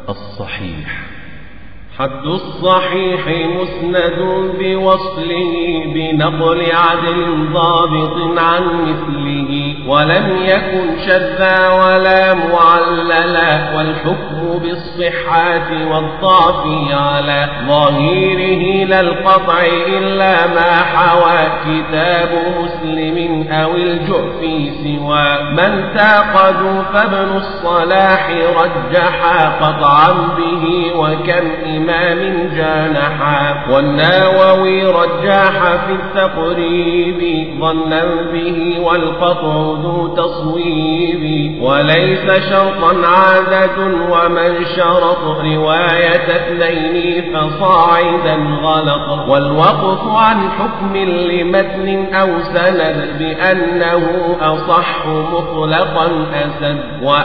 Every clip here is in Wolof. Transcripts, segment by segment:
الصحيح حد الصحيح مسند بوصله بنقل عدل ضابط عن مثله ولم يكن شذا ولا معللا والحكم بالصحة والضعف على ظاهره لا القطع إلا ما حوى كتاب مسلم أو الجعف سوى من تعقدوا فابن الصلاح رجحا قطعا به وكم إمام إمام جانحا والناوي رجاح في التقريب ظنا به والقطع ذو تصويب وليس شرطا عادة ومن شرط رواية اثنين فصاعدا غلط والوقف عن حكم لمتن أو سند بأنه أصح مطلقا أسد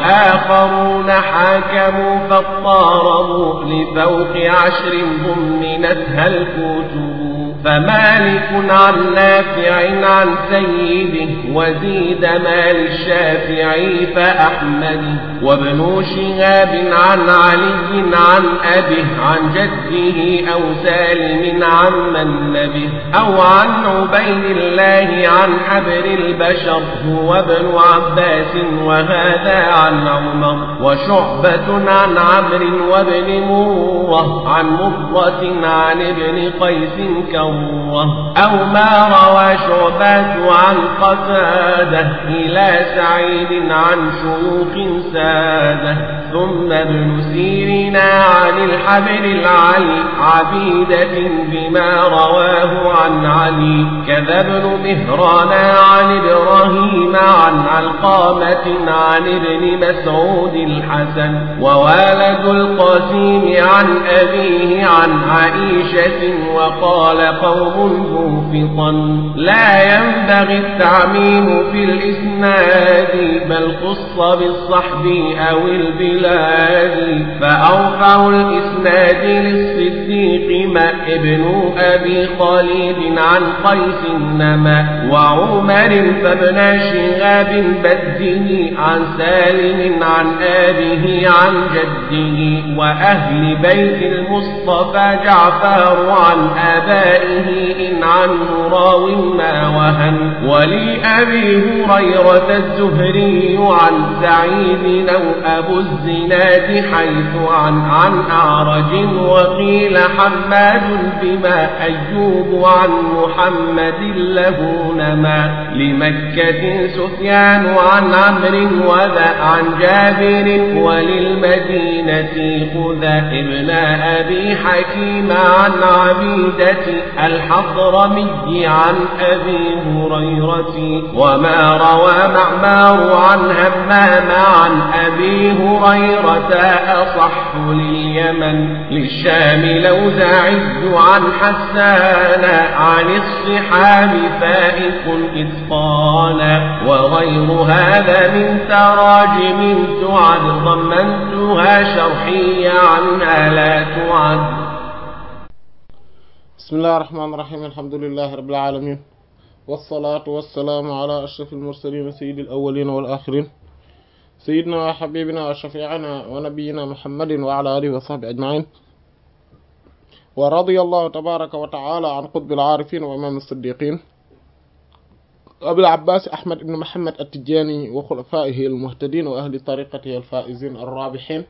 وآخرون حاكموا فاضطاربوا لفوق عشر ضمنتها الكتب فمالك عن نافع عن سيده وزيد مال الشافعي فأحمد وابن شهاب عن علي عن أبه عن جده أو سالم عن من نبه أو عن عبيد الله عن حبر البشر هو ابن عباس وهذا عن عمر وشعبة عن عمرو وابن مرة عن مرة عن ابن قيس كرة أو ما روى شعبات عن قتادة إلى سعيد عن شيوخ سادة ثم ابن سيرنا عن الحبر العلي عبيدة بما رواه عن علي كذا ابن مهران عن إبراهيم عن علقامة عن ابن مسعود الحسن ووالد القاسم عن أبيه عن عائشة وقال قوم موفقا لا ينبغي التعميم في الإسناد بل خص بالصحب أو البلاد فأرفع الإسناد للصديق ما ابن أبي خالد عن قيس نما وعمر فابن شهاب بده عن سالم عن آبه عن جده وأهل بيت المصطفى جعفر عن آبائه إن عنه راو ما وهن ولأبي هريرة الزهري عن سعيد أو أبو الزناد حيث عن عن أعرج وقيل حماد بما أيوب عن محمد له نما لمكة سفيان عن عمرو وذا عن جابر وللمدينة خذا ابن أبي حكيم عن عبيدة الحضرمي عن أبي هريرة وما روى معمار عن همام عن أبي هريرة أصح لليمن للشام لوزاعي عن حسان عن الصحاب فائق إتقانا وغير هذا من تراجم تعد ضمنتها شرحية عنها لا تعد بسم الله الرحمن الرحيم الحمد لله رب العالمين والصلاة والسلام على أشرف المرسلين سيد الأولين والآخرين سيدنا وحبيبنا وشفيعنا ونبينا محمد وعلى آله وصحبه أجمعين ورضي الله تبارك وتعالى عن قطب العارفين وإمام الصديقين أبي العباس أحمد بن محمد التجاني وخلفائه المهتدين وأهل طريقته الفائزين الرابحين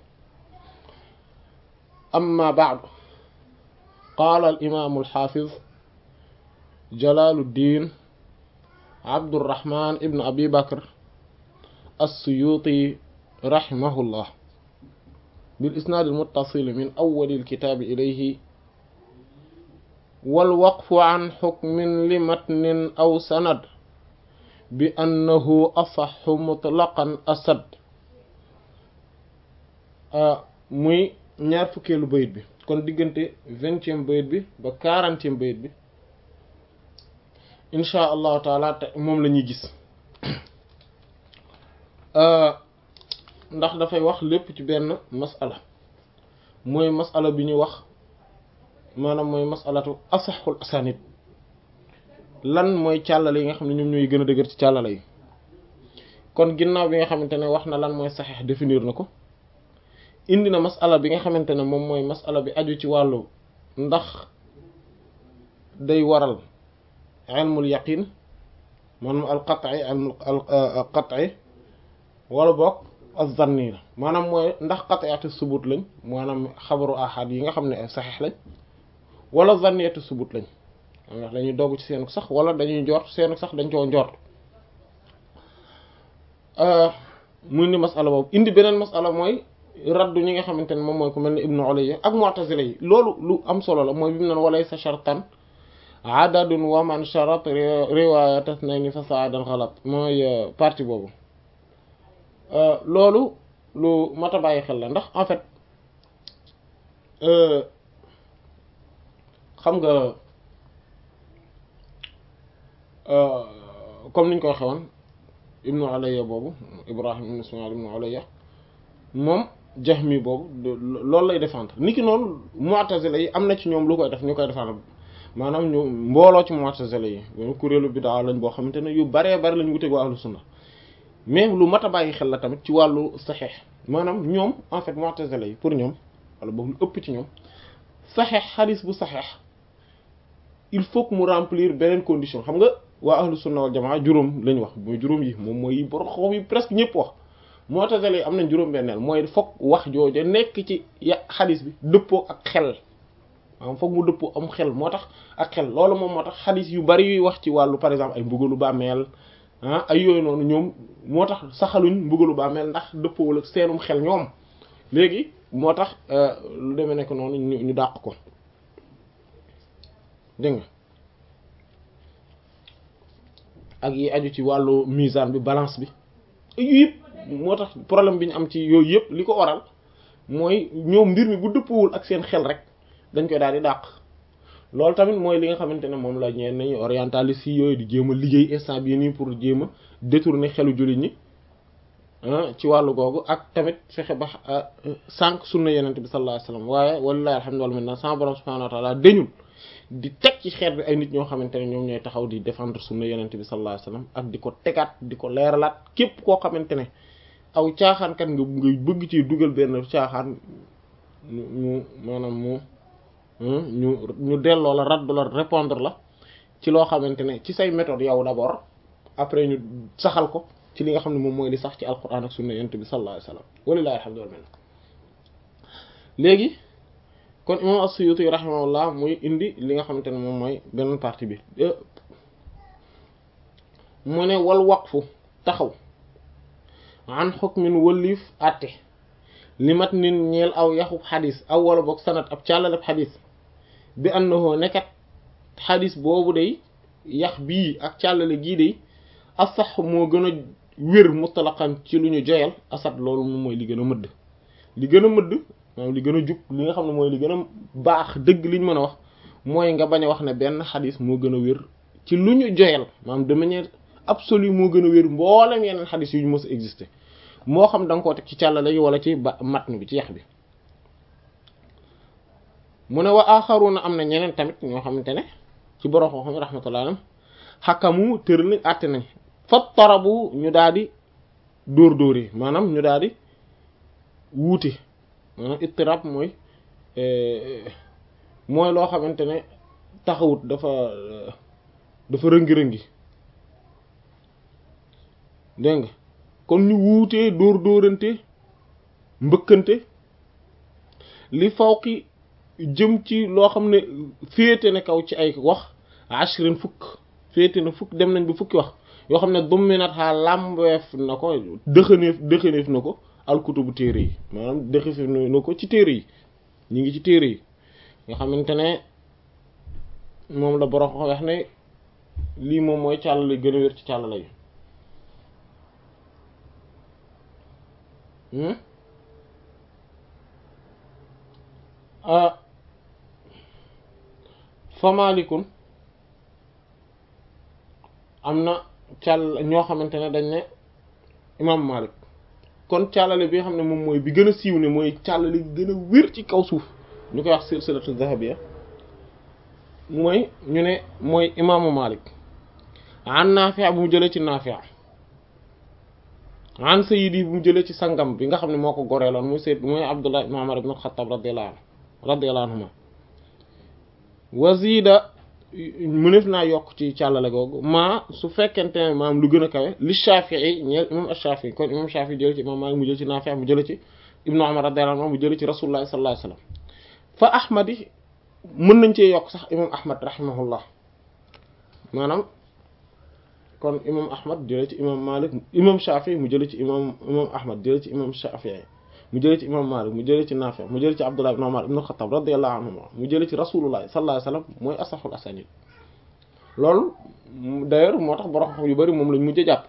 أما بعد قال الإمام الحافظ جلال الدين عبد الرحمن ابن أبي بكر السيوطي رحمه الله بالإسناد المتصل من أول الكتاب إليه والوقف عن حكم لمتن أو سند بأنه أصح مطلقا أسد muy ñaar fukkeelu bayit bi kon diggante vingtième bayit bi ba quarantième bayit bi insha allahu taala te moom la ñuy gis ndax dafay wax lépp ci benn masala mooy masala bi ñuy wax maanaam mooy masalatu asaxul asanid lan mooy càllale yi nga xam ne ñoom ñooy gën a dëgër ci càllale yi kon ginnaaw bi nga xamante ne wax na lan mooy saxeex définir na ko indi na masala bi nga xamante ne moom mooy masala bi aju ci wàllu ndax day waral ilmul yaqin maanaam al qat'i ilmul al qat'i wala boog az-zanni la maanaam mooy ndax qat'iyatu subut lañ maanaam xabaru ahad yi nga xam ne saxiix lañ wala zanniyatu subut lañ ndax dañuy dogg ci seenu sax wala dañuy njort seenu sax dañ koo njort mu indi masala boobu indi beneen masala mooy raddu ñi nga xamante ne moom mooy ku mel ne ibnu ulayya ak mu'tazila yi loolu lu am solo la mooy bi mu neen walay sa shartan adadun wa man sharat riwayat isnayni fa sa'adan ghalat mooy partie boobu loolu lu mat a bàyyi xel la ndax en fait xam nga comme niñ ko waxee woon ibnu ulayya boobu ibrahim ibnu ismail ibnu ulayya moom jahmi boobu loolu lay défendre niki noonu mu'tazila yi am na ci ñoom lu koy def ñu koy défendre maanaam ñu mbooloo ci mu'tazila yi kuréelu bid'a lañ boo xamante ne yu baree bari lañ wuteeg waa ahlu sunna mais lu mat a bàyyi xel la tamit ci wàllu saxeex maanaam ñoom en fait mu'tazila yi pour ñoom wala boog lu ëpp ci ñoom saxeex xadis bu saxeex il faut que mu remplir beneen condition xam nga waa ahlu sunna wal jamaa juróom lañ wax mooy juróom yi moom mooy borom xoom yi presque ñëpp wax mu'tazila yi am nañ juróom benneel mooy foog wax jooja nekk ci ya xadis bi dëppoo ak xel maanaam foog mu dëppoo am xel moo tax ak xel loolu moom moo tax xadis yu bari yuy wax ci wàllu par exemple ay mbugalu bàmmeel ah ay yooyu noonu ñoom moo tax saxaluñ mbugalu bàmmeel ndax dëppoowul ak seenum xel ñoom léegi moo tax lu demee nekk noonu ñu dàq ko dégg nga ak yi aju ci wàllu misaan bi balance bi yu yëpp moo tax problème bi ñu am ci yooyu yëpp li ko waral mooy ñoom mbir mi bu dëppwul ak seen xel rek dañ koy daal di dàq loolu tamit mooy li nga xamante ne moom la ñeen nañu orientaliste yi yooyu di jéem a liggéey instant bii nii pour jéem a détourner xelu jullit ñi ci wàllu googu ak tamit fexe ba sànq sunna yenente bi sallallahu alayhi wasallam waaye wallahi alhamdulillah maintenant sama borom subhanahu wa ta'ala dañul di teg ci xeet bi ay nit ñoo xamante ne ñoom ñooy taxaw di défendre sunna yenente bi sallallahu alayhi wasallam ak di ko tegaat di ko leeralaat képp koo xamante ne aw caaxaankat nga ngay bëgg ci dugal benn caaxaan ñu maanaam mu ñu ñu delloo la raddu la répondre la ci loo xamante ne ci say méthode yow d'abord après ñu saxal ko ci li nga xam ne moom mooy li sax ci alquran ak sunna yonent bi sallallahu alayhi wasallam walillahi alhamdulillah léegi kon imam as-Suyuti rahimahullah muy indi li nga xamante ne moom mooy beneen partie bi mu ne wal waqfu taxaw an hukmin wëlliif àtte li mat nin ñeel aw yaxub xadis aw wala boog sanat ab càllaleb xadis bi annahu nekkat xadis boobu day yax bii ak càllale gii day asax moo gën a wér mutlaqan ci lu ñu joyal asat loolu moom mooy li gën a mëdd li gën a mëdd maanaam li gën a jub li nga xam ne mooy li gën a baax dëgg liñ mën a wax mooy nga bañ a wax ne benn xadis moo gën a wér ci lu ñu joyal maanaam de manière absolue moo gën a wér mboolem yeneen xadis yu ñu mës a exister moo xam da nga koo teg ci càllale yi wala ci ba matn bi ci yax bi mu ne wa axaruna am na ñeneen tamit ñoo xamante ne ci borom xam-xam rahmatullah alam xakamu tër nañ àtte nañ fa tarabu ñu daal di dóor dóor yi maanaam ñu daal di wuute maanaam ittirab mooy mooy loo xamante ne taxawut dafa dafa rëngi-rëngi dégg nga kon ñu wuutee dóor dóorante mbëkkante li fawqi jëm ci loo xam ne féete na kaw ci ay wax ashrin fukk féete na fukk dem nañ ba fukki wax yoo xam ne dominat xaa làmbeef na ko dëxaneef dëxaneef na ko alkutubu téere yi maanaam dëxaneef na ko ci téere yi ñu ngi ci téere yi nga xamante ne moom la borom wax ne lii moom mooy càllale gën a wér ci càllale yi famalikun am na càll ñoo xamante ne dañ ne imam Malik kon càllale bi nga xam ne moom mooy bi gën a siiw ne mooy càllale bi gën a wér ci kaw suuf ñu koy wax silsilatu zahabiyya mooy ñu ne mooy imaamu Malik an Naafi' bu mu jëlee ci Naafi' an sayyidi bu mu jëlee ci sangam bi nga xam ne moo ko goreeloon muy sayyid muy Abdullah ibn Umar ibn al-Khattab radiyallahu anhu radiyallahu anhuma wazida mënef naa yokk ci càllale googu maa su fekkente ne maam lu gën a kawe li Shafi'i ñeel imam ash-Shafi'i kon imam Shafi'i jële ci imam Malik mu jël ci Nafi' mu jële ci ibnu Umar radiyallahu anhu mu jële ci Rasulullah sallallahu alayhi wasallam fa Ahmad yi mën nañ cee yokk sax imam Ahmad rahimahullah maanaam kon imam Ahmad jële ci imam Malik imam Shafi'i mu jële ci imam imam Ahmad jële ci imam Shafi'i mu jële ci imam Malik mu jële ci Nafi' mu jële ci Abdullah ibn Umar ibn Khattab radiyallahu anhuma mu jële ci Rasulullah sallallahu alayhi wasallam mooy asahul asanid loolu d'ailleurs moo tax borom xam yu bari moom lañ mujj jàpp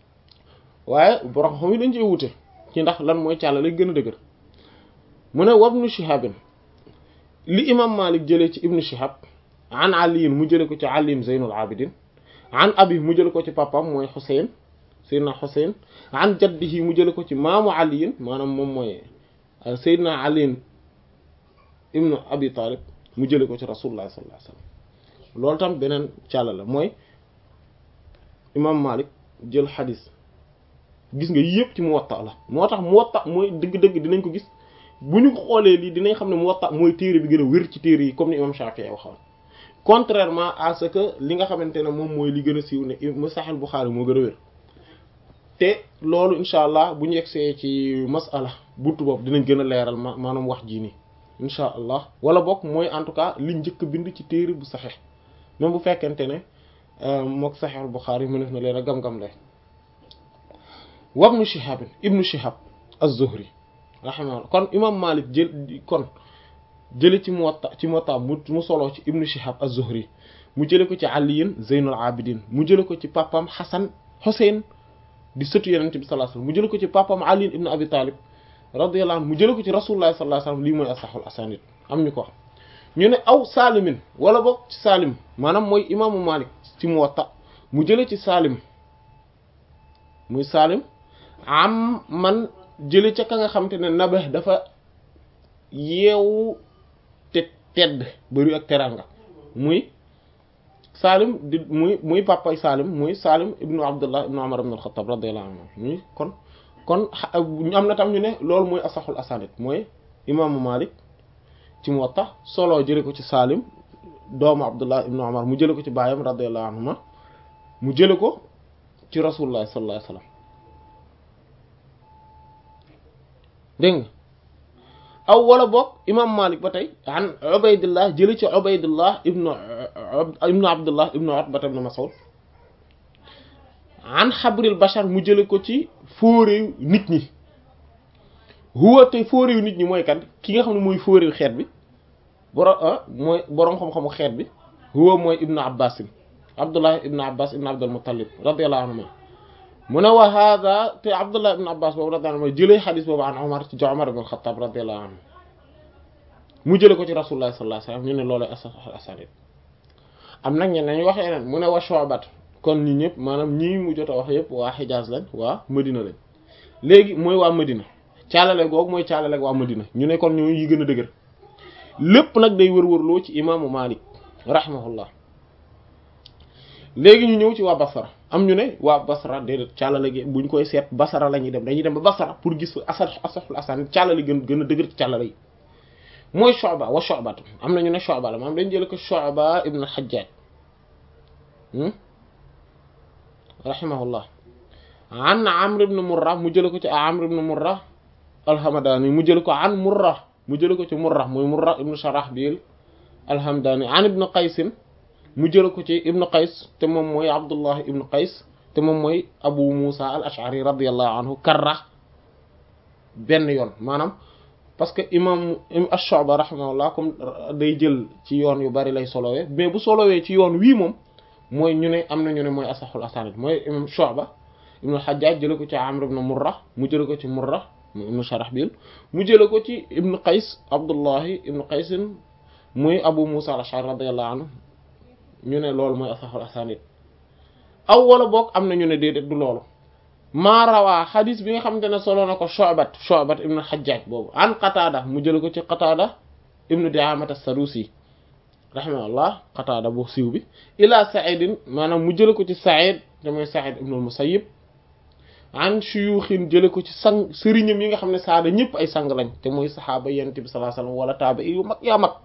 waaye borom xam yi dañ cee wute ci ndax lan mooy càlla lay gën a dëgër mu ne wabnu Shihabin li imam Malik jëlee ci ibnu Shihab an aliyin mu jële ko ci aliin Zeynul Abidin an abi mu jële ko ci papam mooy Xuseyn Seydina Xuseyn an jaddihi mu jële ko ci maamu aliyin maanaam moom mooy Seydina aliin ibnu Abi Talib mu jële ko ci Rasulullah sallallahu alayhi wasallam loolu tam beneen càlla la mooy imam Malik jël xadis gis nga yëpp ci Muwatta la moo tax Muwatta mooy dëgg-dëgg dinañ ko gis bu ñu xoolee lii dinañ xam ne Muwatta mooy téere bi gën a wér ci téere yi comme ni imam Shafi'i waxoon contrairement à ce que li nga xamante ne moom mooy li gën a siiw ne mu Sahih Bukhari moo gën a wér te loolu incha allah bu ñu yegsee ci masala buntu boobu dinañ gën a leeral ma maanaam wax jii nii incha allah wala bokk mooy en tout cas li njëkk bind ci téere bu Sahih même bu fekkente ne mook Sahih Bukhari mu def na leen a gam-gam lay wabnu Shihab ibnu Shihab az-Zuhri rahimahullah kon imam Malik jël kon jële ci Muwatta ci Muwatta mu mu solo ci ibnu Shihab az-Zuhri mu jële ko ci aliyin Zeynul Abidin mu jële ko ci papam Hasan Husayn di sëtu Yonent bi sallallahu alayhi wasallam mu jële ko ci papam Ali ibn Abi Talib radiyallahu anhu mu jële ko ci Rasulullah sallallahu alayhi wasallam lii mooy asahul asanid am ñu ko wax ñu ne aw Salimin wala boog ci Salim maanaam mooy imaamu Malik ci Muwatta mu jële ci Salim muy Salim am man jële ca ka nga xam te ne nabe dafa yeewu te tedd bari ak teranga muy Salim di muy muy papay Salim muy Salim ibnu Abdullah ibnu Umar ibn al-Khattab radiyallahu anhu muy kon kon am na tam ñu ne loolu mooy asaxul asanid mooy imaamu Malik ci Muwatta solo jële ko ci Salim doomu Abdullah ibnu Umar mu jële ko ci baayam radiyallahu anhuma mu jële ko ci Rasulullah sallallahu alayhi wasallam dégg nga aw wala boog imam Malik ba tey an Ubaydullah jële ci Ubaydullah ibnu ibnu Abdullah ibnu Utba ibnu Mas'ud an xabril bashar mu jële ko ci fóoréew nit ñi huwa te fóoréew nit ñi mooy kan ki nga xam ne mooy fóoréew xeet bi boro mooy boroom xam-xamu xeet bi huwa mooy ibnu Abbas Abdullah ibnu Abbas ibnu Abdul Muttalib radiyallahu anhu mu ne wa hada te Abdullah ibn Abbas boobu radiyallahu anhu jëlee xadis boobu an Umar ci Umar ibn al-Khattab radiyallahu anhu mu jëlee ko ci Rasulullah sallallahu alayhi wasallam ñu ne loolu asanid am nag ñeneen ñu wax yeneen mu ne wa Shu'bat kon ñi ñëpp maanaam ñii mu jot a wax yëpp waa Hijaz lañ waa Medina lañ léegi mooy waa Medina caalale googu mooy caalale waa Medina ñu ne kon ñoo yi gën a dëgër lépp nag day wër-wërloo ci imaamu Malik rahimahullah léegi ñu ñëw ci waa Basra am ñu ne waa Basra déedéet càllale gi buñ koy seet Basra la ñuy dem dañuy dem ba Basra pour gis asar asaful asan càllale gën gën a dëgër ci càllale yi mooy Shu'ba wa Shu'ba am na ñu ne Shu'ba la maanaam dañ jële ko Shu'ba ibn al-Hajjaj rahimahullah an Amr ibn Murra mu jële ko ci Amr ibn Murra al-Hamadani mu jële ko an Murra mu jële ko ci Murra mooy Murra ibn Sharahbil al-Hamdani an ibn Qaysin mu jële ko ci ibnu qays te moom mooy abdullah ibnu qays te moom mooy abu musa al ashari radiallahu anhu karra benn yoon maanaam parce que imam ash-Shu'ba rahimahullah comme day jël ci yoon yu bari lay solowee mais bu solowee ci yoon wii moom mooy ñu ne am na ñu ne mooy asaxul asanid mooy imam Shu'ba ibnu al-Hajjaj jële ko ci amr ibn murra mu jële ko ci murra ibnu sharahbil mu jële ko ci ibnu qays abdullahi ibnu qaysin muy abu musa al ashari radiallahu anhu ñu ne loolu mooy asaxul asanid aw wala boog am na ñu ne déedéet du loolu maa rawaa xadis bi nga xamante ne solo na ko Shu'bat Shu'bat ibnu Hajjaj boobu an Qatada mu jële ko ci Qatada ibnu Di'amat as-Sadusi rahimahullah Qatada bu siiw bi ila Sa'id maanaam mu jële ko ci Sa'id te mooy Sa'id ibnu al-Musayyib an shuyuxin jële ko ci sang sëriñam yi nga xam ne saada ñëpp ay sang lañ te mooy saxaaba yonent bi sallallahu alayhi wasallam wala taaba yu mag yaa mag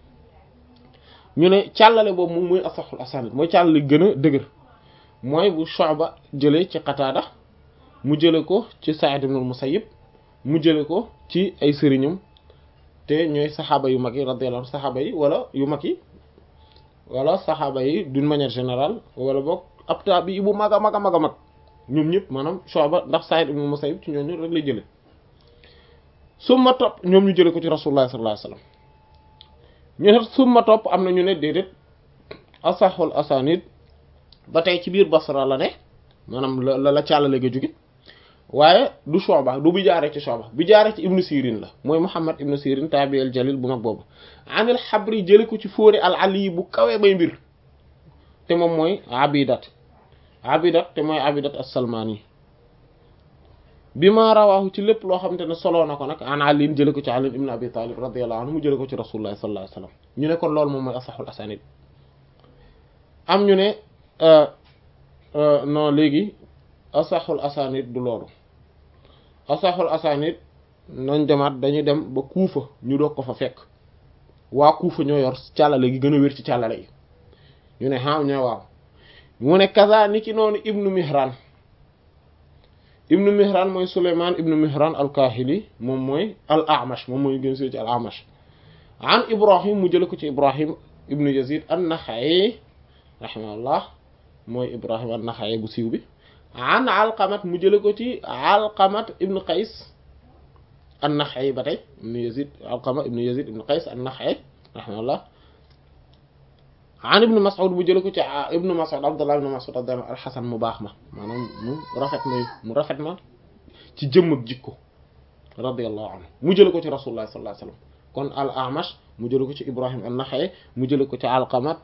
ñu ne càllale boobu moom mooy asaxul asanid mooy càllale gën a dëgër mooy bu Shu'ba jëlee ci Qataada mu jële ko ci Sa'id ibn al-Musayyib mu jële ko ci ay sëriñam te ñooy saxaaba yu mag yi radiyallahu anhu saxaaba yi wala yu mag yi wala saxaaba yi d'une manière générale wala boog ab taabi bu mag a mag a mag a mag ñoom ñëpp maanaam Shu'ba ndax Sa'id ibn al-Musayyib ci ñooñu rek lay jële summa topp ñoom ñu jële ko ci Rasulullah sallallahu alayhi wasallam ñu ne summa topp am na ñu ne déedéet asaxul asanid ba tey ci biir Basra la ne maanaam la la càllale ga jóge waaye du Shu'ba du bi jaaree ci Shu'ba bi jaaree ci Ibn Sirin la mooy Muhammad Ibn Sirin tabi al jalil bu mag boobu anil xabri jële ko ci fóori al ali bu kawee bay mbir te moom mooy abidat abidat te mooy abidat as-Salmani bi ma rawaahu ci lépp loo xamante ne soloo na ko nag an Ali jële ko ci Ali ibn Abi Talib radiyallahu anhu mu jële ko ci Rasulullah sallallahu alayhi wasallam ñu ne kon loolu moom mooy asaxul asanid am ñu ne non léegi asaxul asanid du loolu asaxul asanid nañ demaat dañuy dem ba kuufa ñu doog ko fa fekk waa kuufa ñoo yor càllale gi gën a wér ci càllale yi ñu ne xam ñoo waaw mu ne kaza ni ki noonu ibnu mihran ibnu mihran mooy suleyman ibnu mihran al-kahili moom mooy al amash moom mooy gën ci al amash an ibrahim mu jële ko ci ibrahim ibnu yazid an-naxa'i rahimahullah mooy ibrahim an-naxa'i bu siiw bi an alqamat mu jële ko ci alqamat ibnu qays an-naxa'i ba tey ibnu yazid alqama ibnu yazid ibnu qays an-naxa'i rahimahullah an ibnu mas'ud mu jële ko ci ibnu mas'ud abdullah ibnu mas'ud radiyallahu al-hasan mu baax ma maanaam mu rafet ma mu rafet ma ci jëmm ak jikko radiyallahu anhu mu jële ko ci rasulullah sallallahu alayhi wasallam kon al amash mu jële ko ci ibrahim an-naxa'i mu jële ko ci alqamat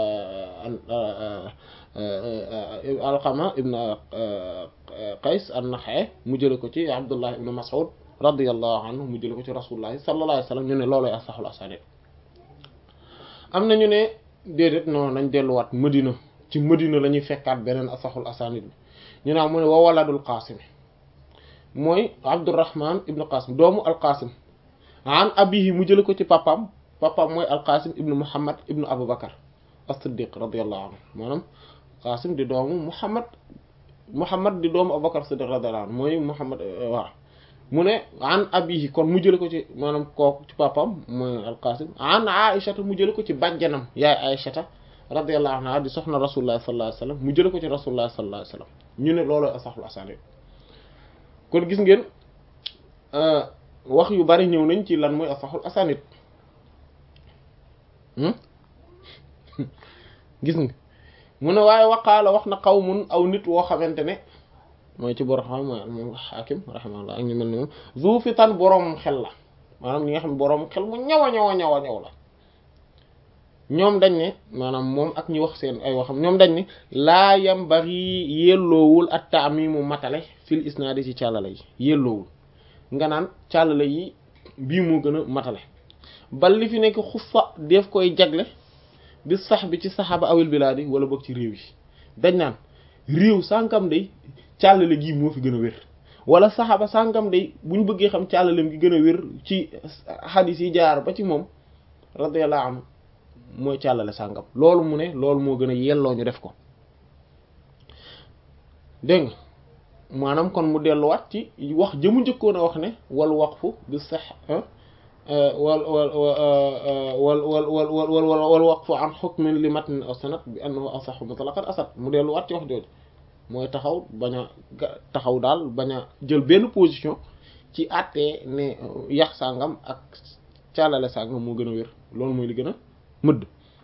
alqama ibn qays an-naxa'i mu jële ko ci abdullah ibnu mas'ud radiyallahu anhu mu jële ko ci rasulullah sallallahu alayhi wasallam ñu ne looloy asaxul asanid am na ñu ne déedéet non nañ delluwaat Madina ci Madina la ñuy fekkaat beneen asaxul asanid bi ñu naan mu ne wa waladul qasim mooy Abdurrahman ibnu Qasim doomu al-Qasim an abihi mu jële ko ci papam papam mooy al-Qasim ibnu Muhammad ibnu Abu Bakar as-Siddiq radiyallahu anhu maanaam Qasim di doomu Muhammad Muhammad di doomu Abu Bakar as-Siddiq radiyallahu anhu mooy Muhammad waaw mu ne an abihi kon mu jële ko ci maanaam kooku ci papam mooy al-Qasim an Aishata mu jële ko ci bàjjanam yaay Aishata radiyallahu anha di soxna Rasulullah sallallahu alayhi wasallam mu jële ko ci Rasulullah sallallahu alayhi wasallam ñu ne looloo asaxul asanid kon gis ngeen wax yu bari ñëw nañ ci lan mooy asaxul asanid gis nga mu ne waaye waqaala wax na qawmun aw nit woo xamante ne mooy ci borom xam moom xaakim rahimahullah ak ñu mel ni moom zu fitan boroom xel la maanaam ñi nga xam ne boroom xel mu ñaw a ñaw a ñaw a ñaw la ñoom dañ ne maanaam moom ak ñi wax seen ay waxam ñoom dañ ne laa yam bari yelloowul at taamimu matale fil isnaadi ci càllale yi yelloowul nga naan càllale yi bii moo gën a matale bal li fi nekk xufa def koy jagle bi sax bi ci saxaaba awil bilaadi wala boog ci réew yi dañ naan réew sànkam day càllale gii moo fi gën a wér wala saxaaba sànkam day bu ñu bëggee xam càllalem gi gën a wér ci xadis yi jaar ba ci moom radiyallahu anhu mooy càllale sàngam loolu mu ne loolu moo gën a yelloo ñu def ko dégg nga maanaam kon mu delluwaat ci wax jëmu njëkkoon a wax ne wal waqfu bi sax wal wal wal wal wal wal wal waqfu an hukmin li matn aw sanad bi annahu asahhu mutlaqan asad mu delluwaat ci wax jooju mooy taxaw bañ a taxaw daal bañ a jël benn position ci àttee ne yax sàngam ak càllale sàngam moo gën a wér loolu mooy li gën a mëdd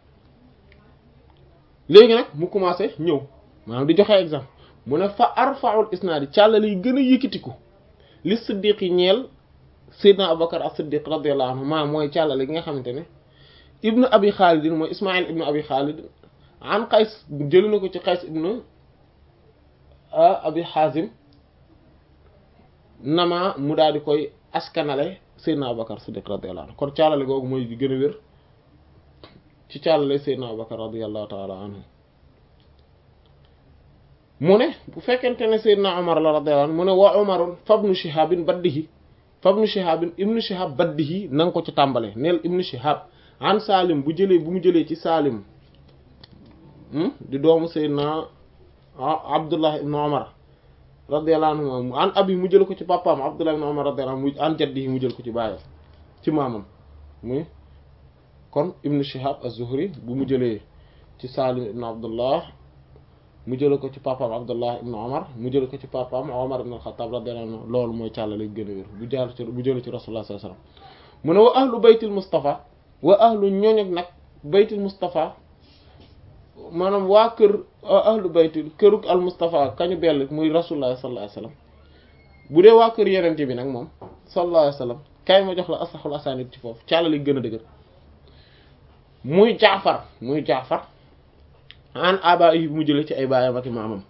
léegi nag mu commencé ñëw maanaam di joxe exemple mu ne fa arfaul isnaadi càllale yi gën a yëkkatiku li siddiq yi ñeel Seydina Abubakar as-Siddiq radiyallahu anhu maa mooy càllale gi nga xamante ne ibnu abi xaalidin mooy ismail ibnu abi xaalid an qays jëli na ko ci qays ibnu abi xaazim nama mu daal di koy askanale Seydina Abubakar as-Siddiq radiyallahu anhu kon càllale googu mooy di gën a wér ci càllale Seydina Abubakar radiyallahu taala anhu mu ne bu fekkente ne Seydina Omar la radiyallahu anhu mu ne wa Omarun fabnu Shihabin baddihi fabnu Shihabin ibnu Shihab baddihi na nga ko ci tàmbale neel ibnu Shihab an Salim bu jëlee bu mu jëlee ci Salim di doomu Seydina Abdullah ibnu Omar radiyallahu anhu an abi mu jël ko ci papaam Abdullah ibn Umar radiyallahu anhu an jaddihi mu jël ko ci baayam ci maamam muy kon ibn Shihab az-Zuhri bu mu jëlee ci Salim ibn Abdullah mu jël ko ci papaam Abdullah ibn Umar mu jël ko ci papaam Umar ibn al-Khattab radiyallahu anhu loolu mooy càllale gën a wér bu jaar ci bu jëlee ci Rasulullah sallallahu alayhi wasallam mu ne wa ahlu baytil Mustafa wa ahlu ñooñu nag baytil Mustafa maanaam waa kër ahlu baytul këruk al Mustafa kañu bell muy rasulullah sallallahu alayhi wasallam bu dee waa kër yenente bi nag moom sallallahu alayhi wasallam kay ma jox la asaxul asanid ci foofu càllali gën a dëgër muy jaafar muy jaafar an aba yi mu jële ci ay baayam ak maamam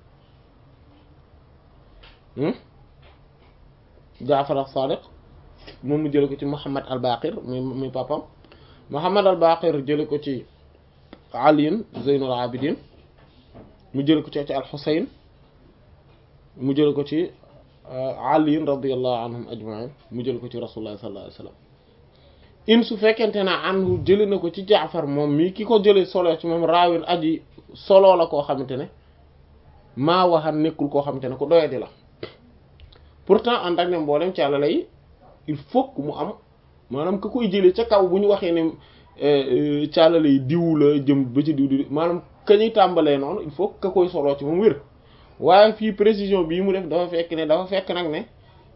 jaafar as-Sadiq moom mu jële ko ci Muhammad al-Baqir muy muy papam Muhammad al-Baqir jële ko ci aliin zeynul abidin mu jël ko ci ci alxusayn mu jël ko ci aliin radiallahu anhum ajmain mu jël ko ci rasulullah sallallahu alayhi wasallam in su fekkente na anhu jëli na ko ci jaafar moom mii ki ko jële solo ci moom raawin aji solo la koo xamante ne maa waxan nekkul koo xamante ne ko doyadi la pourtant ànd ak ne mboolem ci àlla yi il faut que mu am maanaam ka koy jëlee ca kaw bu ñu waxee ne caalale yi diw la jëm ba ci diw di maanaam ka ñuy tàmbalee noonu il faut ka koy soloo ci moom wér waaye fii précision bii mu def dafa fekk ne dafa fekk nag ne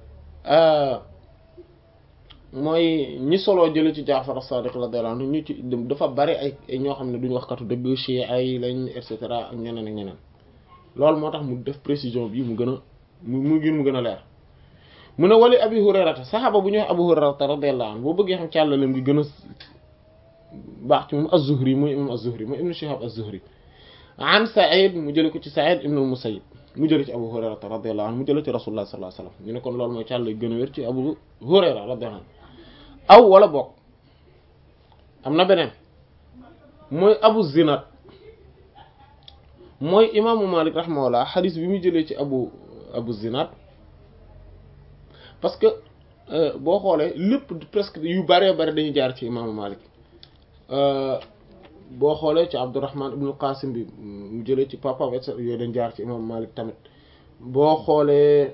mooy ñi soloo jële ci Jaafar as-Sadiq radiyallahu anhu ñu ci dafa bari ay ñoo xam ne duñu wax katu dëgg ci ay lañ et cetera ak ñeneen ak ñeneen loolu moo tax mu def précision bii mu gën a mu mu gën mu gën a leer mu ne wali Abi Hurayrata saxaaba bu ñuy wax Abu Hurayrata radiyallahu anhu boo bëggee xam càllalem gi gën a baax ci moom az-Zuhri mooy imam az-Zuhri mooy ibnu Shihab az-Zuhri an Sa'id mu jële ko ci Sa'id ibn al-Musayyib mu jële ci Abu Hurayra radiyallahu anhu mu jële ci Rasulullah sallallahu alayhi wasallam ñu ne kon loolu mooy càll gën a wér ci Abu Hurayra radiyallahu anhu aw wala bokk am na beneen mooy Abu Zinad mooy imaamu Malik rahimahullah xadis bi mu jëlee ci Abu Abu Zinad parce que boo xoolee lépp presque yu bëree bëri dañuy jaar ci imaamu Malik boo xoolee ci Abdurrahman ibnu Qasim bi mu jëlee ci papa et yooyu dañ jaar ci imam Malik tamit boo xoolee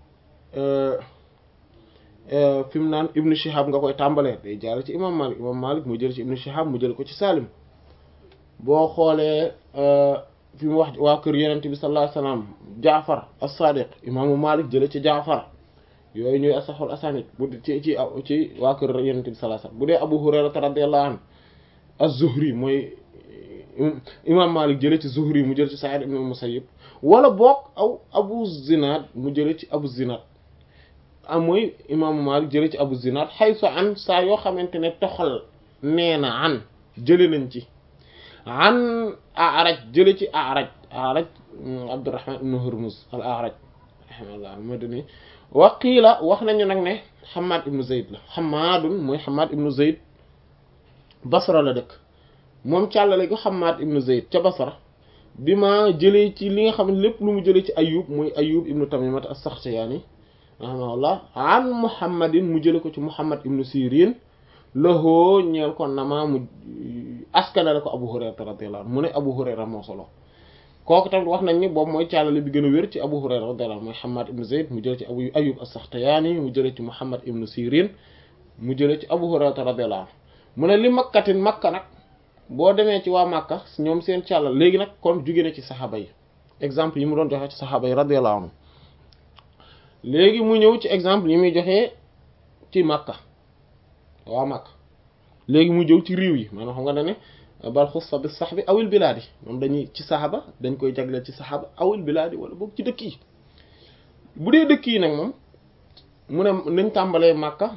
fi mu naan ibnu Shihab nga koy tàmbalee day jaar ci imam Malik imam Malik mu jël ci ibnu Shihab mu jël ko ci Salim boo xoolee fi mu wax waa kër Yonent bi sallallahu alayhi wasallam Jaafar as-Sadiq imaamu Malik jële ci Jaafar yooyu ñooy asaxul asanid bu ci ci ci waa kër Yonent bi sallallahu alayhi wasallam bu dee Abu Hurayra radiyallahu anhu az-Zuhri mooy imam Malik jële ci Zuhri mu jële ci Sa'id ibn al-Musayyib wala boog aw Abu Zinad mu jële ci Abu Zinad am mooy imaamu Malik jële ci Abu Zinad xaysu an saa yoo xamante ne toxal nee na an jële nañ ci an A'raj jële ci A'raj A'raj Abdurrahman ibn Hurmuz al-A'raj rahimahullah al-Madani wa qiila wax nañu nag ne Hammad ibn Zayd la Hammadun mooy Hammad ibn Zayd Basra la dëkk moom càllale ko Hammad ibn Zayd ca Basra bi ma jëlee ci li nga xam ne lépp lu mu jëlee ci Ayyub muy Ayyub ibn Tamimat as-Sakhtiyani rahimahullah an Muhammadin mu jële ko ci Muhammad ibn Sirin lahoo ñeel ko nama mu askanale ko Abu Hurayra radiyallahu anhu mu ne Abu Hurayra moo solo kooku tamit wax nañ ni boobu mooy càllale bi gën a wér ci Abu Hurayra radiyallahu anhu mooy Hammad ibn Zayd mu jële ci Abu Ayyub as-Sakhtiyani mu jële ci Muhammad ibn Sirin mu jële ci Abu Hurayra radiyallahu anhu mu ne li makkatin makka nag boo demee ci waa makka ñoom seen càllal léegi nag kon jóge na ci saxaaba yi exemple yi mu doon joxe ci saxaaba yi radiyallahu anhu léegi mu ñëw ci exemple yi muy joxee ci makka waa makka léegi mu jëw ci réew yi maanaam xam nga ne bal xussa bi sax bi awil bilaadi moom dañuy ci saxaaba dañ koy jagleel ci saxaaba awil bilaadi wala boog ci dëkk yi bu dee dëkk yi nag moom mu ne nañ tàmbalee makka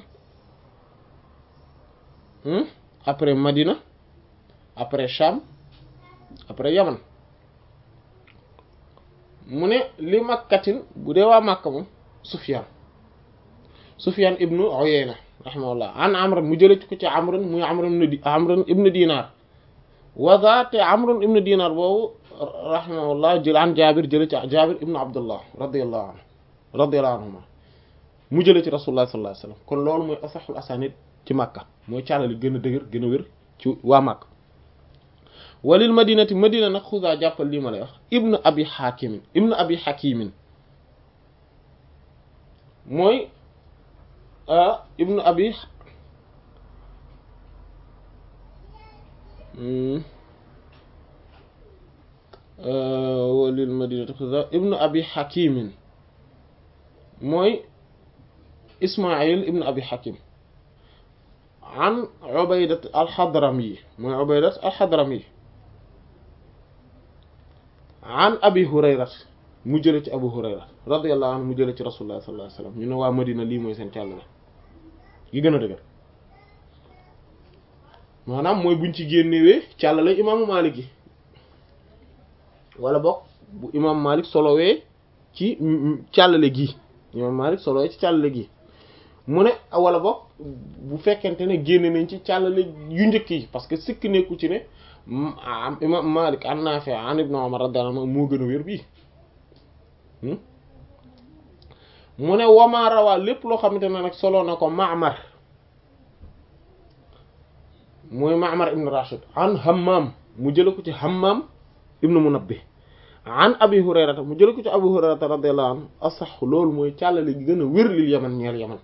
après Madina après Cham après Yaman mu ne li makkatin bu dee waa Makka moom Sufyan Sufyan ibnu Uyayna rahimahullah an Amr mu jële ci ko ci Amr muy Amr ibn Amr ibn Dinar wa zaate Amr ibn Dinar boobu rahimahullah jël an Jaabir jële ci Jaabir ibnu Abdullah radiyallahu anhu radiyallahu anhuma mu jële ci rasulullah sallallahu alayhi wasallam kon loolu mooy asaxul asanid ci Makka mooy càllali gën a dëgër gën a wér ci waa Makka walil madinati madina nag xusaa jàppal lii ma lay wax ibnu abi hakimin ibnu abi hakimin mooy ibnu abi walil madinati xusaa ibnu abi hakimin mooy ismail ibnu abi hakim an ubaydat alxadrami mooy ubaydat alxadrami an abi hurayra mu jële ci abu hurayra radiyallahu anhu mu jële ci rasulullah sallallahu alayhi wasallam ñu ne waa madina lii mooy seen càll la gi gën a dëgër maanaam mooy buñ ci génnewee càll la imaamu malik yi wala bokk bu imam malik solowee ci càllale gi imam malik solowee ci càllale gi mu ne wala bokk bu fekkente ne génne nañ ci càllale yu njëkk yi parce que sikk nekku ci ne imam malik an Naafi an ibn Umar radiyallahu anhu moo gën a wér bii mu ne wama rawaa lépp loo xamante ne nag solo na ko Ma'mar mooy Ma'mar ibn Rashid an Hammam mu jële ko ci Hammam ibn Munabbih an Abi Hurayrata mu jële ko ci Abu Hurayrata radiyallahu anhu asax loolu mooy càllale gi gën a wér lil Yaman ñeel Yaman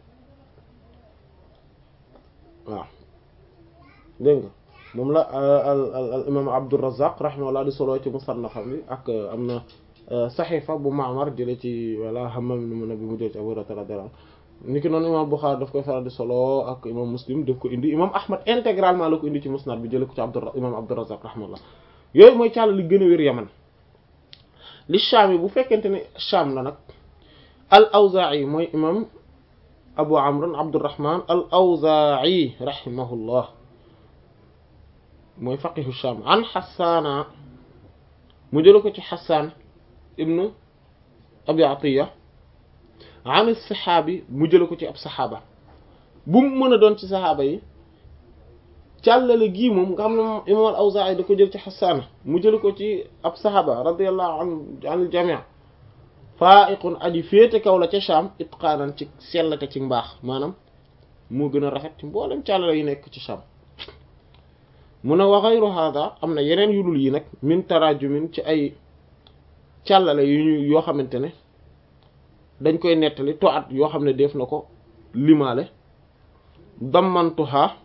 waaw dégg nga moom la al al imam Abdurrazzaq rahimahullah di solo ci musannafam bi ak am na saxiifa bu Ma'mar jële ci wala Hammam ibn Munabbih mu jële ci Abu Hurayrata radiyallahu anhu ni ki noonu imam Bukhari daf koy faral di solo ak imam Muslim daf ko indi imam Ahmad intégralement la ko indi ci musnad bi jële ko ci Abdur imam Abdurrazzaq rahimahullah yooyu mooy càll li gën a wér Yaman li Shaam yi bu fekkente ne Shaam la nag al Awzaa'i mooy imam Abu Amr Abdurrahman al Awzaa'i rahimahullah mooy faqihu Shaam an Hassaana mu jële ko ci Hassaan ibnu Abi Atiya an saxaabi mu jële ko ci ab saxaaba bu mu mën a doon ci saxaaba yi càllale gii moom nga xam ne moom imam al-Awzaa'i da ko jël ci Hassaan mu jële ko ci ab saxaaba radiyallahu anhu anil jamii faa'iqun aji féete kaw la ca Shaam itqaanan ci sellate ci mbaax maanaam moo gën a rafet ci mboolem càllale yi nekk ci Shaam mu ne wa ghayru hada am na yeneen yu dul yi nag min tarajumin ci ay càllale yu ñu yoo xamante ne dañ koy nettali to at yoo xam ne def na ko limaale dammantuha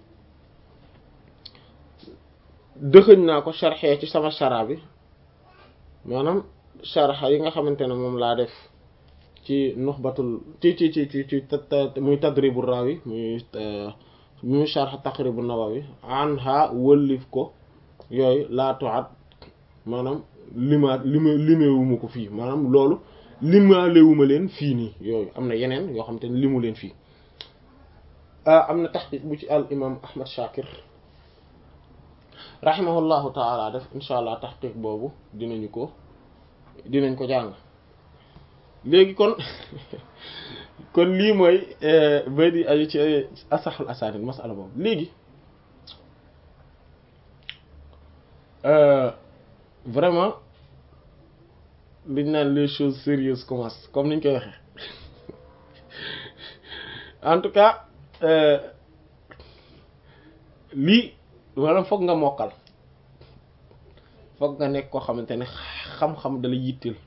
dëxëñ naa ko sharxee ci sama shara bi maanaam sharxa yi nga xamante ne moom laa def ci nuxbatul ci ci ci ci ci muy tadribu rawi muy muy sharx taqribu nawawi anha wëllif ko yooyu laa to at maanaam limaat lima limewuma ko fii maanaam loolu limaalewuma leen fii nii yooyu am na yeneen yoo xam te ne limu leen fii am na taxqiq bu ci al imam ahmad shakir rahimahullahu taala def insha allah taxqiq boobu dinañu ko dinañ ko jàng léegi kon kon lii mooy ba di aju ci asaxul asanid masala boobu léegi vraiment liñ naan les choses sérieuses commencent comme niñ koy waxee en tout cas lii maanaam foog nga mokkal foog nga nekk koo xamante ne xam-xam dala yitteel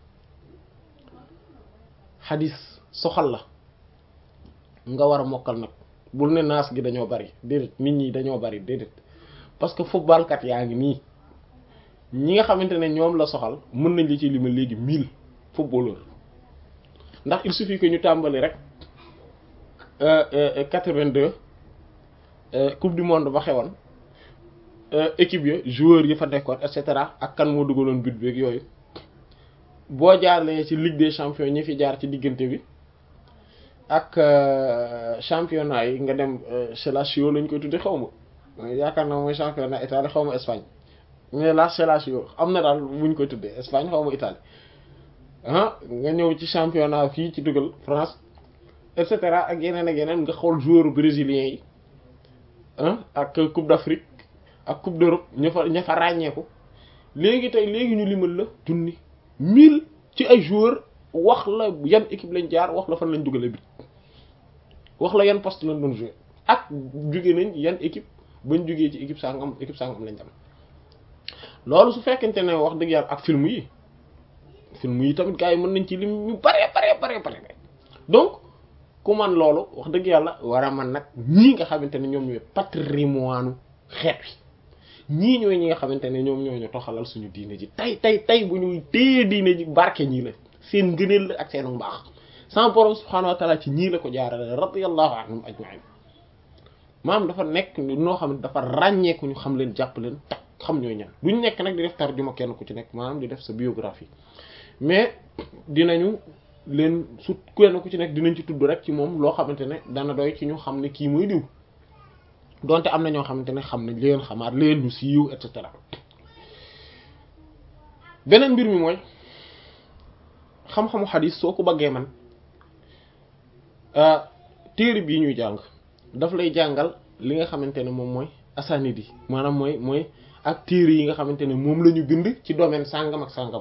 xadis soxal la nga war a mokkal nag bul ne naas gi dañoo bari déedéet nit ñi dañoo bari déedéet parce que footballkat yaa ngi nii ñi nga xamante ne ñoom la soxal mën nañ li ci limal léegi mille footballeurs ndax il suffit que ñu tàmbali rek quatre-vingt-deux coupe du monde ba xewoon équipe ya joueurs yi fa nekkoon et cetera ak kan moo dugaloon but beeg yooyu boo jaarlee ci Ligue des champions ñi fi jaar ci diggante bi ak championnat yi nga dem chez la Lazio lañ koy tudde xaw ma yaakaar naa mooy championnat Italie xaw ma Espagne mais la chez la Lazio am na daal buñ koy tuddee Espagne xaw ma Italie ah nga ñëw ci championnat fii ci dugal France et cetera ak yeneen ak yeneen nga xool joueurs brésiliens yi ah ak Coupe d'Afrique ak Coupe d'Europe ña fa ña fa ràññeeku léegi tey léegi ñu limal la junni mille ci ay joueurs wax la yan équipe lañ jaar wax la fan lañ dugale bi wax la yan poste lañ doon jouer ak jóge nañ yan équipe bañ jógee ci équipe sangam équipe sangam lañ dem loolu su fekkente ne wax dëgg yàlla ak film yi film yi tamit gars yi mën nañ ci lim ñu bare bare bare bare donc ku man loolu wax dëgg yàlla war a man nag ñii nga xamante ne ñoom ñooy patrimoine xeet wi ñii ñooy ñi nga xamante ne ñoom ñoo ñu toxalal suñu diine ji tey tey tey bu ñuy téye diine ji barke ñii la seen ngëneel la ak seen mbaax sama borom subhaanahu wa taala ci ñii la ko jaarale radiyallahu anhum ajma'in maam dafa nekk noo xam ne dafa ràññeeku ñu xam leen jàpp leen tak xam ñooy ñan duñ nekk nag di def tarjuma kenn ku ci nekk maanaam di def sa biographie mais dinañu leen su kenn ku ci nekk dinañ ci tudd rek ci moom loo xamante ne dana doy ci ñu xam ne kii mooy diw donte am na ñoo xamante ne xam nañ leen xamaat leen ñu siiw et cetera beneen mbir mi mooy xam-xamu xadis soo ko bëggee man téere bii ñuy jàng daf lay jàngal li nga xamante ne moom mooy asanid yi maanaam mooy mooy ak téere yi nga xamante ne moom la ñu bind ci domaine sàngam ak sàngam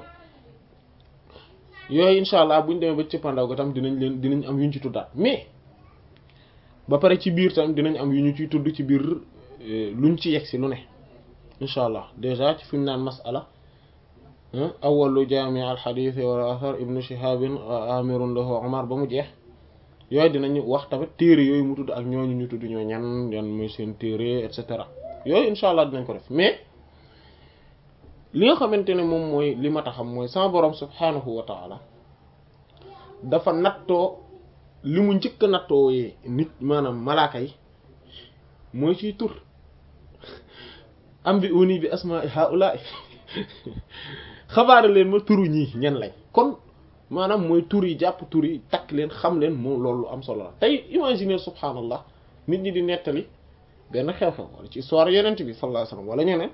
yooyu incha allah buñ demee ba cëppandaw ga tam dinañ leen dinañ am yu ñu ci tuddaat mais ba pare ci biir tam dinañ am yu ñu ciy tudd ci biir luñ ci yegg si lu ne incha allah déjà ci fi mu naan masala awalu jaami al xadis wal athar ibnu shihabin amirun lahu omar ba mu jeex yooyu dinañu wax tamit téere yooyu mu tudd ak ñooñu ñu tudd ñoo ñan yan mooy seen téere et cetera yooyu incha allah dinañ ko def mais li nga xamante ne moom mooy li ma taxam mooy sama borom subhanahu wa taala dafa nattoo li mu njëkk a nattoo yee nit maanaam malaaka yi mooy ciy tur am bi uni bi asma haula xabaare leen ma turu ñii ñen lañ kon maanaam mooy tur yi jàpp tur yi takk leen xam leen moom loolu am solo la tey imaginer subhanallah nit ñi di nettali benn xew-xew wala ci histoire yenent bi sallallahu alayhi wasallam wala ñeneen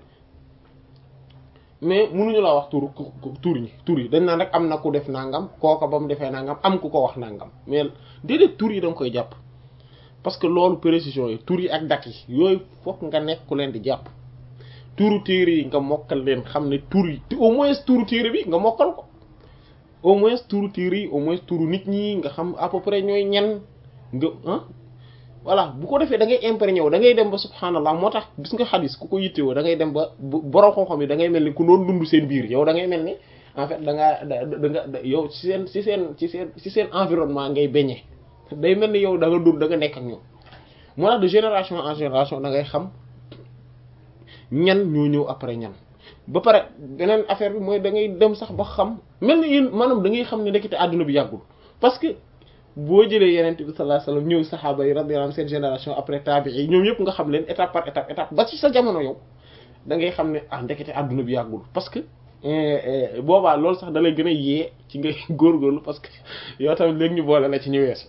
mais mënuñu laa wax tur tur yi tur yi dañ naan rek am na ku def nangam kooka ba mu defee nangam am ku ko wax nangam mais déedéet tur yi da nga koy jàpp parce que loolu précision yi tur yi ak dat yi yooyu fokk nga nekk ku leen di jàpp turu téere yi nga mokkal leen xam ne tur yi au moins turu téere bi nga mokkal ko au moins turu téere yi au moins turu nit ñi nga xam à peu près ñooy ñen nga ah voilà bu ko defee da ngay imprégné wu da ngay dem ba subhanallah moo tax gis nga xadis ku ko yittewoo da ngay dem ba borom xam-xam yi da ngay mel ni ku doon dund seen biir yow da ngay mel ni en fait da ngaa da nga yow ci seen ci seen ci seen ci seen environnement ngay bañee day mel ni yow da nga dund da nga nekk ak ñoom moo tax de génération en génération da ngay xam ñan ñoo ñëw après ñan ba pare beneen affaire bi mooy da ngay dem sax ba xam mel ni yéen maanaam da ngay xam ne ndekete àdduna bi yàggul parce que boo jëlee yeneen bi sallallahu alayhi wasallam ñëw saxaaba yi radiyallahu anhum seen génération après tabi'i yi ñoom yëpp nga xam leen étape par étape étape ba ci sa jamono yow da ngay xam ne ah ndekete àdduna bi yàggul parce que boobaa loolu sax da lay gën a yee ci ngay góorgóorlu parce que yow tamit léegi ñu boole la ci ñu weesu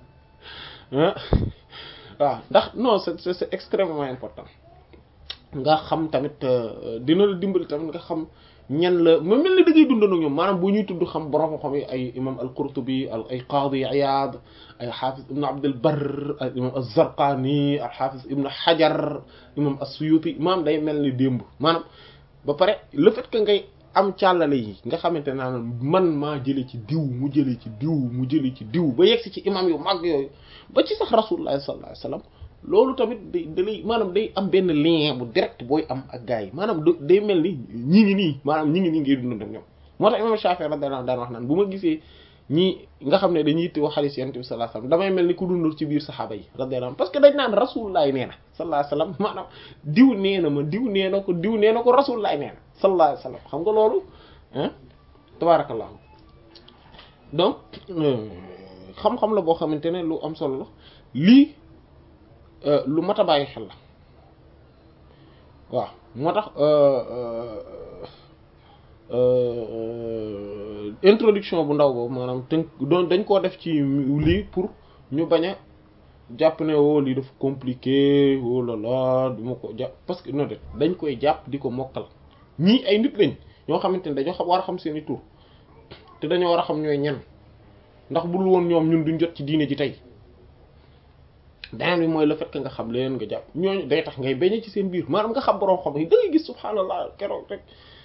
waaw ndax non c'est c'est extrêmement important nga xam tamit dina la dimbali tamit nga xam ñan la ma mel ni da ngay dundandoo ñoom maanaam bu ñuy tudd xam borom xam yi ay imam al-Qurtubi al ay Qadi Iyad ay Hafiz ibn Abd al-Barr ay imam az-Zarqani al Hafiz ibn Hajar imam as-Suyuti maanaam day mel ni démb maanaam ba pare le fait que ngay am càllale yi nga xamante naa man maa jëlee ci diw mu jëlee ci diw mu jëlee ci diw ba yegsi ci imam yu mag yooyu ba ci sax Rasulullah sallallahu alayhi wasallam loolu tamit day dalay maanaam day am benn lien bu direct booy am ak gars yi maanaam day mel ni ñi ngi nii maanaam ñi ngi nii ngay dund ak ñoom moo tax imam Shafi'i radiyallahu anhu daan wax naan bu ma gisee ñi nga xam ne dañuy yitte wax hadith yonent bi sallallahu alayhi wasallam damay mel ni ku dundul ci biir saxaaba yi radiyallahu anhu parce que dañ naan rasulullah nee na sallallahu alayhi wasallam maanaam diw nee na ma diw nee na ko diw nee na ko rasulullah nee na sallallahu alayhi wasallam xam nga loolu ah tabarakallah donc xam-xam la boo xamante ne lu am solo la lii lu mat a bàyyi xel la waaw moo tax introduction bu ndaw boobu maanaam tënk doon dañ koo def ci lii pour ñu bañ a jàpp ne woo lii dafa compliqué oh là là du ma ko jàpp parce que non de dañ koy jàpp di ko mokkal ñii ay nit lañ ñoo xamante ne dañoo xam war a xam seeni tur te dañoo war a xam ñooy ñan ndax bul woon ñoom ñun duñ jot ci diine ji tey beneen bi mooy le fait que nga xam leen nga jàpp ñooñu day tax ngay bañe ci seen biir maanaam nga xam borom xam yi da ngay gis subhaanallah keroog rek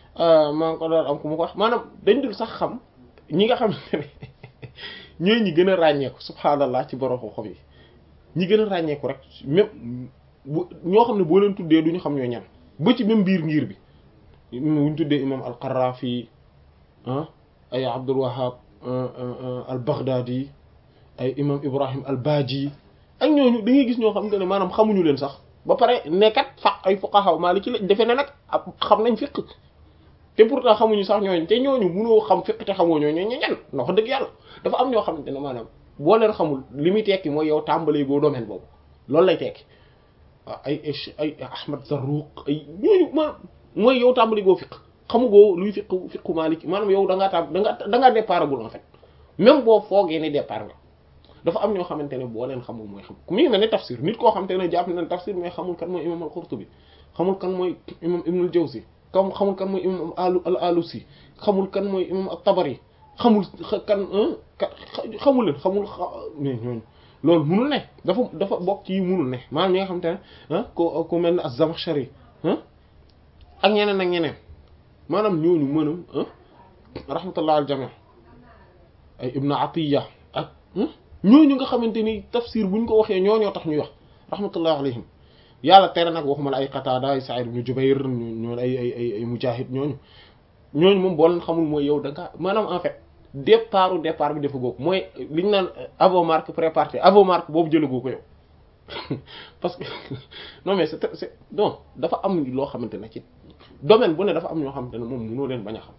maa ngi ko doon am ku ma ko wax maanaam dañ dul sax xam ñi nga xamante ne ñooy ñi gën a ràññeeku subhaanallah ci borom xob yi ñi gën a ràññeeku rek même bu ñoo xam ne boo leen tuddee du ñu xam ñoo ñan ba ci même biir ngir bi wuñ tuddee imam al-Qarrafi ah ay Abdul Wahhab al-Baghdadi ay imam Ibrahim al-Baji ak ñooñu da ngay gis ñoo xamante ne maanaam xamuñu leen sax ba pare nekkat faq ay fuqaha maliki la defe ne nag xam nañ fiqh te pourtant xamuñu sax ñooñu te ñooñu mënoo xam fiqh te xamoo ñooñu ñoo ñan na wax dëgg yàlla dafa am ñoo xamante ne maanaam boo leen xamul li muy tekki mooy yow tàmbalee boo domaine boobu loolu lay tekki ay ay Ahmad Zarruq ay ñooñu ma mooy yow tàmbali goo fiq xamu goo luy fiq fiqu Maliki maanaam yow da ngaa tàmb da nga da ngaa départ gul en fait même boo foogee ni départ nga dafa am ñoo xamante ne boo leen xamul mooy xam ku mi ngi mel ne tafsir nit koo xamante ne jàpp na ne tafsir mais xamul kan mooy imam al-Qurtubi xamul kan mooy imam Ibn al-Jawzi kam xamul kan mooy imam al-Alusi xamul kan mooy imam at-Tabari xamul kan xamul leen xamul mais ñooñu loolu munul ne dafa dafa bokk ci munul ne maanaam ñi nga xamante ne ah ku ku mel ne az-Zamakhshari ak ñeneen ak ñeneen maanaam ñooñu mënam rahmatullah al jami ay Ibn Atiyya ak ñooñu nga xamante ni tafsir buñ ko waxee ñooñoo tax ñuy wax rahmatullah alayhim yàlla tere nag waxuma la ay Qatada ay Sa'id ibn Jubayr ñooñu ay ay ay ay Mujahid ñooñu ñooñu moom boo leen xamul mooy yow da nga maanaam en fait départ départ bi dafa góog mooy li ñu naan avant marque préparé avant marque boobu jëlagoo ko yow parce que non mais c'est c'est non dafa am loo xamante ne ci domaine bu ne dafa am ñoo xamante ne moom mënoo leen bañ a xam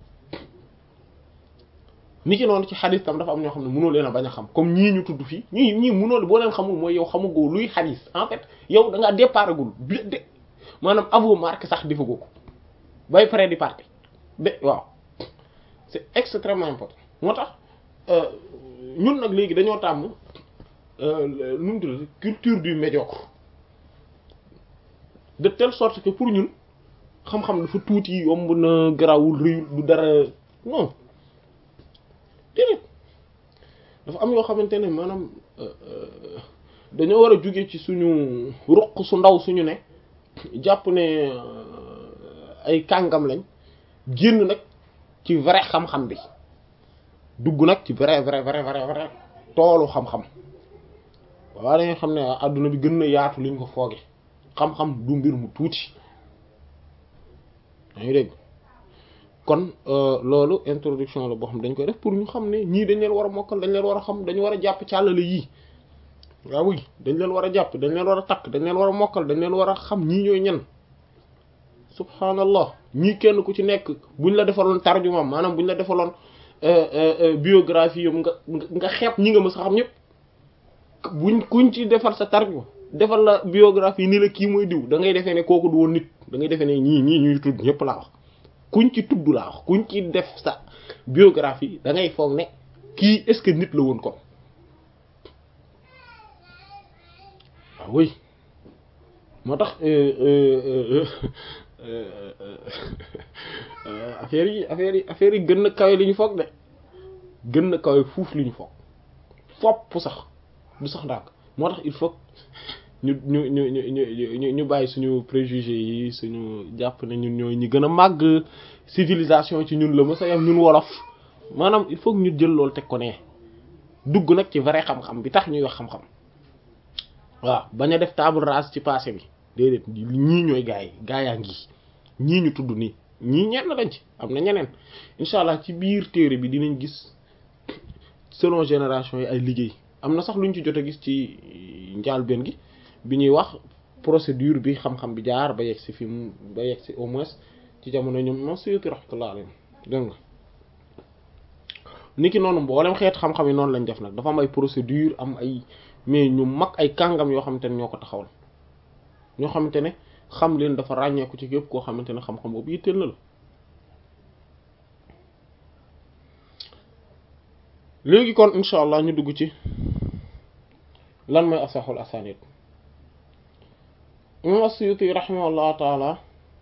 ni ki noonu ci xadis tam dafa am ñoo xam ne mënoo leen a bañ a xam comme ñii ñu tudd fii ñii ñii mënoo boo leen xamul mooy yow xamugoo luy xadis en fait yow da ngaa départ gul de maanaam avant marque sax defagoo ko bay près di parti de waaw c'est extrêmement important moo tax ñun nag léegi dañoo tàmm nu mu tudd culture du médiocre de telle sorte que pour ñun xam-xam dafa tuuti yomb na garawul rëyul du dara non déedéet dafa am yoo xamante ne maanaam dañoo war a jóge ci suñu ruq su ndaw suñu ne jàpp ne ay kàngam lañ génn nag ci vrai xam-xam bi dugg nag ci vrai vrai vrai vrai vrai toolu xam-xam waaw dañuy xam ne adduna bi gën na yaatu liñ ko fooge xam-xam du mbir mu tuuti yaa ngi dégg kon loolu introduction la boo xam dañ koy def pour ñu xam ne ñii dañ leen war a mokkal dañ leen war a xam dañu war a jàpp càllale yii waaw oui dañ leen war a jàpp dañ leen war a takk dañ leen war a mokkal dañ leen war a xam ñii ñooy ñan subhanallah ñii kenn ku ci nekk buñ la defaloon tarjuma maanaam buñ la defaloon biographie yam nga nga xeeb ñi nga mës a xam ñëpp buñ kuñ ci defal sa tarjuma defal la biographie ni la kii mooy diw da ngay defee ne kooku du woon nit da ngay defee ne ñii ñii ñuy tudd ñëpp laa wax kuñ ci tudd laa wax kuñ ci def sa biographie da ngay foog ne kii est-ce que nit la woon kon waaw oui moo tax affaire yi affaire yi affaire yi gën na kawe li ñu foog de gën na kawe fuuf li ñu foog fopp sax du sax ndànk moo tax il faut ñu ñu ñu ñu ñu ñu bàyyi suñu préjugés yi suñu jàpp ne ñun ñooy ñi gën a màgg civilisation ci ñun la mës a yam ñun wolof maanaam il faut ñu jël loolu teg ko ne dugg nag ci vrai xam-xam bi tax ñuy wax xam-xam waaw bañ a def table rase ci passé bi déedéet ñii ñooy gaa yi gaa yaa ngi ñii ñu tudd nii ñii ñenn lañ ci am na ñeneen incha allah ci biir téere bi dinañ gis selon génération yi ay liggéey am na sax luñ ci jot a gis ci njaalbeen gi bi ñuy wax procédure bi xam-xam bi jaar ba yegg si fi mu ba yegg si au moins ci jamono ñoom moom Suyuti rahmatullah alayhi dégg nga niki noonu mboolem xeet xam-xam yi noonu lañ def nag dafa am ay procédure am ay mais ñu mag ay kàngam yoo xamante ne ñoo ko taxawal ñoo xamante ne xam leen dafa ràññeeku ci képp koo xamante ne xam-xam boobu yitteel na la léegi kon incha allah ñu dugg ci lan mooy asaxul asanid imam as-Suyuti rahimahullahu taala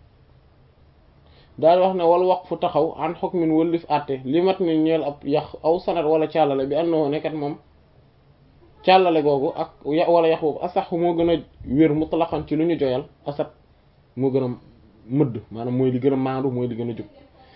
daal wax ne wal waqfu taxaw an hukmin wëllif àtte li mat ni ñeel ab yax aw sanad wala càllale bi annahu nekkat moom càllale googu ak wala yax boobu asax moo gën a wér mutlaqan ci lu ñu joyal asat moo gën a mëdd maanaam mooy li gën a maandu mooy li gën a jub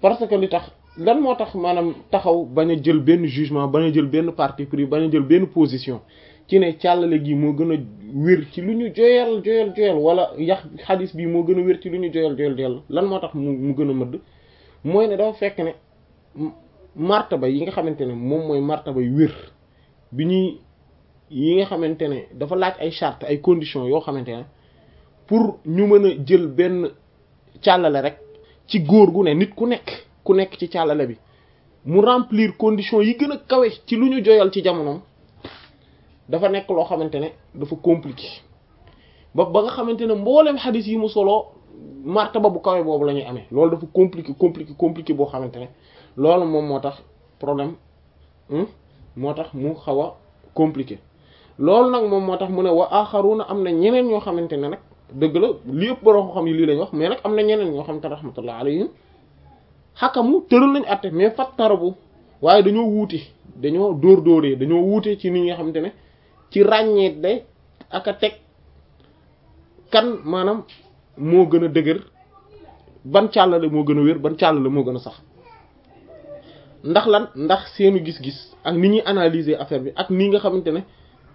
parce que li tax lan moo tax maanaam taxaw bañ a jël benn jugement bañ a jël benn parti pris bañ a jël benn position ci ne càllale gi moo gën a wér ci lu ñu joyal joyal joyal wala yax xadis bi moo gën a wér ci lu ñu joyal joyal joyal lan moo tax mu mu gën a mëdd mooy ne dafa fekk ne martaba yi nga xamante ne moom mooy martaba yu wér bi ñuy yi nga xamante ne dafa laaj ay charte ay conditions yoo xamante ne pour ñu mën a jël benn càllale rek ci góor gu ne nit ku nekk ku nekk ci càllale bi mu remplir conditions yi gën a kawe ci lu ñu joyal ci jamonoom dafa nekk loo xamante ne dafa compliqué ba ba nga xamante ne mboolem xadis yi mu soloo martaba bu kawe boobu la ñuy amee loolu dafa compliqué compliqué compliqué boo xamante ne loolu moom moo tax problème moo tax mu xaw a compliqué loolu nag moom moo tax mu ne wa axaruna am na ñeneen ñoo xamante ne nag dëgg la li ëpp borom xam yi lii lañ wax mais nag am na ñeneen ñoo xamante ne rahmatullah alayhim xakamu tëral nañ atte mais fattarabu waaye dañoo wuute dañoo dóor dóoree dañoo wuute ci ni nga xamante ne ci ràññeet day ak a teg kan maanaam moo gën a dëgër ban càllale moo gën a wér ban càllale moo gën a sax ndax lan ndax seenu gis-gis ak ni ñuy analyser affaire bi ak ni nga xamante ne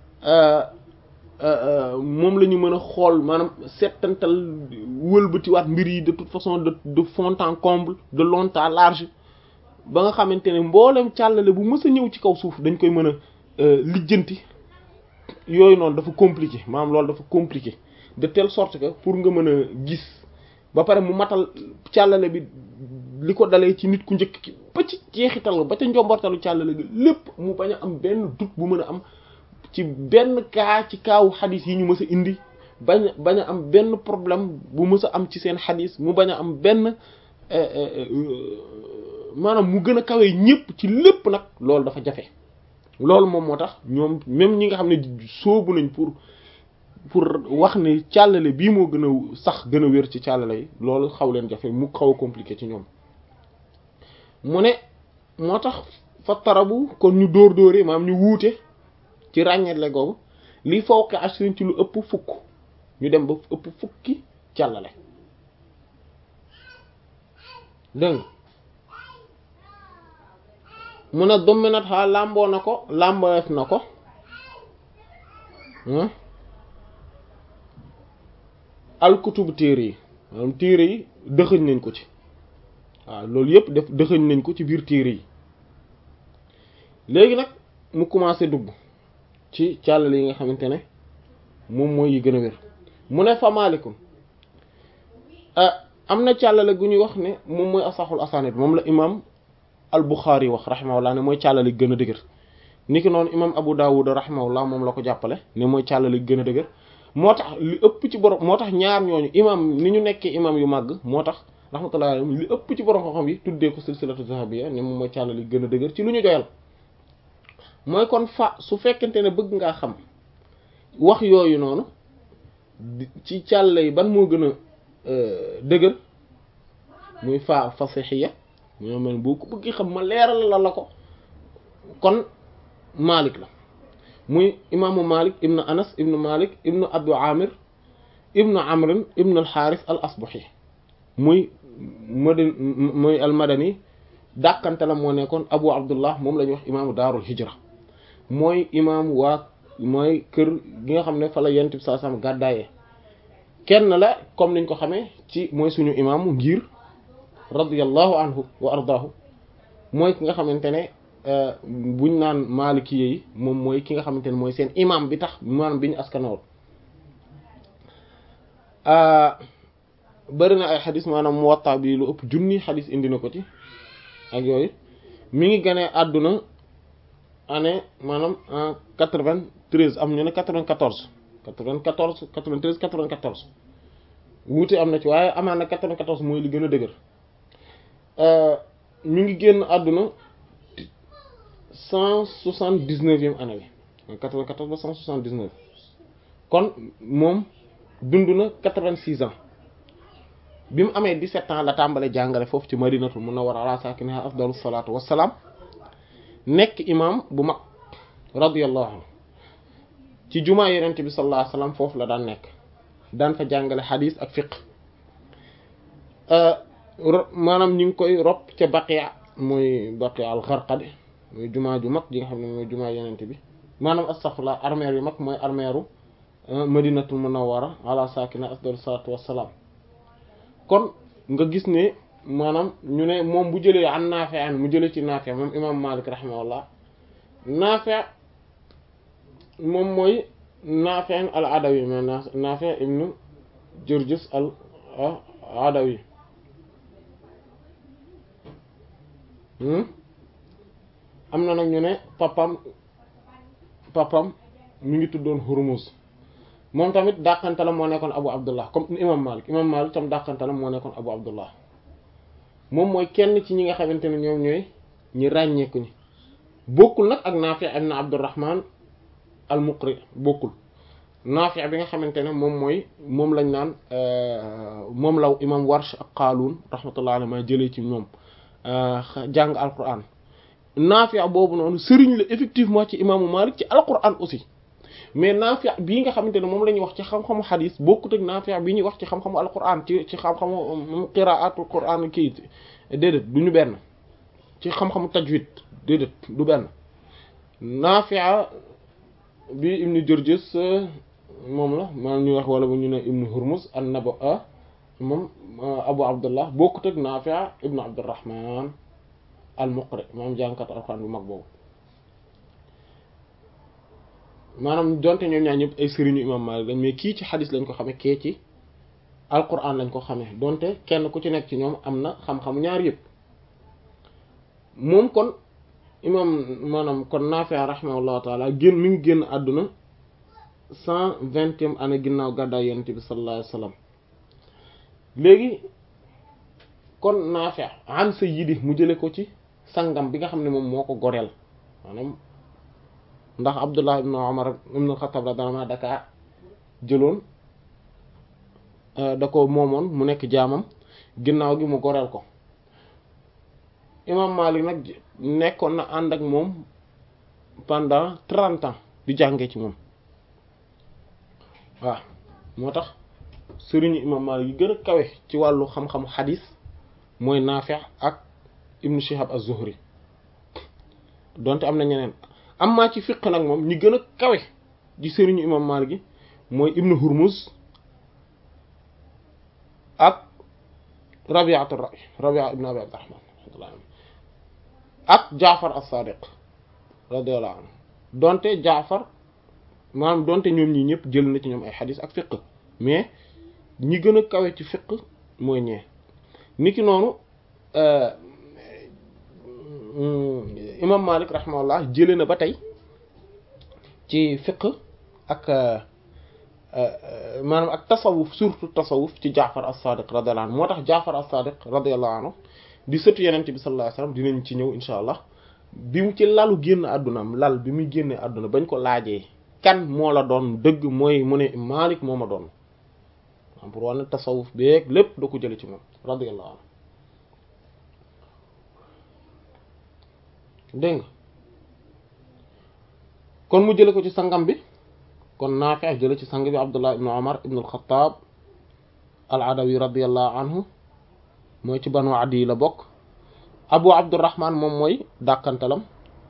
moom la ñu mën a xool maanaam settantal wëlbatiwaat mbir yi de toute façon de de fond en comble de long en large ba nga xamante ne mboolem càllale bu mës a ñëw ci kaw suuf dañ koy mën a lijjanti yooyu noonu dafa compliqué maanaam loolu dafa compliqué de telle sorte que pour nga mën a gis ba pare mu matal càllale bi li ko dalee ci nit ku njëkk ki ba ci jeexital ba ca njombortalu càllale gi lépp mu bañ a am benn doute bu mën a am ci benn kaa ci kaawu xadis yi ñu mës a indi bañ bañ a am benn problème bu mës a am ci seen xadis mu bañ a am benn maanaam mu gën a kawee ñépp ci lépp nag loolu dafa jafe loolu moom moo tax ñoom même ñi nga xam ne soobu nañ pour pour wax ne càllale bii moo gën a sax gën a wér ci càllale yi loolu xaw leen jafe mu xaw a compliqué ci ñoom mu ne moo tax fa tarabu kon ñu dóor dóoree maanaam ñu wuute ci ràññetle googu li fawqi ashrin ci lu ëpp fukk ñu dem ba ëpp fukki càllale dégg mu ne dominat xaa làmboo na ko làmboef na ko alkutubu téere yi maanaam téere yi dëxëñ nañ ko ci waaw loolu yëpp def dëxëñ nañ ko ci biir téere yi léegi nag mu commencé dugg ci càllale yi nga xamante ne moom mooy yi gën a wér mu ne fa maalikum am na càllale gu ñuy wax ne moom mooy asaxul asanid moom la imam al Bukhari wax rahimahullah ne mooy càllale gën a dëgër niki noonu imam Abu Dawud rahimahullah moom la ko jàppale ne mooy càllale gën a dëgër moo tax li ëpp ci borom moo tax ñaar ñooñu imam ni ñu nekkee imam yu màgg moo tax rahmatullah li ëpp ci borom xam-xam yi tuddee ko silsilatu zahabiyya ne moom mooy càllale gën a dëgër ci lu ñu joyal mooy kon fa su fekkente ne bëgg ngaa xam wax yooyu noonu ci càll yi ban moo gën a dëgër muy fa fasixiya moo mel boo ko bëgg xam ma leeral la la ko kon Malik la muy imaamu Malik ibnu Anas ibnu Malik ibnu Abu Amir ibnu Amrin ibnu al-Harith al-Asbahi muy madani muy al-Madani dàkkante la moo nekkoon Abu Abdullah moom la ñuy wax imaamu Daarul Hijra mooy imaam waa mooy kër gi nga xam ne fa la yent bi saa sam gàddaayee kenn la comme niñ ko xamee ci mooy suñu imaamu ngir radiyallahu anhu wa ardaahu mooy ki nga xamante ne buñ naan maaliki yi moom mooy ki nga xamante ne mooy seen imaam bi tax maanaam bi ñu askanool bëri na ay xadis maanaam Muwatta bi lu ëpp junni xadis indi na ko ci ak yooyu mi ngi gane àdduna année maanaam en quatre-vingt-treize am ñu ne quatre-vingt-quatorze quatre-vingt-quatorze quatre-vingt-treize quatre-vingt-quatorze wuute am na ci waaye amaan na quatre-vingt-quatorze mooy li gën a dëgër mi ngi génn àdduna cent soixante-dix-neuvième année bi quatre-vingt-quatorze ba cent soixante-dix-neuf kon moom dund na quatre-vingt-six ans bi mu amee dix-sept ans la tàmbale jàngale foofu ci madinatul munawwara ala saakinihaa afdalu salaatu wassalaam nekk imam bu mag radiyallahu anhu ci jumaa yonent bi sallallahu alayhi wasallam foofu la daan nekk daan fa jàngale xadiis ak fiqh maanaam ñu ngi koy rob ca Baqiya mooy Baqiya al-Gharqad mooy jumaa ju mag ji nga xam ne mooy jumaa yenente bi maanaam astaghfirullah armeer yu mag mooy armeeru Madinatul Munawwara ala sakina afdalu salaatu wassalaam kon nga gis ne maanaam ñu ne moom bu jëlee an Naafi' an mu jëlee ci Naafi' moom imam Malik rahimahullah Naafi' moom mooy Naafi' al Adawi ma Naafi' ibnu Jurjus al Adawi am na nag ñu ne papam papam mi ngi tuddoon Hurmuz moom tamit dàqantalam moo nekkoon Abu Abdullah comme imam Malik imam Malik tam dàqantalam moo nekkoon Abu Abdullah moom mooy kenn ci ñi nga xamante ne ñoom ñooy ñi ràññeeku ñi bokkul nag ak Naafi' ibn Abdurrahman al-Muqri bokkul Naafi' bi nga xamante ne moom mooy moom lañ naan moom law imam Warsh ak Qaalun rahmatullahi alayhi ma jëlee ci ñoom jàng Alquran Naafi' boobu noonu sëriñ la effectivement ci imaamu Malik ci Alquran aussi mais Naafi' bii nga xamante ne moom la ñuy wax ci xam-xamu xadis bokkut ak Naafi' bi ñuy wax ci xam-xamu Alquran ci ci xam-xamu qiraatul Quran kii déedéet du ñu benn ci xam-xamu tajwid déedéet du benn Naafi' bi Ibn Jurjus moom la maanaam ñuy wax wala bu ñu ne Ibn Hurmuz an-Naba moom Abu Abdullah bokkut ak Naafi' Ibn Abdurrahman al-Muqri moom jàngkat Alquran bu mag boobu. maanaam donte ñoom ñaar ñëpp ay sëriñu imam Malik lañ mais kii ci xadis lañ ko xamee kee ci alquran lañ ko xamee donte kenn ku ci nekk ci ñoom am na xam-xamu ñaar yëpp moom kon imam maanaam kon Naafi' rahimahullahu taala génn mi ngi génn àdduna cent vingtième année ginnaaw gàddaay yonent bi sallallahu alayhi wasallam léegi kon Naafi' an sayyidi mu jële ko ci sangam bi nga xam ne moom moo ko goreel maanaam ndax Abdullah ibn Umar ibn al-Khattab radiyallahu anhu daka jëloon da ko moomoon mu nekk jaamam ginnaaw gi mu goreel ko imam Malik nag nekkoon na ànd ak moom pendant trente ans di jàngee ci moom waaw moo tax sëriñu imam Malik yi gën a kawe ci wàllu xam-xamu xadis mooy Naafi' ak Ibn Shihab az-Zuhri donte am na ñeneen amma ci fiq nag moom ñi gën a kawe ci sëriñu imam Malik gi mooy Ibn Hurmuz ak Rabi'atu ar-Ra'y Rabi'a ibn Abi Abdurrahman ak Jaafar as-Sadiq radiyallahu anhu donte Jaafar maanaam donte ñoom ñi ñëpp jël na ci ñoom ay xadis ak fiq mais ñi gën a kawe ci fiq mooy ñee niki noonu imam Malik rahimahullah jëlee na ba tey ci fiq ak maanaam ak tasawuf surtout tasawuf ci Jaafar as-Sadiq radiyallahu anhu moo tax Jaafar as-Sadiq radiyallahu anhu di sëtu yenente bi sallallahu alayhi wasallam dinañ ci ñëw insha allah bi mu ci lalu génn àddunaam lal bi muy génnee àdduna bañ ko laajee kan moo la doon dëgg mooy mu ne Malik moo ma doon am pour wane tasawuf beeg lépp da ko jële ci moom radiyallahu anhu dégg nga kon mu jële ko ci sangam bi kon Naafi' jële ci sang bi Abdullah ibn Umar ibn al-Khattab al-Adawi radiyallahu anhu mooy ci Banu Adi la bokk Abu Abdurrahman moom mooy dàkkantalam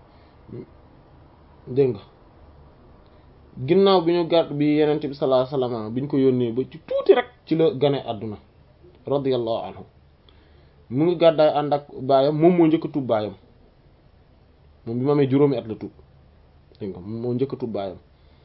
dégg nga ginnaaw bi ñu gàtt bi Yonent bi sallallahu alayhi wasallam bi ñu ko yónnee ba ci tuuti rek ci la gane àdduna radiyallahu anhu mu ngi gàddaay ànd ak baayam moom moo njëkk a tuub baayam moom bi ma amee juróomi at la tuub dégg nga moom moo njëkk a tuub baayam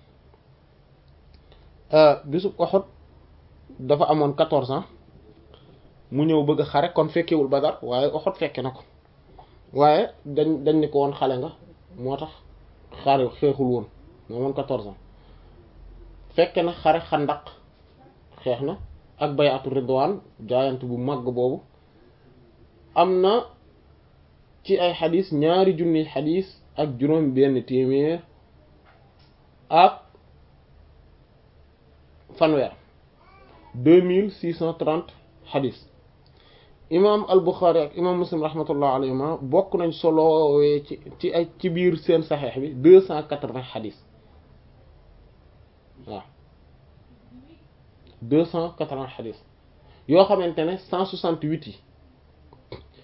bisub Uhud dafa amoon quatorze ans mu ñëw bëgg a xare kon fekkewul Badar waaye Uhud fekke na ko waaye dañ dañ ni ko woon xale nga moo tax xare xeexul woon moo amoon quatorze ans fekke na xare Xandaq xeex na ak bayatu Ridwaan jaayante bu màgg boobu am na ci ay xadis ñaari junni xadis ak juróom benn téeméer ak fanweer deux mille six cent trente xadis imam al Buxaari ak imam Muslim rahmatullah alayhima bokk nañ solowee ci ci ay ci biir seen saxeex bi deux cent quatre-vingts xadis waaw deux cent quatre-vingts xadis yoo xamante ne cent soixante-huit yi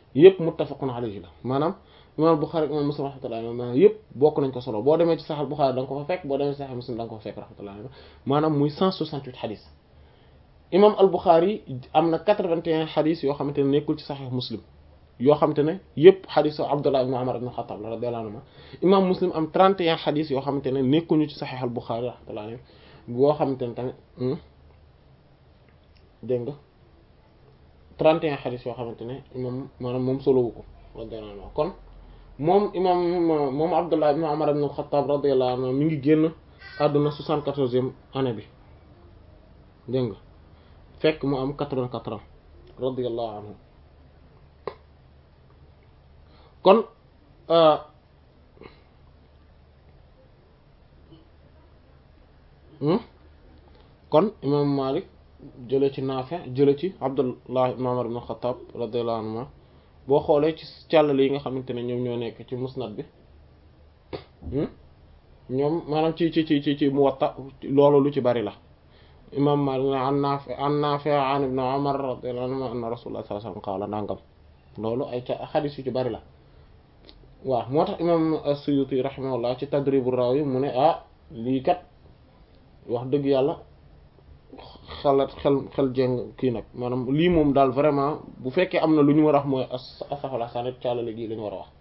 yëpp muttafaqun alayhi la maanaam imam Bukhari imam Muslim rahmatullahi maanaam yëpp bokk nañ ko solo boo demee ci Sahih Bukhari da nga ko fa fekk boo demee ci Sahih Muslim da nga ko fa fekk rahmatullahi maanaam muy 168 xadis imam al Bukhari am na 81 xadis yoo xamante ne nekkul ci Sahih Muslim yoo xamante ne yëpp xadisu Abdullah ibn Umar ibn Khattab la radiyallahu anhu imam Muslim am 31 xadis yoo xamante ne nekkuñu ci Sahih al Bukhari rahmatullahi boo xamante ne tamit dégg nga 31 xadis yoo xamante ne imam maanaam moom solowu ko radiyallahu anhu kon moom imam moom Abdullah ibn Umar ibn Khattab radiyallahu anhu mi ngi génn àdduna 74e année bi dégg nga fekk mu am 84 ans radiyallahu anhu kon kon imam Malik jële ci Naafi jële ci Abdullah ibn Umar ibn Khattab radiyallahu anhu boo xoolee ci càllale yi nga xamante ne ñoom ñoo nekk ci musnad bi ñoom maanaam ci ci ci ci ci Muwatta loolu lu ci bari la imam Malik an Naafi an Naafi an ibn Umar radiyallahu anhu anna Rasulullah sallallahu alayhi wasallam qaala nangam loolu ay ca xadis yu ci bari la waaw moo tax imam As-Suyuti rahimahullah ci Tadribur Rawi mu ne ah lii kat wax dëgg yàlla xalaat xel xel jeng kii nag maanaam lii moom daal vraiment bu fekkee am na lu ñu war a wax mooy asaxala sanet càllale gii la ñu war a wax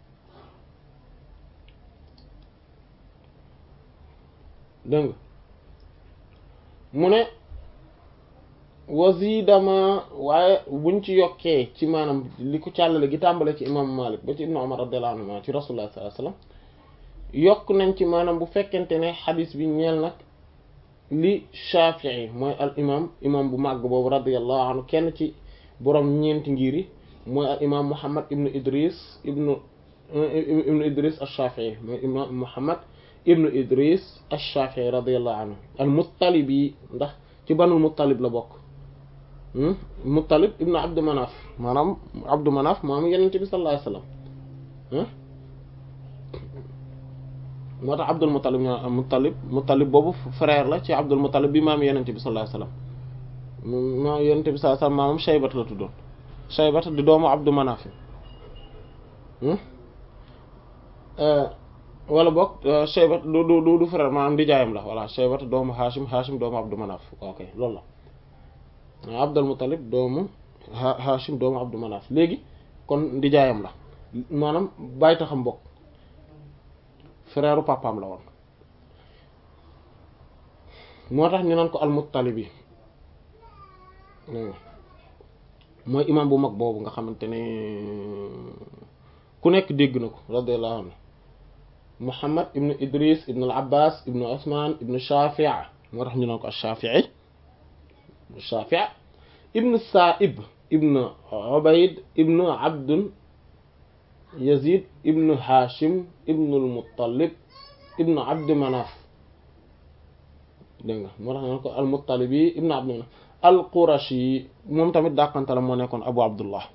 dégg nga mu ne wasidama waaye buñ ci yokkee ci maanaam li ko càllale gi tàmbale ci imam Malik ba ci ibnu Umar radiyallahu anhu ci rasulullah sallallahu alayhi wasallam yokk nañ ci maanaam bu fekkente ne xadis bi ñeel nag li Shafi'i mooy al imam imam bu màgg boobu radiyallahu anhu kenn ci borom ñeenti ngir yi mooy al imam Muhammad ibnu Idris ibnu ibnu Idris ash-Shafi'i mooy imam Muhammad ibnu Idris ash-Shafi'i radiyallahu anhu al Muttalibi ndax ci banul Muttalib la bokk Muttalib ibnu Abdu Manaf maanaam Abdu Manaf maanaam Yonent bi sallallahu alayhi wasallam moo tax Abdul Muttalib ñoo Muttalib Muttalib boobu frère la ci Abdul Muttalib bi maam Yonent bi sallallahu alayhi wasallam maam Yonent bi sallallahu alayhi wasallam maamam Shaybat la tuddoon Shaybat di doomu Abdu Manaf wala boog Shaybat du du du frère maanaam di jaayam la voilà Shaybat doomu Hashim Hashim doomu Abdu Manaf ok loolu la Abdul Muttalib doomu Hashim doomu Abdu Manaf léegi kon di jaayam la maanaam bàyyi taxam bokk frère papaam la woon moo tax ñu naan ko al-Muttalibi mooy imam bu mag boobu nga xamante ne ku nekk dégg na ko radiyallahu anhu Muhammad ibn Idris ibn al-Abbas ibn Usman ibn Shafi' moo tax ñu naan ko al-Shafi'i Shafi' ibn Sa'ib ibn Ubayd ibn Abd Yazid ibn Hashim ibn al-Muttalib ibn Abd Manaf dégg nga moo tax ñu ko al-Muttalibi ibn Abd Manaf al-Qurashi moom tamit dàqante la moo nekkoon Abu Abdullah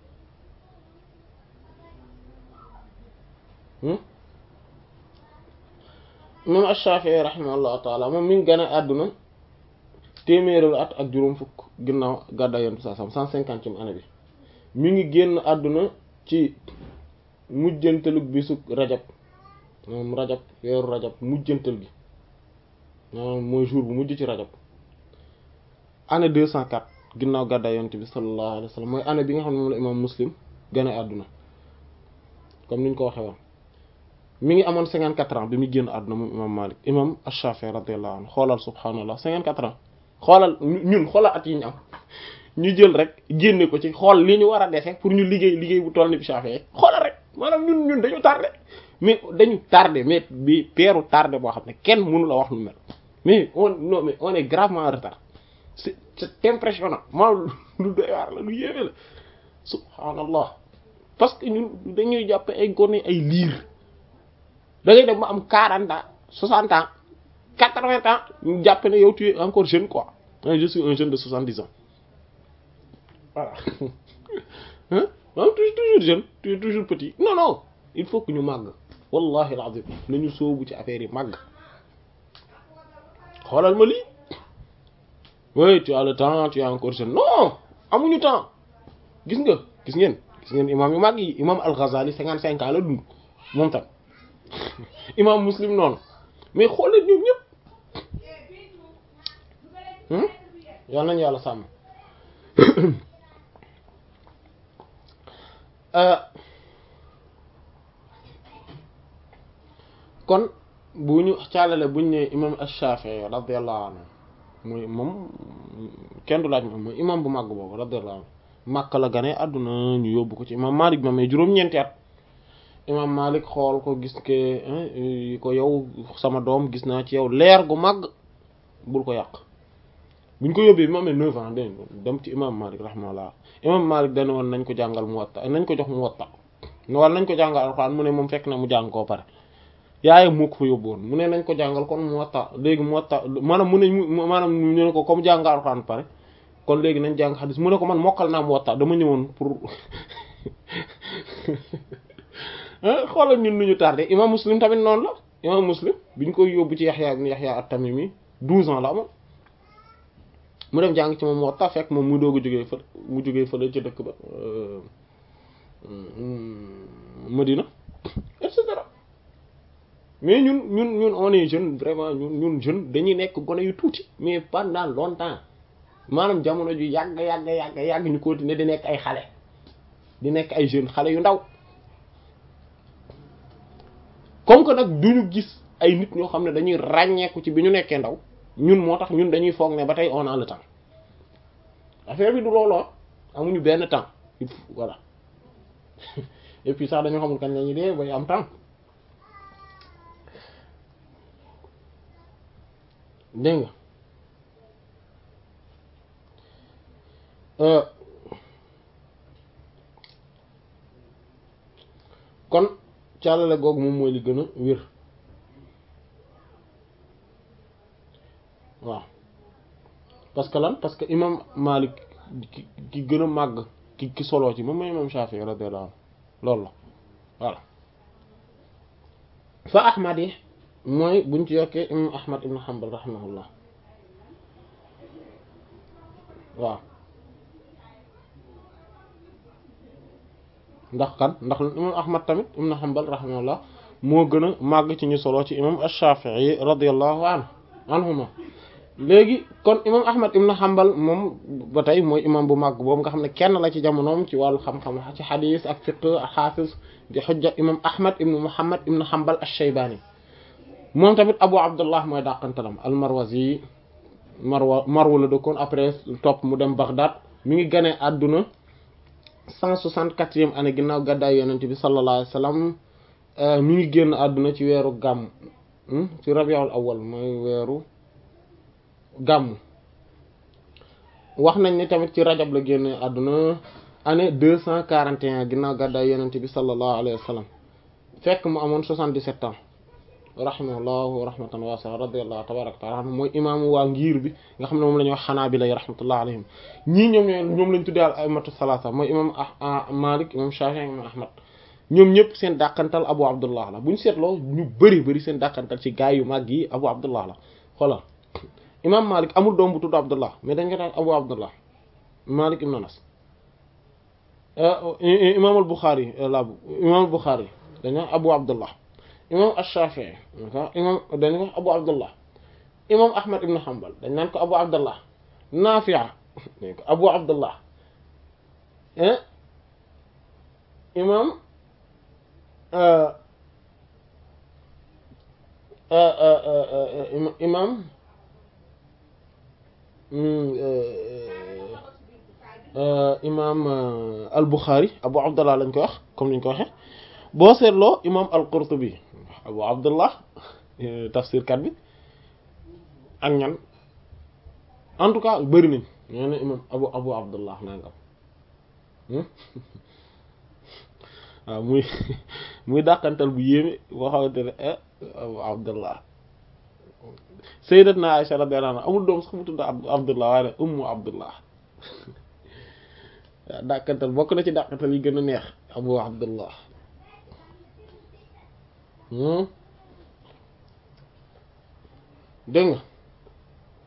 moom Ash-Shafi'i rahimahullahu taala moom mi ngi gën a àdduna téeméeru at ak juróom fukk ginnaaw gàddaay Yonent bi sallallahu alayhi wasallam cent cinquantième année bi mi ngi génn àdduna ci mujjantalug bisu rajab moom rajab weeru rajab mujjantal gi maanaam mooy jour bu mujj ci rajab année deux cent quatre ginnaaw gàddaay yonent bi sallallahu alayhi wa sallam mooy année bi nga xam ne moom la imam muslim gën a àdduna comme ni ñu ko waxee woon mi ngi amoon cinquante quatre ans bi muy génn àdduna moom imam malik imam ash-shafi'i radiyallahu anhu xoolal subhaanallah cinquante quatre ans xoolal ñun xoolal at yi ñu am ñu jël rek génne ko ci xool li ñu war a defee pour ñu liggéey liggéey bu toll ni bi shafi'i xoolal rek maanaam ñun ñun dañu tardé mais dañu tardé mais bi peeru tardé boo xam ne kenn mënu la wax lu mel mais on non mais on est gravement en retard c'est c'est impressionnant maanaam lu doy waar la lu yéeme la subhanallah parce que ñun dañuy jàppe ay gone ay liir da ngay dem ba am quarante ans soixante ans quatre-vingts ans ñu jàppe ne yow tu es encore jeune quoi je suis un jeune de soixante-dix ans voilà hein maanaam toujours jeune tu es toujours petit non non il faut que ñu màgg wallahi alazim nañu sóobu ci affaire yi màgg xoolal ma lii oui tu as le temps tu es encore jeune non amuñu temps gis nga gis ngeen gis ngeen imam yu mag yi imam al-Ghazali cinquante cinq ans la dund moom tam imam Muslim noonu mais xoolee ñoom ñëpp yal nañu yàlla sàmm kon bu ñu caalale buñ ne imam ash-Shafi'i radiyallahu anhu muy moom kenn du laaj moom mooy imam bu màgg boobu radiyallahu anhu Makka la gane àdduna ñu yóbbu ko ci imam Malik ma mais juróom-ñeenti at imam Malik xool ko gis ke ko yow sama doom gis naa ci yow leer gu màgg bul ko yàq buñ ko yóbbee bi mu amee neuf ans dén dem ci imam Malik rahimahullah imam Malik dana woon nañ ko jàngal Muwatta nañ ko jox Muwatta wala nañ ko jàngal alxuraan mu ne moom fekk na mu jàng koo pare yaayam moo ko fa yóbbu woon mu ne nañ ko jàngal kon Muwatta léegi Muwatta maanaam mu ne maanaam ñu ne ko comme jàngal alxuraan pare kon léegi nañ jàng xadis mu ne ko man mokkal naa Muwatta dama ñëwoon pour xoolal ñun nu ñu tardé imam Muslim tamit noonu la imam Muslim biñ koy yóbbu ci Yaxya ibn Yaxya at-Tamimi douze ans la amoon mu dem jàng ci moom Muwatta fekk moom mu doog a jógee fa mu jógee fële ci dëkk ba Medina et cetera mais ñun ñun ñun on est jeune vraiment ñun ñun jeune dañuy nekk gone yu tuuti mais pendant longtemps maanaam jamono ju yàgg yàgg yàgg yàgg ñu continuer di nekk ay xale di nekk ay jeunes xale yu ndaw comme que nag duñu gis ay nit ñoo xam ne dañuy ràññeeku ci bi ñu nekkee ndaw ñun moo tax ñun dañuy foog ne ba tey on a le temps affaire bi du looloo amuñu benn temps voilà et puis sax dañoo xamul kañ lañuy dee bay am temps dégg nga kon càllale googu moom mooy li gën a wér waaw parce que lan parce que imam Malik ki ki gën a màgg ki ki soloo ci moom mooy imam Shafi'i radiyallahu anhu loolu la voilà fa Ahmad yi mooy buñ ci yokkee imam Ahmad ibn Hanbal rahimahullah waaw ndax kan ndax imam Ahmad tamit ibn Hanbal rahimahullah moo gën a màgg ci ñu soloo ci imam Shafi'i radiyallahu anhu anhuma léegi kon imam ahmad ibn hanbal moom ba tey mooy imam bu màgg boobu nga xam ne kenn la ci jamonoom ci wàllu xam-xam ci xadis ak fiqh ak xaafis di xujja imam ahmad ibn muhammad ibn hanbal ash-shaybani moom tamit abu abdullah mooy dàqantalam al-marwazi marwa marwa la dëkkoon après topp mu dem baghdad mi ngi ganee àdduna cent soixante-quatrième année ginnaaw gàddaay yonent bi sallallahu alayhi wa sallam mi ngi génn àdduna ci weeru gàmm ci rabiul awwal mooy weeru gàmm wax nañ ne tamit ci rajab la génne àdduna année deux cent quarante et un ginnaaw gàddaay yonent bi sallallahu alayhi wa sallam fekk mu amoon soixante-dix-sept ans rahimahullahu rahmatan wasi'a radiyallahu tabaraka taala anhu mooy imaamu waa ngir bi nga xam ne moom la ñuy wax xanaabila yi rahmatullah alayhim ñii ñoom ñooy ñoom lañ tuddee al a'immatu salaasa mooy imam Malik imam Shafi'i imam Ahmad ñoom ñëpp seen dàqantal Abu Abdullah la bu ñu seetloo ñu bëri bëri seen dàqantal ci gaay yu mag yi Abu Abdullah la xoolal imam Malik amul doom bu tudd Abdullah mais dañ ko tax Abu Abdullah Malik ibn Anas imam al Bukhari la imam al Bukhari dañu Abu Abdullah imam ash-Shafi'i imam dañ ko Abu Abdullah imam Ahmad ibn Hanbal dañ naan ko Abu Abdullah Nafi' dañ ko Abu Abdullah imam imam imam al-Bukhari Abu Abdullah lañ ko wax comme niñ ko waxe boo seetloo imam al-Qurtubi Abu Abdullah tafsir kat bi ak ñan en tout cas bëri nañ ñoo ne imam Abu Abu Abdullah nangam waaw muy muy dàqantal bu yéeme boo xamante ne Abu Abdullah Sayyidatna Aisha radiyallahu anha amul doom sax mu tudd Abdullah waaye ne Ummu Abdullah waaw dàqantal bokk na ci dàqantal yi gën a neex Abu Abdullah dégg nga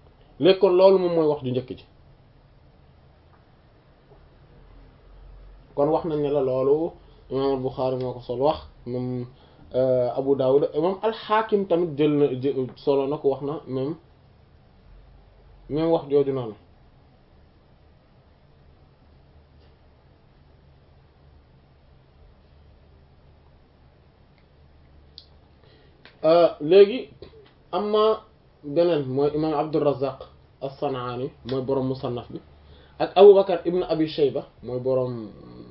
léegi kon loolu moom mooy wax ju njëkk ji kon wax nañ ne la loolu imam al-Bukhari moo ko sol wax moom Abu Dawud imam al-Hakim tamit jël na solo na ko wax na même même wax jooju noonu léegi amma beneen mooy imam Abdurrazzaq as-San'ani mooy boroom musannaf bi ak Abu Bakar ibn Abi Shayba mooy boroom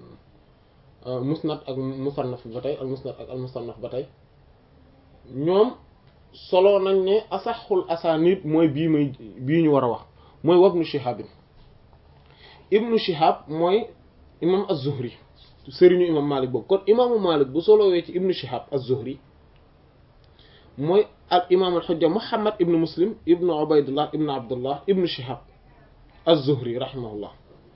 musnad ak musannaf ba tey al musnad ak al musannaf ba tey ñoom solo nañ ne asaxul asanid mooy bii may bii ñu war a wax mooy wabnu Shihab ibnu Shihab mooy imam az-Zuhri sëriñu imam Malik boobu kon imaamu Malik bu solowee ci ibnu Shihab az-Zuhri mooy al imaam al xujja Muhammad ibnu Muslim ibnu Ubaydullah ibnu Abdullah ibnu Shihab az-Zuhri rahimahullah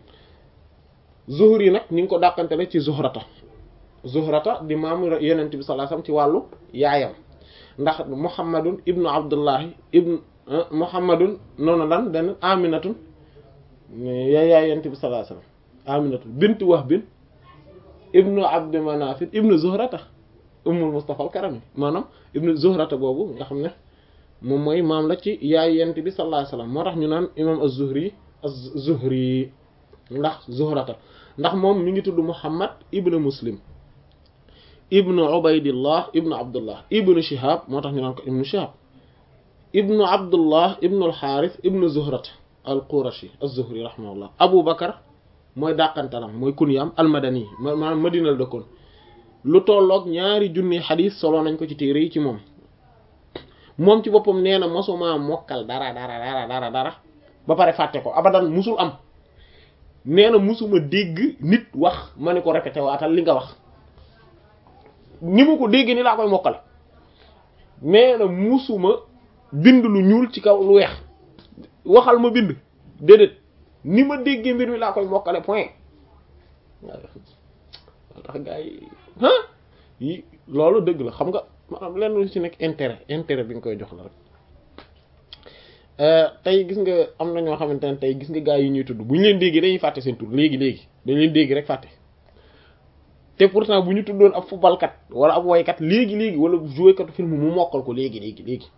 Zuhri nag ñu ngi ko dàqantele ci Zuhrata Zuhrata di maamu Yonent bi sallallahu alayhi wasallam ci wàllu yaayam ndax Muhammadun ibnu Abdullahi ibnu Muhammadun noonu lan den Aminatun yaay yaay Yonent bi sallallahu alayhi wasallam Aminatun bint Wahbin ibnu Abdi Manafin ibnu Zuhrata ummul Mustafa al-Karami maanaam ibnu Zuhrata boobu nga xam ne moom mooy maam la ci yaay Yonent bi sallallahu alayhi wasallam moo tax ñu naan imam az-Zuhri az-Zuhri ndax Zuhrata ndax moom mi ngi tudd Muhammad ibnu Muslim ibnu Ubaydillah ibnu Abdullah ibnu Shihab moo tax ñu naan ko ibnu Shihab ibnu Abdullah ibnu al-Harith ibnu Zuhrata al-Qurashi az-Zuhri rahimahullah Abu Bakar mooy dàqantalam mooy kunyaam al-Madani maanaam Madina la dëkkoon lu tolloog ñaari junni xadiis solo nañ ko ci téere yi ci moom moom ci boppam nee na mosuma mokkal dara dara dara dara dara ba pare fàtte ko abadan musul am nee na musuma dégg nit wax ma ne ko répété waatal li nga wax ni ma ko dégg ni laa koy mokkale nee na musuma bind lu ñuul ci kaw lu weex waxal ma bind déedéet ni ma déggee mbir mi laa koy mokkale point waaw tax gaa yi yi loolu dëgg la xam nga maanaam lenn lu ci nekk intérêt intérêt bi nga koy jox la rek tey gis nga am na ñoo xamante ne tey gis nga gaa yi ñuy tudd bu ñu leen déggee dañuy fàtte seen tur léegi léegi dañ leen dégg rek fàtte te pourtant bu ñu tuddoon ab footballkat wala ab woykat léegi léegi wala jouekatu film mu mokkal ko léegi léegi léegi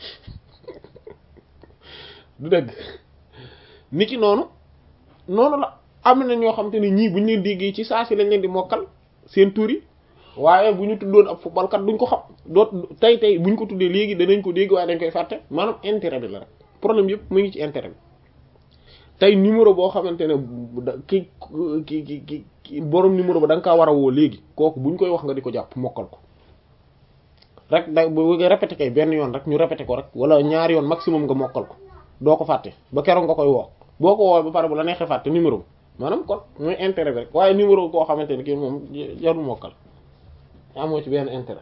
du dëgg niki noonu noonu la am na ñoo xamante ne ñii bu ñu leen déggee ci saa si lañ leen di mokkal seen tur yi waaye bu ñu tuddoon ab footballkat duñ ko xam doot tey tey bu ñu ko tuddee léegi danañ ko dégg waaye dañ koy fàtte maanaam intérêt bi la rek problème yëpp mu ngi ci intérêt bi tey numéro boo xamante ne ki ki ki ki borom numéro ba da nga kaa war a woo léegi kooku buñ koy wax nga di ko jàpp mokkal ko rek da bu répété kay benn yoon rek ñu répété ko rek wala ñaari yoon maximum nga mokkal ko doo ko fàtte ba keroog nga koy woo boo ko woo ba pare bu la neexee fàtte numéro bi maanaam kon mooy intérêt bi rek waaye numéro koo xamante ne kii moom jarul mokkal amoo ci benn intérêt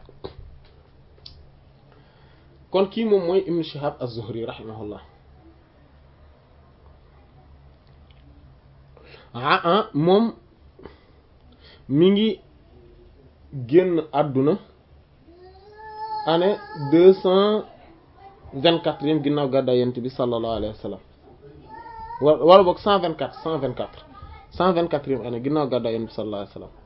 kon kii moom mooy Ibn Shihab az-Zuhri rahimahullah ah ah moom mi ngi génn àdduna année deux cent vingt-quatrième ginnaaw gàddaay yonent bi sallallahu alayhi wa sallam wala boog cent vingt-quatre cent vingt-quatre cent vingt-quatrième année ginnaaw gàddaay yonent bi sallallahu alayhi wa sallam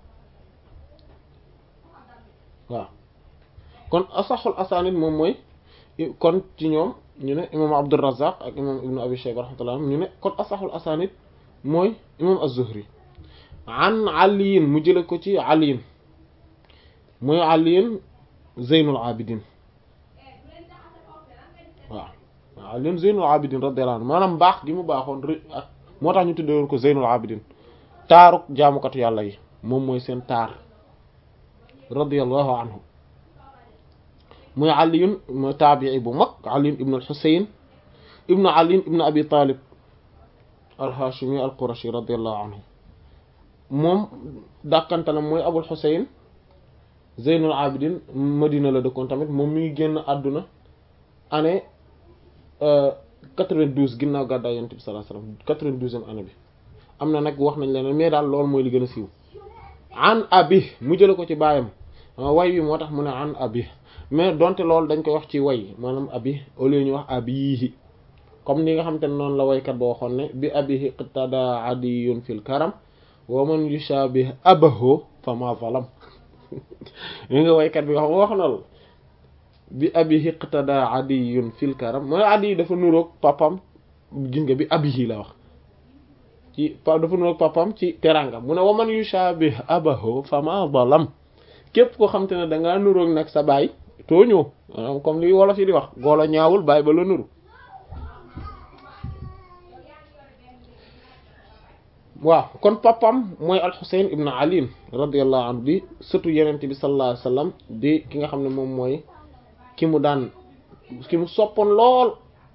waaw kon asaxul asanid moom mooy kon ci ñoom ñu ne imam Abdurrazzaq ak imam ibnu abi shayba rahmatullah ñu ne kon asaxul asanid mooy imam az-Zuhri an aliyin mu jële ko ci aliyin mooy aliyin zeynul abidin waaw aliyin zeynul abidin radiyallahu anhu maanaam baax gi mu baaxoon ak moo tax ñu tuddewoon ko zeynul abidin taaruk jaamukatu yàlla yi moom mooy seen taar radiyallahu anhu muy aliyun mooy taabii bu mag aliyun ibnu alxusayn ibnu aliyin ibnu abi talib alhashimi alqurashi radiyallahu anhu moom dàkkantalam mooy abul xusayn zeynul abidin madina la dëkkoon tamit moom mi ngi génn àdduna année quatre-vingt-douze ginnaaw gàddaay yonent bi sallallahu alayhi wasallam quatre-vingt-douzième année bi am na nag wax nañ leneen mais daal loolu mooy li gën a siiw an abi mu jële ko ci baayam way wi moo tax mu ne an abi mais donte loolu dañ koy wax ci way maanaam abi au lieu ñu wax abihi comme ni nga xam te ne noonu la waykat boo waxoon ne bi abihi qtada adiyun fil karam wa man yushabih abahu fa ma zalam li nga waykat bi wax wax na la bi abi iqtada adiyun fil karam mooy adi dafa nuroog papam gis nga bi abihi la wax ci pa dafa nuroog papam ci teranga mu ne wa man yushabih abahu fa ma zalam képp koo xam te ne dangaa nuroog nag sa baay tooñoo maanaam comme li wolof yi di wax golo ñaawul baay ba la nuru waaw kon papam mooy alxuseyn ibn ali radiallahu anhu di sëtu yenente bi sallallahu alayhi wasallam di ki nga xam ne moom mooy ki mu daan ki mu soppoon lool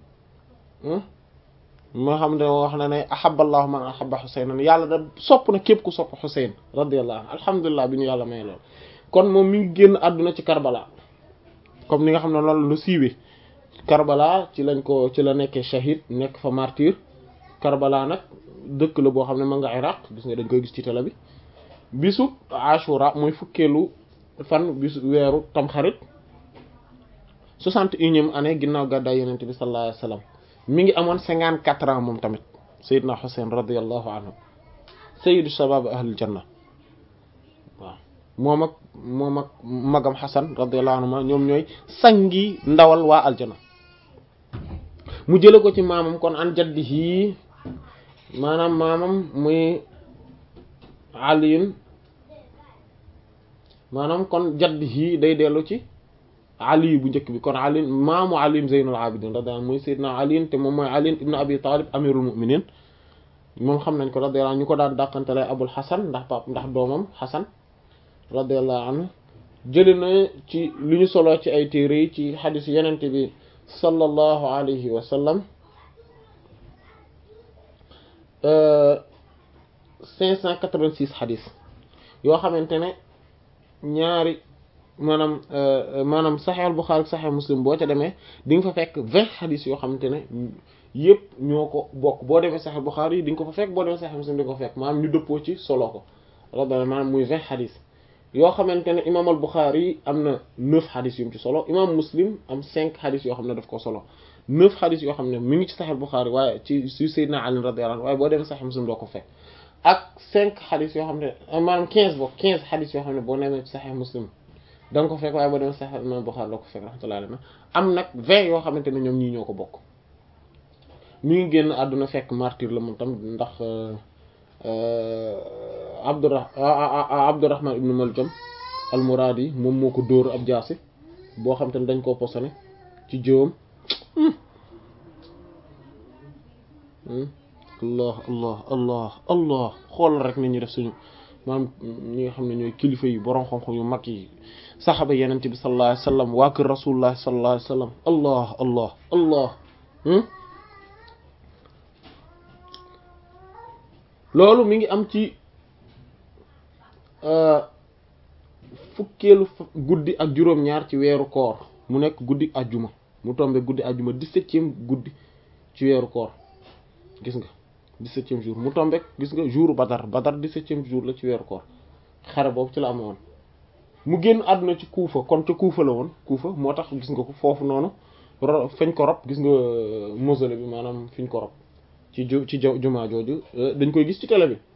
moo xam ne wax na ne ahaballahu man ahaba xuseynan yàlla da sopp na képp ku sopp xuseyn radiallahu anhu alhamdulilah bi ñu yàlla may lool kon moom mi ngi génn àdduna ci Karbala comme ni nga xam ne loolu lu siiwee Karbala ci lañ ko ci la nekkee shahid nekk fa martyr Karbala nag dëkk la boo xam ne ma nga Iraq gis nga dañ koy gis ci télé bi bisu Ashura mooy fukkeelu fan bisu weeru tamxarit soixante et unième année ginnaaw gàddaay yonent bi sallallahu alayhi wasallam mi ngi amoon cinquante quatre ans moom tamit Seydina Hussein radiyallahu anhu sayyidu shabab ahlul janna waaw moom ak moom ak magam Xasan radiyallahu anhu ñoom ñooy sangi ndawal waa aljana mu jële ko ci maamam kon an jaddihi maanaam maamam muy aliin maanaam kon jaddihi day dellu ci ali bu njëkk bi kon ali maamu ali zeynul abidin radiyallahu anhu muy sayyidina ali te moom mooy ali ibn abi talib amirul mu'minin moom xam nañ ko radiyallahu anhu ñu ko daan dàqantele abul hasan ndax pap ndax doomam hasan radiyallahu anhu jëli na ci li ñu soloo ci ay téere yi ci xadis yenente bi sallallahu alayhi wa sallam cinq cent quatre-vingt-six xadis yoo xamante ne ñaari maanaam maanaam saxeexul Buxaari ak saxeex Muslim boo ca demee di nga fa fekk vingt xadis yoo xamante ne yëpp ñoo ko bokk boo demee saxeexul Buxaari yi di nga ko fa fekk boo demee saxeex Muslim di nga ko fekk maanaam ñu dëppoo ci solo ko radiyallahu maanaam muy vingt xadis yoo xamante ne imaam al Buxaari yi am na neuf xadis yu mu ci solo imaam Muslim am cinq xadis yoo xam ne daf ko solo neuf xadis yoo xam ne mi ngi ci saxeexul Buxaari waaye ci ci Seydina Ali radiyallahu anhu waaye boo demee saxeex Muslim doo ko fekk ak cinq xadis yoo xam ne maanaam quinze boo quinze xadis yoo xam ne boo demee ci saxeex Muslim da nga ko fekk waaye boo demee saxeex imaam Buxaari doo ko fekk rahmatullahi alayhi am nag vingt yoo xamante ne ñoom ñii ñoo ko bokk mi ngi génn àdduna fekk martyr la moom tam ndax Abdurrah Abdurrahman ibn Maljam al-Muradi moom moo ko dóor ab jaasi boo xam te ne dañ koo posone ci jëwam allah allah allah allah xoolal rek ni ñu def suñu maanaam ñi nga xam ne ñooy kilifa yi borom xam-xam yu mag yi saxaba yenente bi sallallahu alayhi wasallam waa kër rasulullah sallallahu alayhi wasallam allah allah allah loolu mi ngi am ci fukkeelu guddi ak juróom-ñaar ci weeru koor mu nekk guddi ajjuma mu tombe guddi ajjuma dix-septième guddi ci weeru koor gis nga dix-septième jour mu tombe gis nga jour badar badar dix-septième jour la ci weeru koor xare boobu ci la amoon mu génn àdduna ci kuufa kon ca kuufa la woon kuufa moo tax gis nga ko foofu noonu fañ ko rob gis nga mausolée bi maanaam fiñ ko rob ci ju ci jumaa jooju dañ koy gis ci télé bi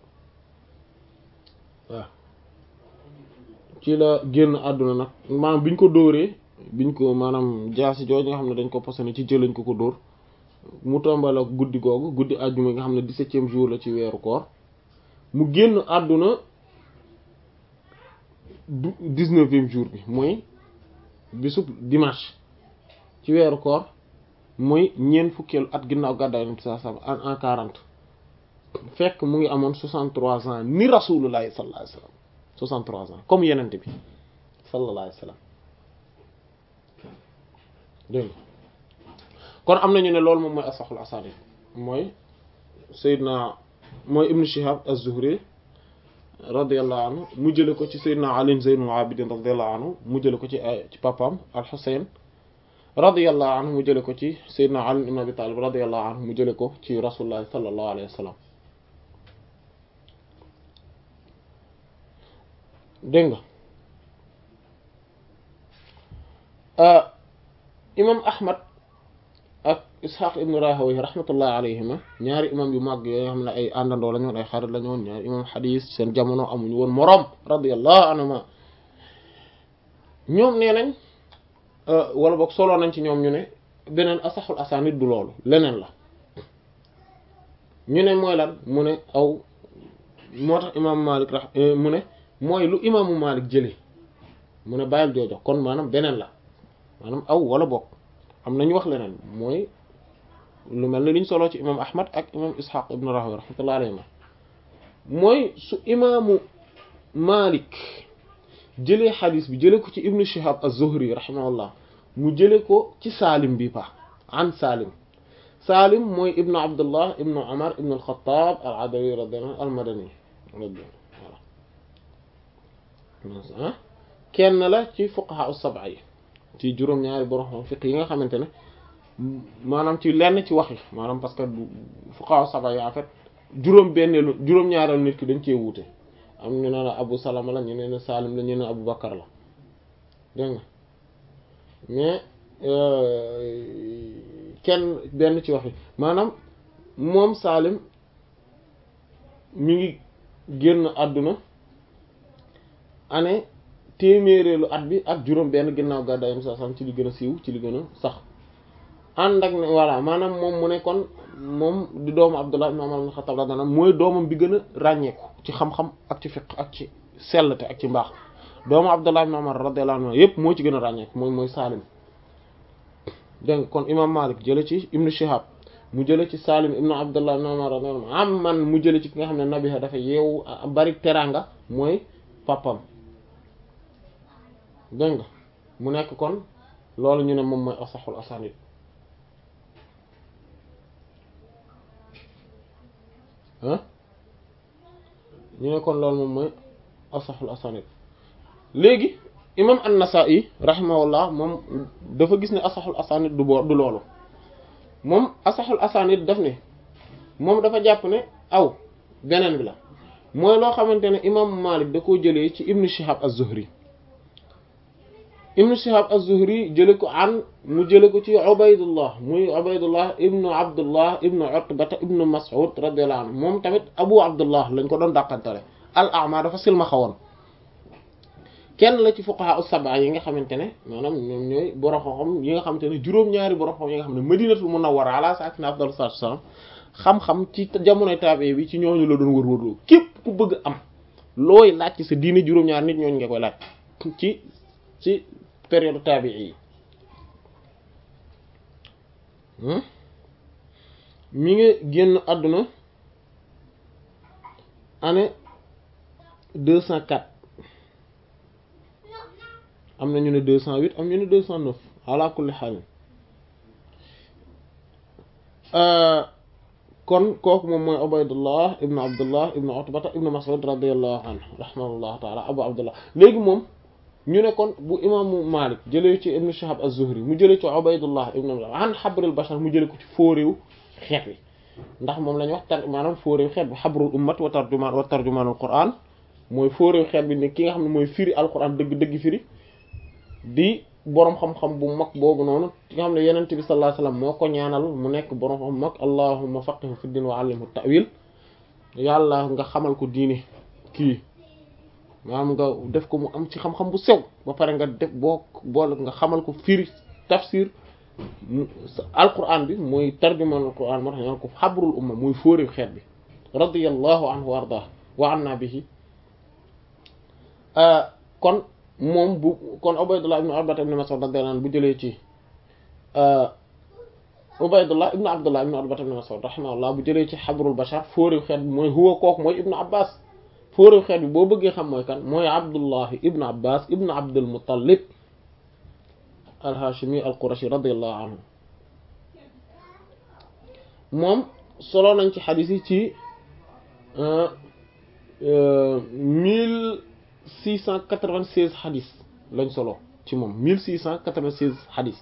waaw ci la génn àdduna nag maanaam biñ ko dóoree biñ ko maanaam jaasi jooju nga xam ne dañ ko posone ci jëlañ ko ko dóor mu tombal ak guddi googu guddi àjjuma nga xam ne dix-septième jour la ci weeru koor mu génn àdduna dix-neuvième jour bi mooy bisub dimanche ci weeru koor mooy ñeent fukkeelu at ginnaaw gàddaay nabi sallallahu alayhi wasallam en quarante fekk mu ngi amoon soixante-trois ans ni rasulullahi sallallahu alayhi wasallam soixante-trois ans comme yenente bi sallallahu alayhi wasallam dégg kon am nañu ne loolu moom mooy asaxul asaanid mooy Seydina mooy Ibn Shihab az-Zuhri radiyallahu anhu mu jële ko ci Seydina Ali Zaynul Abidin radiyallahu anhu mu jële ko ci ci papaam al-Husayn radiyallahu anhu mu jële ko ci Seydina Ali ibn Abi Talib radiyallahu anhu mu jële ko ci Rasulullah sallallahu alayhi wa sallam dégg nga imam Ahmad ak ishaq ibn rahawayh rahmatullahi alayhima ñaari imam yu mag yoo xam ne ay àndandoo la ñoon ay xarit la ñoon ñaari imam xadis seen jamono amuñu woon moroom radiyallahu anhuma ñoom nee nañ wala boog soloo nañ ci ñoom ñu ne beneen asaxul asanid du loolu leneen la ñu ne mooy lan mu ne aw moo tax imaamu Malik ra mu ne mooy lu imaamu Malik jëlee mu ne bàyyil joojo kon maanaam beneen la maanaam aw wala bokk am na ñu wax leneen mooy lu mel ne liñ soloo ci imam Ahmad ak imam Ishaq ibn Rahawayh rahmatullahi alayhi mooy su imaamu Malik jëlee xadis bi jëlee ko ci ibnu Shihab az-Zuhri rahimahullah mu jëlee ko ci Salim bi pa an Salim Salim mooy ibnu Abdullah ibnu Umar ibnu al-Khattab al-Adawi radiyallahu anhu al-Madani voilà kenn la ci fuqaha as-sab'a yi ci juróom-ñaari borom fiqh yi nga xamante ne maanaam ci lenn ci wax yi maanaam parce que fuqaha as-sab'a yi en fait juróom-benneelu juróom-ñaareelu nit ki dañ cee wuute am ñu ne la Abu Salama la ñu ne Salim la ñu ne Abu Bakar la dégg nga mais kenn benn ci wax yi maanaam moom Salim mi ngi génn àdduna année téeméereelu at bi ak juróom benn ginnaaw gàddaayam sa sam ci li gën a siiw ci li gën a sax ànd ak ne voilà maanaam moom mu ne kon moom di doomu Abdullah ibn Umar ibn Khattab radiyallahu anhu mooy doomam bi gën a ràññeeku ci xam-xam ak ci fiqh ak ci sellte ak ci mbaax doomu Abdullah ibn Umar radiyallahu anhu yépp moo ci gën a ràññeeku mooy mooy Salim dégg kon imam Malik jële ci ibnu Shihab mu jële ci Salim ibnu Abdullah ibn Umar radiyallahu anhu am man mu jële ci ki nga xam ne nabiha dafa yeewu bari teranga mooy papam dégg nga mu nekk kon loolu ñu ne moom mooy asaxul asanid ah ñu ne kon loolu moom mooy asaxul asanid léegi imam an-Nasa'i rahimahullah moom dafa gis ne asaxul asanid du boo du loolu moom asaxul asanid daf ne moom dafa jàpp ne aw beneen bi la mooy loo xamante ne imam Malik da koo jëlee ci ibnu Shihab az-Zuhri ibnu Shihab az-Zuhri jële ko an mu jële ko ci Ubaydullah muy Ubaydullah ibnu Abdullah ibnu Utbata ibnu Mas'ud radiyallahu anhu moom tamit Abu Abdullah lañ ko doon dàqantale al-A'ma dafa silma xawoon kenn la ci fuqaha as-sab'a yi nga xamante ne maanaam ñoom ñooy borom xam-xam yi nga xamante ne juróom-ñaari borom xam yi nga xam ne Madinatul Munawwara ala saakina afdalu salaatu wassalaam xam-xam ci jamonoy taabee bi ci ñooñu la doon wër-wërloo képp ku bëgg am looy laaj ci sa diine juróom-ñaari nit ñooñu nga koy laaj ci ci période taabii yi mi ngi génn àdduna année deux cent quatre am na ñu ne deux cent huit am ñu ne deux cent neuf ala kulli xaal kon kooku moom mooy Ubaydullah ibn Abdullah ibn Utbata ibn Mas'ud radiyallahu anhu rahimahullahu taala Abu Abdullah léegi moom ñu ne kon bu imaamu Malik jëlee ci ibn Shihab az-Zuhri mu jëlee ci Ubaydullah ibn an Habrul Bashar mu jëlee ko ci fóoréew xeet wi ndax moom la ñu wax tar maanaam fóoréew xeet bi Habrul ummat wa tarjumaan wa tarjumaanul Qur'an mooy fóoréew xeet bi ne ki nga xam ne mooy firi al-Qur'an dëgg dëgg firi di boroom xam-xam bu mag boobu noonu ki nga xam ne yenent bi sallallahu alayhi wasallam moo ko ñaanal mu nekk boroom xam mag allahumma faqihu fi din wa allimhu ta'wil yàlla nga xamal ko diine kii maanaam nga def ko mu am ci xam-xam bu sew ba pare nga def boo boole nga xamal ko firi tafsir alquran bi mooy tarjumaan alquran moo tax ñaan ko xabrul umma muy fóori xeet bi radiyallahu anhu wa ardah wa anna bihi kon moom bu kon Ubaydullah ibn Utbata ibn Mas'ud radiyallahu anhu bu jëlee ci Ubaydullah ibn Abdullah ibn Utbata ibn Mas'ud rahimahullah bu jëlee ci xabrul bashar fóori xeet bi mooy huwa kooku mooy ibnu Abbas fóoréew xeet bi boo bëggee xam mooy kan mooy abdullahi ibnu abbas ibnu abdul muttalib alhashimi alqurashi radiallahu anhu moom solo nañ ci xadis yi ci mille six cent quatre-vingt-seize xadis lañ solo ci moom mille six cent quatre-vingt-seize xadis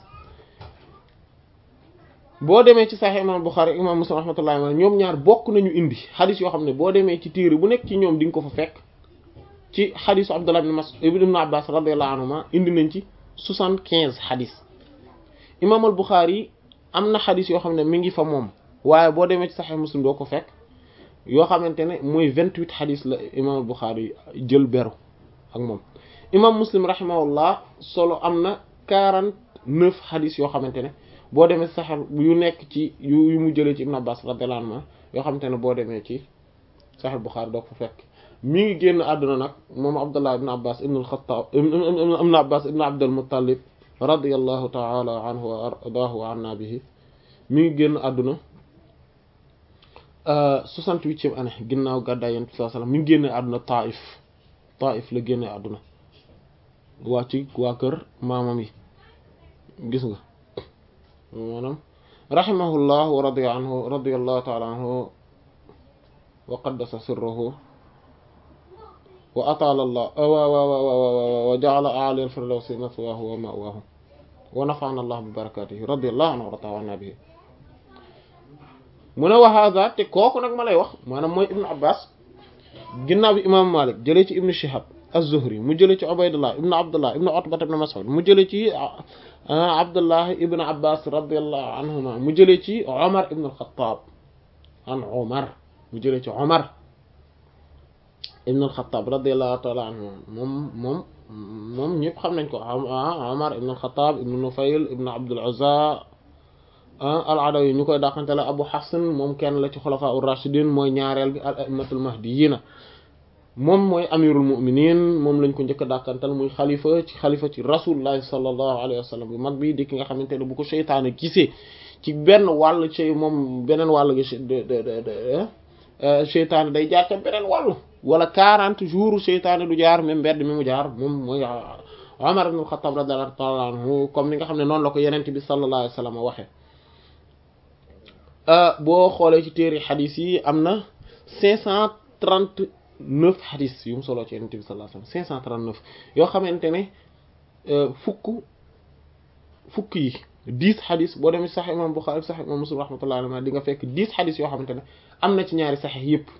boo demee ci Sahih imam Bukhari imam Muslim rahmatullahi alayhi ñoom ñaar bokk nañu indi xadis yoo xam ne boo demee ci téere bu nekk ci ñoom di nga ko fa fekk ci xadisu Abdullah ibn Mas'ud ibn Abbas radiyallahu anhuma indi nañ ci soixante-quinze xadis imam al Bukhari am na xadis yoo xam ne mi ngi fa moom waaye boo demee ci Sahih Muslim doo ko fekk yoo xamante ne mooy vingt-huit xadis la imam Bukhari jël beru ak moom imam Muslim rahimahullah solo am na quarante-neuf xadis yoo xamante ne boo demee Sahih yu nekk ci yu yu mu jëlee ci Ibn Abbas radiyallahu anhu yoo xamante ne boo demee ci Sahih Bukhari doo ko fekk mi ngi génn àdduna nag moom Abdullah ibn Abbas ibn al-Khattab ibn Abbas ibn Abdul Muttalib radiyallahu ta'ala anhu wa ardaahu wa anna bihi mi ngi génn àdduna soixante-huitième année ginnaaw gàddaay Yonent bi sallallahu alayhi wasallam mi ngi génne àdduna Taif Taif la génne àdduna waa ci waa kër maamam yi gis nga maanaam rahimahullah wa radiya anhu radiyallahu ta'ala anhu wa qaddasa sirruhu wa ataala allah wa ja'ala a'la al-firdawsi mathwaahu wa ma'waahu wa nafa'ana allah bi barakatihi radiyallahu anhu wa ta'ala bihi mu ne wa hadha te kooku nag ma lay wax maanaam mooy ibnu abbas ginnaaw bi imam malik jëlee ci ibnu shihab az-zuhri mu jëlee ci ubaydullah ibnu abdullah ibnu utbata ibnu mas'ud mu jëlee ci abdullah ibnu abbas radiyallahu anhuma mu jëlee ci omar ibnu al-khattab an omar mu jëlee ci omar ibn al-Khattab radiyallahu ta'ala anhu moom moom moom ñëpp xam nañ ko Umar ibn al-Khattab ibn Nufayl ibn Abdul Uzza al-Adawi ñu koy dàqante la Abu Hafs moom kenn la ci xulafa ur-rashidin mooy ñaareel bi al-a'immatul mahdiyyin moom mooy amirul mu'minin moom lañ ko njëkk a dàqantal muy xalifa ci xalifa ci rasulullah sallallahu alayhi wa sallam bu mag bi di ki nga xamante ne bu ko seytaane gisee ci benn wàll ci moom beneen wàll gi seytaane day jaar ca beneen wàll wala quarante jours seytaane du jaar même mbedd mi mu jaar moom mooy Umar ibn al-Khattab radiyallahu ta'ala anhu comme ni nga xam ne noonu la ko yenente bi sallallahu alayhi wasallam waxe boo xoolee ci téere xadis yi am na cinq cent trente-neuf xadis yu mu soloo ci yenente bi sallallahu alayhi wasallam cinq cent trente-neuf yoo xamante ne fukk fukk yi dix xadis boo demee sax imam Bukhari sax imam Muslim rahmatullahi alayhi di nga fekk dix xadis yoo xamante ne am na ci ñaari saxex yépp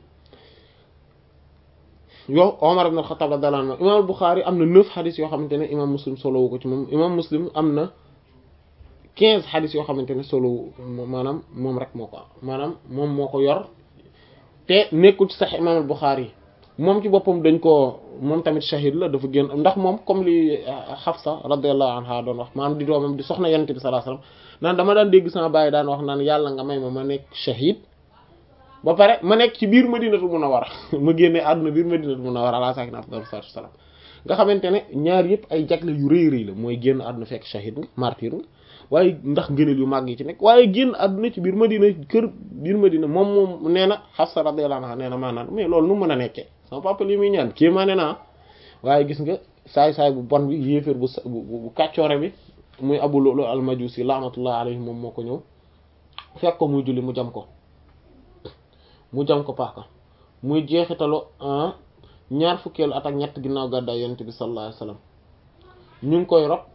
yow Omar ibn al-Khattab radiyallahu anhu imam Bukhari am na neuf xadis yoo xamante ne imam Muslim solowu ko ci moom imam Muslim am na quinze xadis yoo xamante ne solowu maanaam moom rek moo ko maanaam moom moo ko yor te nekkul ci sax imam Bukhari moom ci boppam dañ ko moom tamit shahid la dafa génn ndax moom comme li Hafsa radiyallahu anha doon wax maanaam di doomam di soxna Yonent bi sallallahu alayhi wasallam naan dama daan dégg sama baay daan wax naan yàlla nga may ma ma nekk shahid ba pare ma nekk ci biir Madinatu Munawwara ma génne àdduna biir Madinatu Munawwara ala saakina afdalu salaatu wassalaam nga xamante ne ñaar yëpp ay jagle yu rëy rëy la mooy génn àdduna fekk shahid nga martyr nga waaye ndax ngëneel yu màgg yi ci nekk waaye génn àdduna ci biir Madina kër biir Madina moom moom nee na Hafsa radiyallahu anha nee na maanaam mais loolu nu mën a nekkee sama papa li muy ñaan kii maa ne naa waaye gis nga saay-saay bu bon bi yéeféer bu bu kàccoore bi muy Abu Lu'lu al-Majusi laanatullah alayhi moom moo ko ñëw fekk ko muy julli mu jam ko mu jam ko paaka muy jeexitalu ñaar fukkeelu at ak ñett ginnaaw gàddaay yonent bi sallallahu alayhi wasallam ñu ngi koy rob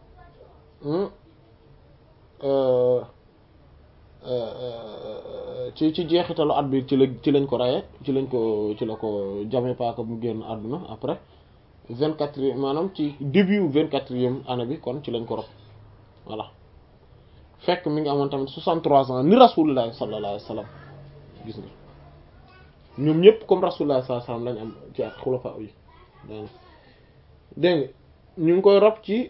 ci ci jeexitalu at bi ci la ci lañ ko reye ci lañ ko ci la ko jame paaka mu génn àdduna après vingt quatre maanaam ci début vingt quatrième année bi kon ci lañ ko rob voilà fekk mi ngi amoon tamit soixante-trois ans ni rasulullah sallallahu alayhi wasallam gis nga ñoom ñëpp comme rasulullah sallallahu alayhi wasallam lañ am ci ak xulafa yi dégg nga ñu ngi koy rob ci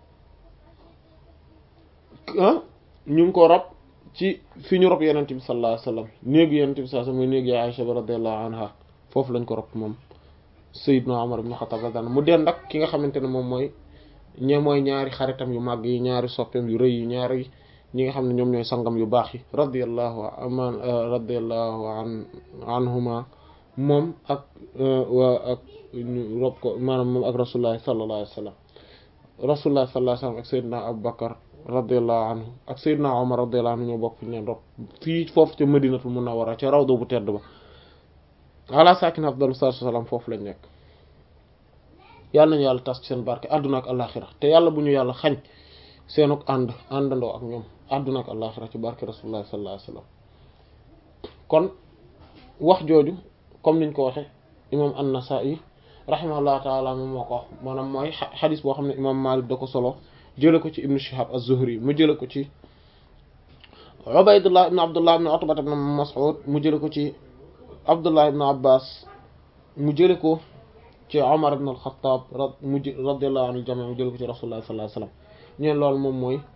ah ñu ngi ko rob ci fi ñu rob yenente bi sallallahu alayhi wasallam néegu yenente bi sallallahu alayhi wasallam muy néegu Aisha radiyallahu anha foofu lañ ko rob moom Sayyidna Umar ibn Khattab radiyallahu mu dend ak ki nga xamante ne moom mooy ñe mooy ñaari xaritam yu màgg yi ñaari soppeem yu rëy yi ñaari ñi nga xam ne ñoom ñooy sangam yu baax yi radiyallahu aman radiyallahu an anhuma moom ak waa ak ñu rob ko maanaam moom ak rasulullah sallallahu alayhi wasallam rasulullah sallallahu alayhi wasallam ak Sayyidna Abu Bakar radiyallahu anhu ak Seydina Omar radiyallahu anhu ñoo bokk fi ñu leen rob fii foofu ca Madinatul Munawwara ca rawda bu tedd ba ala sakin afdalu salaatu wassalaam foofu lañ nekk yàlla nañu yàlla tas ci seen barke àdduna ak àllaxira te yàlla bu ñu yàlla xañ seenuk ànd àndandoo ak ñoom àdduna ak àllaxira ci barke rasulullah sallallahu alayhi wasallam kon wax jooju comme niñ ko waxe imam an-Nasa'i rahimahullahu taala moom moo ko wax maanaam mooy xadis boo xam ne imam Malik da ko solo jële ko ci ibnu Shihab az-Zuhri mu jële ko ci Ubaydullah ibn Abdullah ibn Utba ibn Mas'ud mu jële ko ci Abdullah ibn Abbas mu jële ko ci Omar ibn al-Khattab mu radiyallahu anhu jami mu jële ko ci Rasulullah sallallahu alayhi wasallam ñu ne loolu moom mooy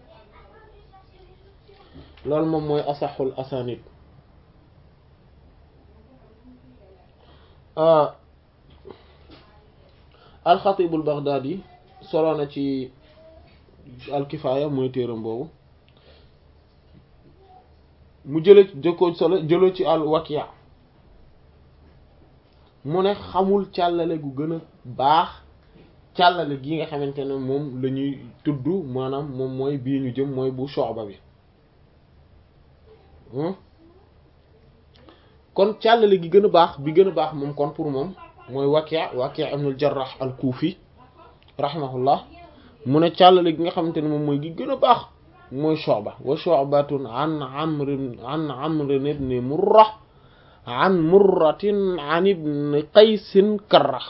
loolu moom mooy asaxul asanid al-Khatib al-Baghdadi solo na ci al-Kifaya mooy téeram boobu mu jële jëkkoo solo jëloo ci al-Waki' mu ne xamul càllale gu gën a baax càllale gi nga xamante ne moom la ñuy tudd maanaam moom mooy bii ñu jëm mooy bu Shu'ba bi kon càllale gi gën a baax bi gën a baax moom kon pour moom mooy Waki' Waki' ibn al-Jarrah al-Kufi rahimahullah mu ne càllale gi nga xamante ne moom mooy gi gën a baax mooy Shu'ba wa Shu'batun an Amr an Amr ibn Murrah an Murratin an ibn Qaysin Karra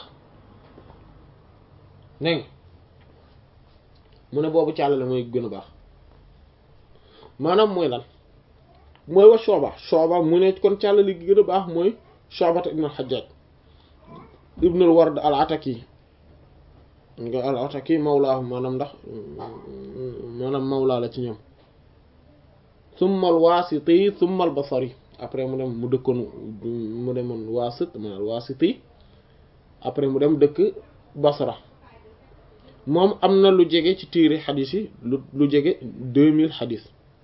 dégg mu ne boobu càllale mooy gën a baax maanaam mooy lan mooy wa Shu'ba Shu'ba mu ne kon càllale gi gën a baax mooy Shu'ba ibn al-Hajjaj ibn al-Ward al-Ataki nga al-Ataki mawlaahu maanaam ndax maanaam mawlaa la ci ñoom thumma al-Wasiti thumma al-Basri après mu dem mu dëkkoon mu demoon Wasit mu al-Wasiti après mu dem dëkk Basra moom am na lu jege ci tiiri xadis yi lu lu jege deux mille xadis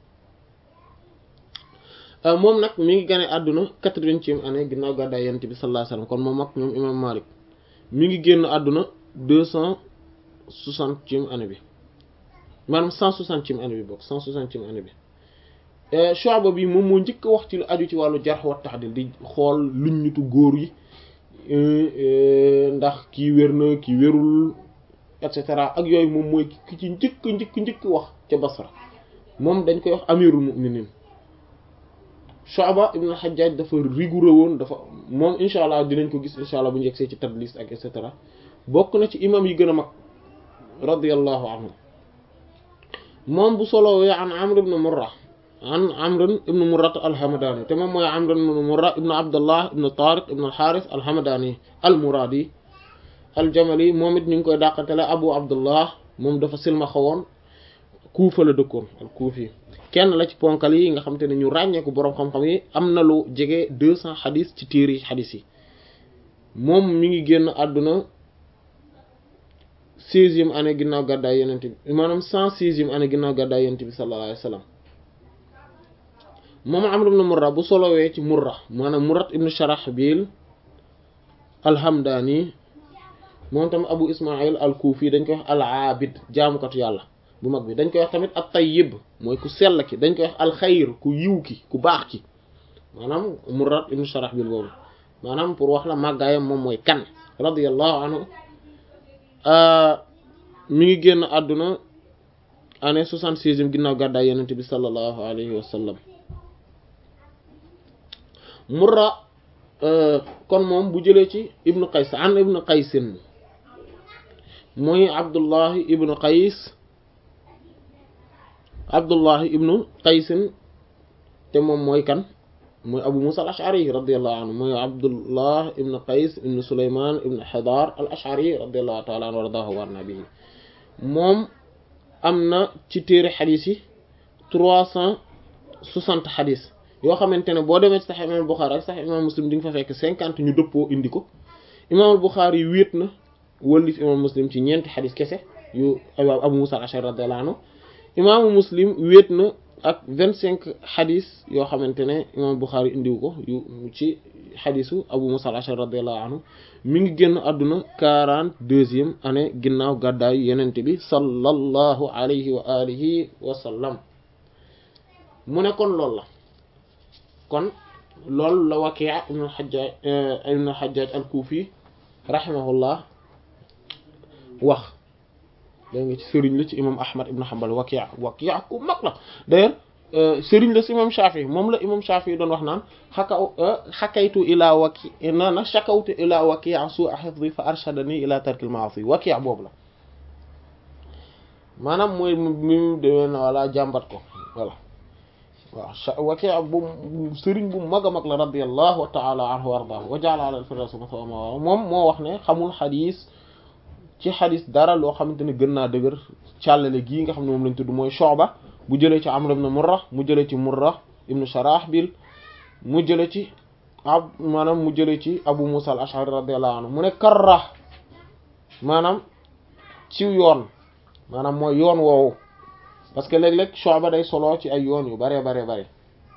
moom nag mi ngi gane àdduna quatre-vingtième année ginnaaw gàddaay yonent bi sallallahu alayhi wasallam kon moom ak ñoom imam Malik mi ngi génn àdduna deux cent soixantième année bi maanaam cent soixantième année bi bokk cent soixantième année bi Shu'ba bi moom moo njëkk a wax ci lu aju ci wàllu jarh wa ta'dil di xool luñ ñutu góor yi ndax kii wér na kii wérul et cetera ak yooyu moom mooy ki ci njëkk njëkk njëkk wax ca Basra moom dañ koy wax amirul mu'minin Shu'ba ibn al-Hajjaj dafa rigoureux woon dafa moom incha allah dinañ ko gis incha allah bu ñu yegsee ci tadlis ak et cetera bokk na ci imam yi gën a mag radiyallahu anhu moom bu solowee an Amr ibn Murra an Amr ibn Murra al-Hamadani te moom mooy Amr ibn Murra ibn Abdullah ibn Tariq ibn al-Harith al-Hamadani al-Muradi al-Jamali moom it ñu ngi koy dàqantele Abu Abdullah moom dafa silma xawoon Kuufa la dëkkoon al-Kuufi kenn la ci ponkal yi nga xam te ne ñu ràññeeku boroom xam-xam yi am na lu jege deux cents xadis ci téere yi xadis yi moom mi ngi génn àdduna seizième année ginnaaw gàddaay yonent bi maanaam cent sixième année ginnaaw gàddaay yonent bi sallallahu alayhi wa sallam moom Amr ibn Murra bu solowee ci Murra maanaam Murrat ibn Sharahbil al-Hamdani moom tamit Abu Ismail al-Kufi dañ koy wax al-Abid jaamukatu yàlla bu mag bi dañ koy wax tamit at-Tayyib mooy ku sell ki dañ koy wax al-Xayr ku yiw ki ku baax ki maanaam Murrat ibn Sharahbil boobu maanaam pour wax la màggaayam moom mooy kan radiyallahu anhu mi ngi génn àdduna année soixante-sixième ginnaaw gàddaay yonent bi sallallahu alayhi wa sallam Murra kon moom bu jëlee ci ibnu Qays an ibnu Qaysin muy Abdullahi ibnu Qays Abdullahi ibnu Qaysin te moom mooy kan mooy Abu Musa al-Ash'ari radiyallahu anhu mooy Abdullah ibnu Qays ibnu Sulayman ibnu Hadar al-Ash'ari radiyallahu ta'ala anhu wardahu wa nabihi moom am na ci téere xadis yi trois cent soixante xadis yoo xamante ne boo demee ci Sahih Imam Bukhari ak Sahih Imam Muslim di nga fa fekk cinquante ñu dëppoo indi ko Imam Bukhari yi wéet na wëllif Imam Muslim ci ñeenti xadis kese yu Abu Musa al-Ash'ari radiyallahu anhu Imam Muslim wéet na ak vingt cinq xadis yoo xamante ne Imam Bukhari indiwu ko yu ci xadisu Abu Musa al-Ash'ari radiyallahu anhu mi ngi génn àdduna quarante deuxième année ginnaaw gàddaayu yenente bi sallallahu alayhi wa alihi wa sallam mu ne kon loolu la kon loolu la Waki' ibn al-Hajjaj ibn al-Hajjaj al-Kufi rahimahullah wax da nga ci sëriñ la ci imam Ahmad ibn Hanbal Waki' Waki' ku mag la d'ailleurs sëriñ la si imam Shafi moom la imam Shafi doon wax naan xakaw xakaytu ila Waki' na na shakawtu ila Waki' su'a hifzi fa arshadani ila tarkil ma'asi Waki' boobu la maanaam mooy mi mu demee na wala jàmbat ko voilà waaw Waki' bu sëriñ bu mag a mag la radiyallahu ta'ala anhu wa ardaahu wa ja'ala ala al-firdawsi maswaahu moom moo wax ne xamul xadis ci xadis dara loo xamante ne gën naa dëgër càllale gii nga xam ne moom lañ tudd mooy Shu'ba bu jëlee ci Amr ibn Murra mu jëlee ci Murra ibn Sharahbil mu jëlee ci ab maanaam mu jëlee ci Abu Musa al-Ash'ari radiyallahu anhu mu ne karra maanaam ci yoon maanaam mooy yoon woowu parce que léeg-léeg Shu'ba day solo ci ay yoon yu bare bare bare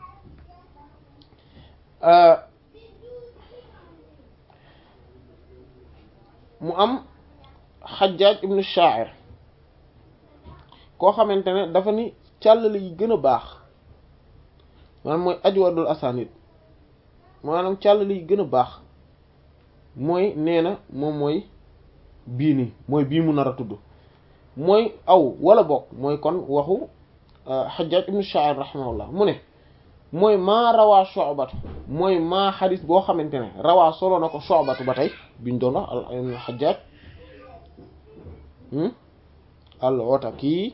mu am Hajjaj ibn Sha'ir koo xamante ne dafa ni càllale yi gën a baax maanaam mooy ajwadul asanid maanaam càllale yi gën a baax mooy nee na moom mooy bii nii mooy bii mu nar a tudd mooy aw wala bokk mooy kon waxu Hajjaj ibn Sha'ir rahimahullah mu ne mooy maa rawaa Shu'batu mooy maa xadis boo xamante ne rawaa solo na ko Shu'batu ba tey biñ doon wax al Hajjaj al-Ataki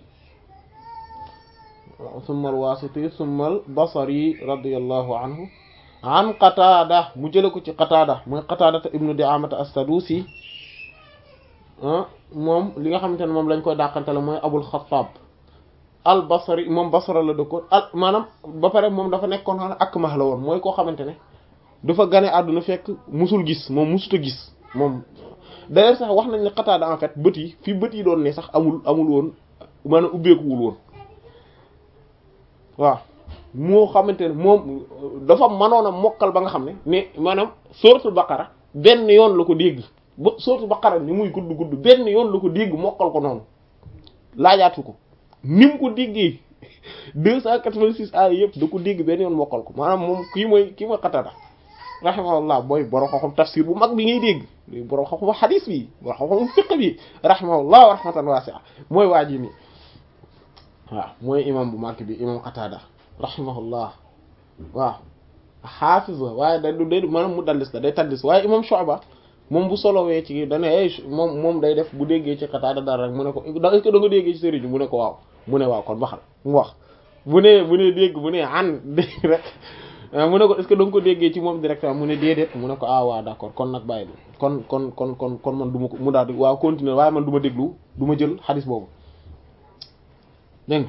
summa al-Wasiti summa al-Basri radiyallahu anhu an Qatada mu jële ko ci Qatada mooy Qatada ibnu Di'amata as-Sadusi moom li nga xamante ne moom lañ koy dàqantele mooy Abul Xattaab al-Basri moom Basra la dëkkoon al maanaam ba pare moom dafa nekkoon xam ne ak max la woon mooy koo xamante ne dafa gane àdduna fekk musul gis moom musuta gis moom d'ailleurs sax wax nañ ne Qatada en fait bët yi fi bët yi doon ne sax amul amul woon maanaam ubbeekuwul woon waaw moo xamante ne moom dafa mënoon a mokkal ba nga xam ne ne maanaam suratul baqara benn yoon la ko dégg ba suratul baqara ni muy gudd gudd benn yoon la ko dégg mokkal ko noonu laajaatu ko ni mu ko déggee deux cent quatre-vingt-six ay yëpp da ko dégg benn yoon mokkal ko maanaam moom kii mooy kii mooy Qatada rahimahullah booy borom xam-xam tafsir bu mag bi ngay dégg borom xam-xam xadis bi borom xam-xam fiqh bi rahimahullah wa rahmatan wasi'a mooy waa ji nii waaw mooy imam bu mag bi imam Qatada rahimahullah waaw xaafiz la waaye day du day maanaam mu dallis la day tallis waaye imam Shu'ba moom bu solowee ci dane ay moom moom day def bu déggee ci Qatada dara rek mu ne ko est-ce que da nga déggee ci sëriñ mu ne ko waaw mu ne waaw kon baxal mu wax bu ne bu ne dégg bu ne an dégg rek mu ne ko est-ce que da nga ko déggee ci moom directement mu ne déedéet mu ne ko ah waaw d'accord kon nag bàyyi kon kon kon kon kon man du ma ko mu daal di waaw continuer waaye man du ma déglu du ma jël xadis boobu dégg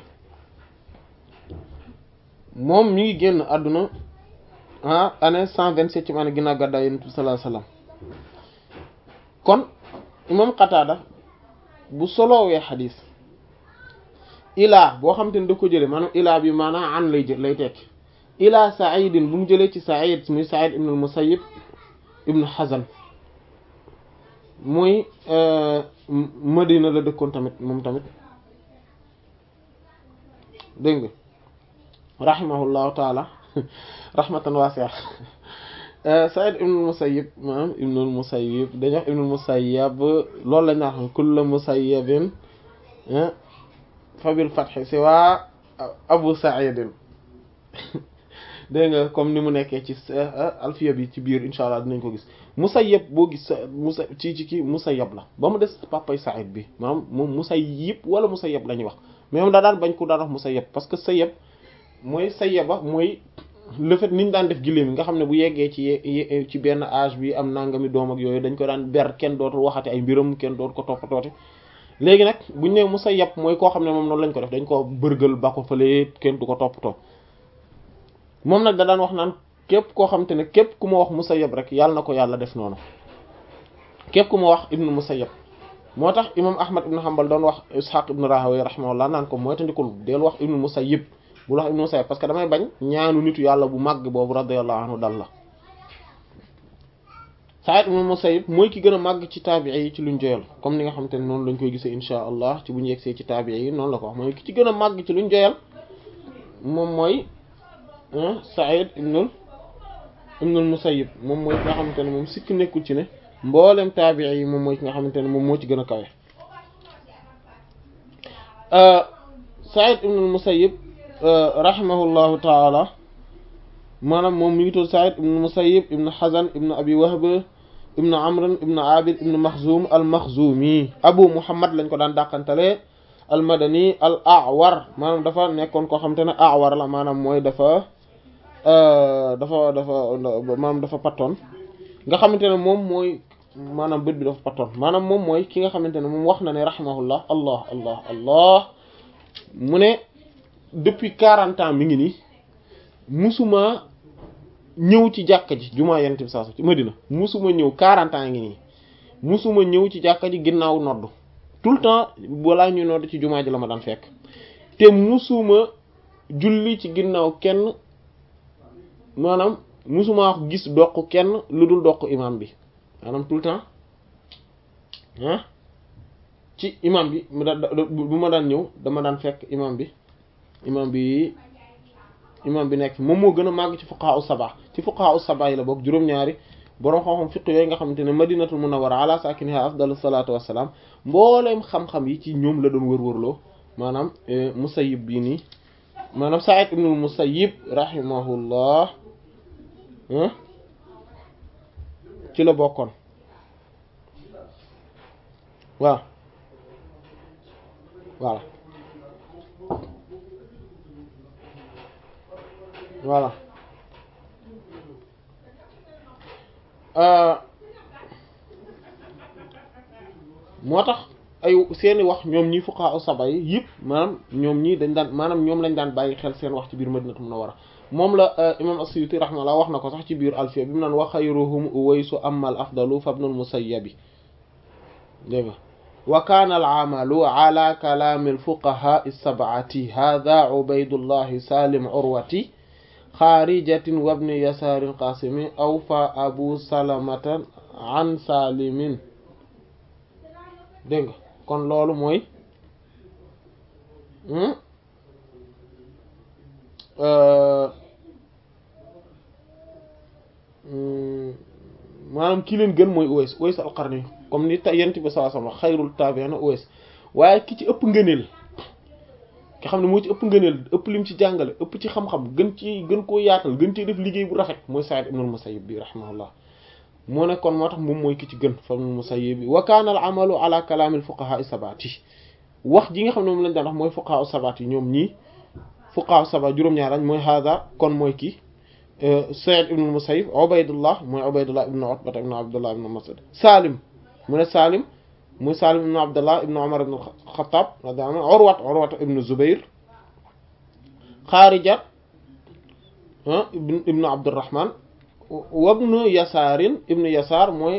moom mi ngi génn àdduna ah année cent vingt-sept ci maanaam ginnaaw gàddaay Yonent bi sallallahu alayhi wasallam kon imam Qatada bu solowee xadis ilaa boo xam te ne da ko jële maanaam ilaa bi maanaam an lay jël lay tekk ilaa Sa'idin bu mu jëlee ci Sa'id muy Sa'id ibn al-Musayyib ibn Hazan muy Madina la dëkkoon tamit moom tamit dégg nga rahimahullahu taala rahmatan wasi'a Sa'id ibn al-Musayyib maanaam ibn al-Musayyib dañuy wax ibn al-Musayyab loolu lañ naan kullu musayyabin fa bil fathi siwa Abu Sa'id dégg nga comme ni mu nekkee ci alfiya bi ci biir insha allah dinañ ko gis Musayyab boo gis musa ci ci kii Musayyab la ba mu des papay Sa'id bi maanaam moom Musayyib wala Musayyab la ñuy wax mais moom daa daan bañ ko daan wax Musayyab parce que Sayyab mooy Sayyaba mooy le fait niñ daan def giléem nga xam ne bu yeggee ci ci benn âge bi am nangami doom ak yooyu dañ ko daan ber kenn dootul waxati ay mbiram kenn dootu ko toppatoote léegi nag buñ ne Musayyab mooy koo xam ne moom noonu lañ ko def dañ ko bërgal ba ko fële kenn du ko toppatoo moom nag da daan wax naan képp koo xam te ne képp ku ma wax Musayyab rek yàlla na ko yàlla def noonu képp ku ma wax ibnu Musayyab moo tax imam Ahmad ibnu Hanbal doon wax Ishaq ibnu Rahawayh rahimahullah naan ko mooy tandikul del wax ibnu Musayyib bul wax ibnu Musayyab parce que damay bañ ñaanu nitu yàlla bu màgg boobu radiyallahu anhu dal la Sa'id ibnu Musayyib mooy ki gën a màgg ci taabi'i yi ci luñ joyal comme ni nga xamante ne noonu lañ koy gisee insha allah ci bu ñu yegsee ci taabi'i yi noonu la ko wax mooy ki ci gën a màgg ci luñ joyal moom mooy Sa'id ibnul ibnul Musayyib moom mooy ki nga xamante ne moom sikk nekkul ci ne mboolem taabi'i yi moom mooy ki nga xamante ne moom moo ci gën a kawe Sa'id ibnul Musayyib rahimahullahu taala maanaam moom mi ngi tudd Sa'id ibnul Musayyib ibnu Hazan ibnu Abi Wahb ibnu Amr ibnu Abid ibnu Makhzum al-Makhzumi Abu Muhammad lañ ko daan dàqantale al madani al awar maanaam dafa nekkoon koo xamante ne awar la maanaam mooy dafa dafa dafa maanaam dafa pattoon nga xamante ne moom mooy maanaam bët bi dafa pattoon maanaam moom mooy ki nga xamante ne moom wax na ne rahimahullah allah allah allah mu ne depuis quarante ans mi ngi nii musuma ñëw ci jàkka ji jumaa yent bi saa ci Madina musuma ñëw quarante ans ngi nii musuma ñëw ci jàkka ji ginnaaw noddu tout le temps balaa ñuy nodd ci jumaa ji la ma daan fekk te musuma julli ci ginnaaw kenn maanaam musuma gis doq kenn lu dul doq imam bi maanaam tout le temps ah ci imam bi mu daan bu ma daan ñëw dama daan fekk imam bi imam bi imam bi nekk moom moo gën a màgg ci fuqaha us-sab'a ci fuqaha us-sab'a yi la bokk juróom-ñaari boroom xam-xam fiq yooyu nga xamante ne madinatul munawwara ala sakiniha afdalu salatu wassalaam mbooleem xam-xam yi ci ñoom la doon wër-wërloo maanaam musayyib bii nii maanaam Sa'id ibnul musayyib rahimahullah ci la bokkoon waaw voilà voilà moo tax ay seeni wax ñoom ñi fuqaha saba yi yëpp maanaam ñoom ñii dañ daan maanaam ñoom lañ daan bàyyi xel seen wax ci biir Madinatu Munawwara moom la imam as-Suyuti rahimahullah wax na ko sax ci biir Alfiya bi mu naan wa xayruhum Uwaysu amal afdalu fa ibnul Musayyabi dégg nga wa kaana al-amalu ala kalaami al-fuqahaa as-sab'ati hadha Ubaydullahi Salim Urwati xaarijatin wabni yasaarin qasimi aw fa abu salamatan an salimin dégg nga kon loolu mooy maanaam ki leen gën mooy Uways Uways al-Qarni comme ni ta yent bi sallallahu alayhi wasallam xayrul taabi'iina Uways waaye ki ci ëpp ngëneel nga xam ne moo ci ëpp ngëneel ëpp lim ci jàngale ëpp ci xam-xam gën ci gën koo yaatal gën ci def liggéey bu rafet mooy Sa'id ibn al-Musayyib bi rahimahullah moo ne kon moo tax moom mooy ki ci gën fa ibn al-Musayyib bi wa kaana al-amalu ala kalaam al-fuqaha as-sab'ati wax ji nga xam ne moom lañ daan wax mooy fuqaha as-sab'ati ñoom ñii fuqaha as-sab'a juróom-ñaar lañ mooy hada kon mooy kii Sa'id ibn al-Musayyib Ubaydullah mooy Ubaydullah ibn Utba ibn Abdullah ibn Mas'ud Salim mu ne Salim muy Salim ibn Abdullah ibn Umar ibn Khattab radiyallahu anhu Urwat Urwat ibn Zubayr Xaarija ibn Abdurrahman wa ibn Yasaarin ibn Yasaar mooy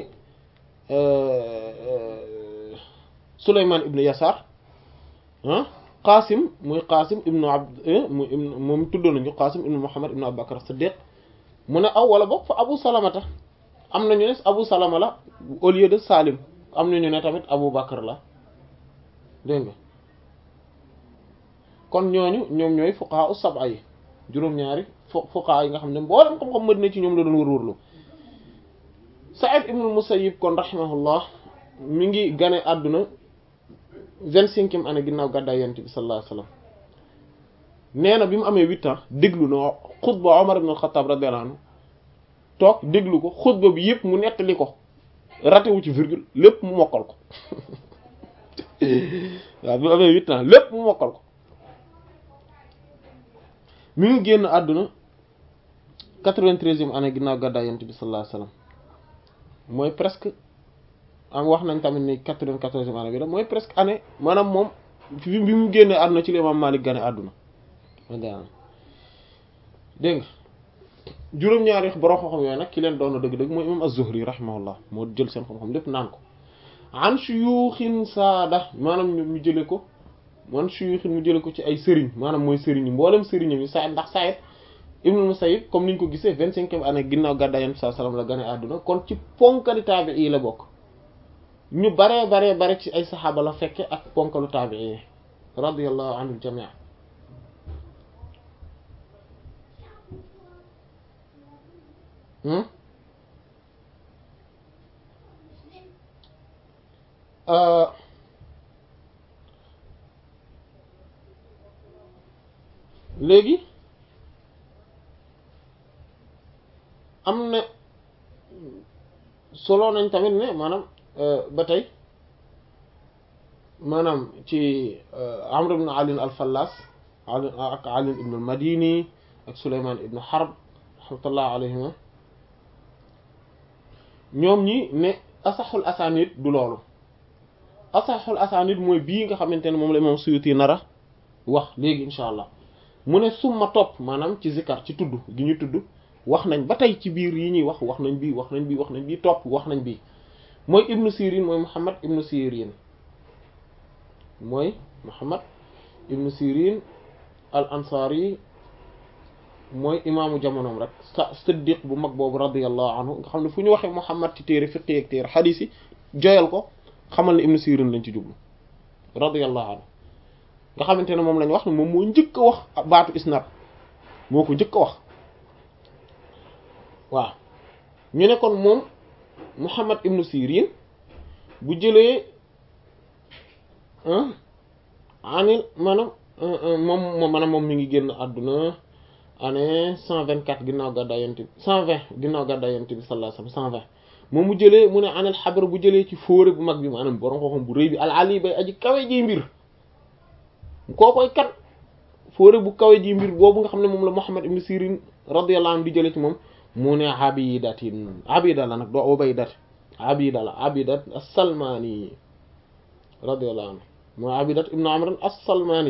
Sulaymaan ibn Yasaar Qaasim muy Qaasim ibn Abd moom tuddoon nañu Qaasim ibn Muhammad ibn Abu Bakr Siddiq mu ne aw wala boog fa Abu Salamata am nañu ne Abu Salama la au lieu de Salim am nañu ne tamit Abu Bakr la dégg nga kon ñooñu ñoom ñooy fuqaha us-sab'a yi juróom-ñaari fuqaha yi nga xam ne mboolem xam-xam Madina ci ñoom la doon wër-wërlu Sa'id ibn al-Musayyib kon rahimahullah mi ngi gane àdduna vingt-cinquième année ginnaaw gàddaay Yonent bi sallallahu alayhi wasallam nee na bi mu amee huit ans déglu na xutba Umar ibn al-Khattab radiyallahu anhu toog déglu ko xutba bi yëpp mu nettali ko ratewu ci virgule lépp mu mokkal ko waaw bi mu amee huit ans lépp mu mokkal ko mi ngi génn àdduna quatre-vingt-treizième année ginnaaw gàddaay Yonent bi sallallahu alayhi wasallam mooy presque am wax nañ tamit ni quatre-vingt-quatorzième année bi la mooy presque année maanaam moom fi bi mu génnee àdduna ci la Imaam Maalik gane àdduna dégg nga juróom-ñaari borom xam-xam yooyu nag ki leen doon dëgg-dëgg mooy imam az-Zuhri rahimahullah moo jël seen xam-xam lépp naan ko an shuyuxin saada maanaam ñu jële ko man shuyuxin mu jële ko ci ay sëriñ maanaam mooy sëriñ yi mboolem sëriñam yi Sa'id ndax Sa'id ibn Musayyib comme niñ ko gisee vingt-cinquième année ginnaaw gàddaay Yonent bi sallallahu alayhi wasallam la gane àdduna kon ci ponkali taabi'i yi la bokk ñu baree baree bare ci ay saxaaba la fekke ak ponkalu taabi'i yi radiyallahu anhum jami'an léegi am na solo nañ tamit ne maanaam ba tey maanaam ci Amr ibn Ali al-Fallas Ali ak Ali ibn al-Madini ak Sulaymaan ibn Harb rahmatullah alayhima ñoom ñi ne asaxul asanid du loolu asaxul asanid mooy bii nga xamante ne moom la imam Suyuti nara wax léegi insha allah mu ne summa topp maanaam ci zikar ci tudd gi ñu tudd wax nañ ba tey ci biir yi ñuy wax wax nañ bii wax nañ bii wax nañ bii topp wax nañ bii mooy ibnu sirin mooy muhammad ibnu sirin mooy muhammad ibnu sirin al ansari mooy imaamu jamonoom rek sa siddiq bu mag boobu radiyallahu anhu nga xam ne fu ñu waxee muhammad ci téere fiqi ak téere xadiis yi joyal ko xamal ne ibnu sirin lañ ci jublu radiyallahu anhu nga xamante ne moom lañ wax ne moom moo njëkk a wax baatu isnad moo ko njëkk a wax waaw ñu ne kon moom Muhammad ibnu Sirin bu jëlee anil maanaam moom moom maanaam moom mi ngi génn àdduna année cent vingt quatre ginnaaw gàddaay yonent bi cent vingt ginnaaw gàddaay yonent bi sallallahu alayhi wasallam cent vingt moom mu jëlee mu ne anil xabar bu jëlee ci fóore bu mag bi maanaam borom xam-xam bu rëy bi al ali bay aji kawe ji mbir koo koy kat fóore bu kawe ji mbir boobu nga xam ne moom la Muhammad ibnu Sirin radiyallahu anhu di jëlee ci moom mu ne abidatin abida la nag doo ubaydat abida la abidat as-salmani radiyallahu anhu mooy abidat ibnu amr as-salmani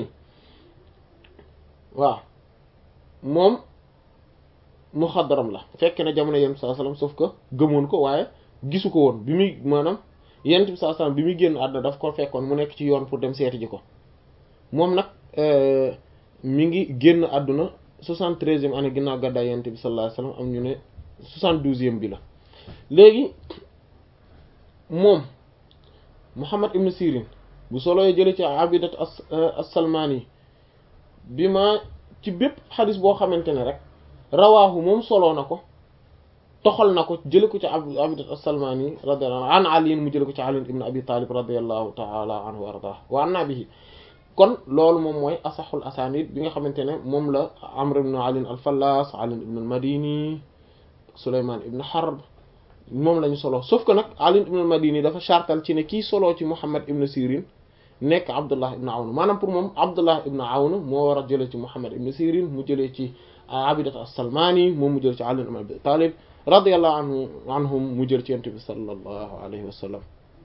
waaw moom muxaddaram la fekk na jamono yent bi sallallahu alayhi wasallam sauf que gëmoon ko waaye gisu ko woon bi muy maanaam yent bi sallallahu alayhi wasallam bi muy génn àdduna daf ko fekkoon mu nekk ci yoon pour dem seeti ji ko moom nag mi ngi génn àdduna soixante-treizième année ginnaaw gàddaay yonent bi sallallahu alayhi wasallam am ñu ne soixante-douzième bi la léegi moom Muhammad ibn Sirin bu soloy jële ci abidat as-Salmani bi ma ci bépp xadis boo xamante ne rek rawaahu moom soloo na ko toxal na ko jële ko ci abidat as-Salmani radiyallahu anhu an Ali mu jële ko ci Ali ibn Abi Talib radiyallahu ta'ala anhu wa ardah wa anna bihi kon loolu moom mooy asaxul asanid bi nga xamante ne moom la Amr ibn Ali al-Fallas Ali ibn al-Madini Sulayman ibn Harb moom la ñu solo sauf que nag Ali ibn al-Madini dafa chartal ci ne kii solo ci Muhammad ibn Sirin nekk Abdullah ibn Awn maanaam pour moom Abdullah ibn Awn moo war a jëlee ci Muhammad ibn Sirin mu jëlee ci Abidat as-Salmani moom mu jëlee ci Ali ibn Abi Talib radiyallahu anhu anhum mu jël ci Yonent bi sallallahu alayhi wa sallam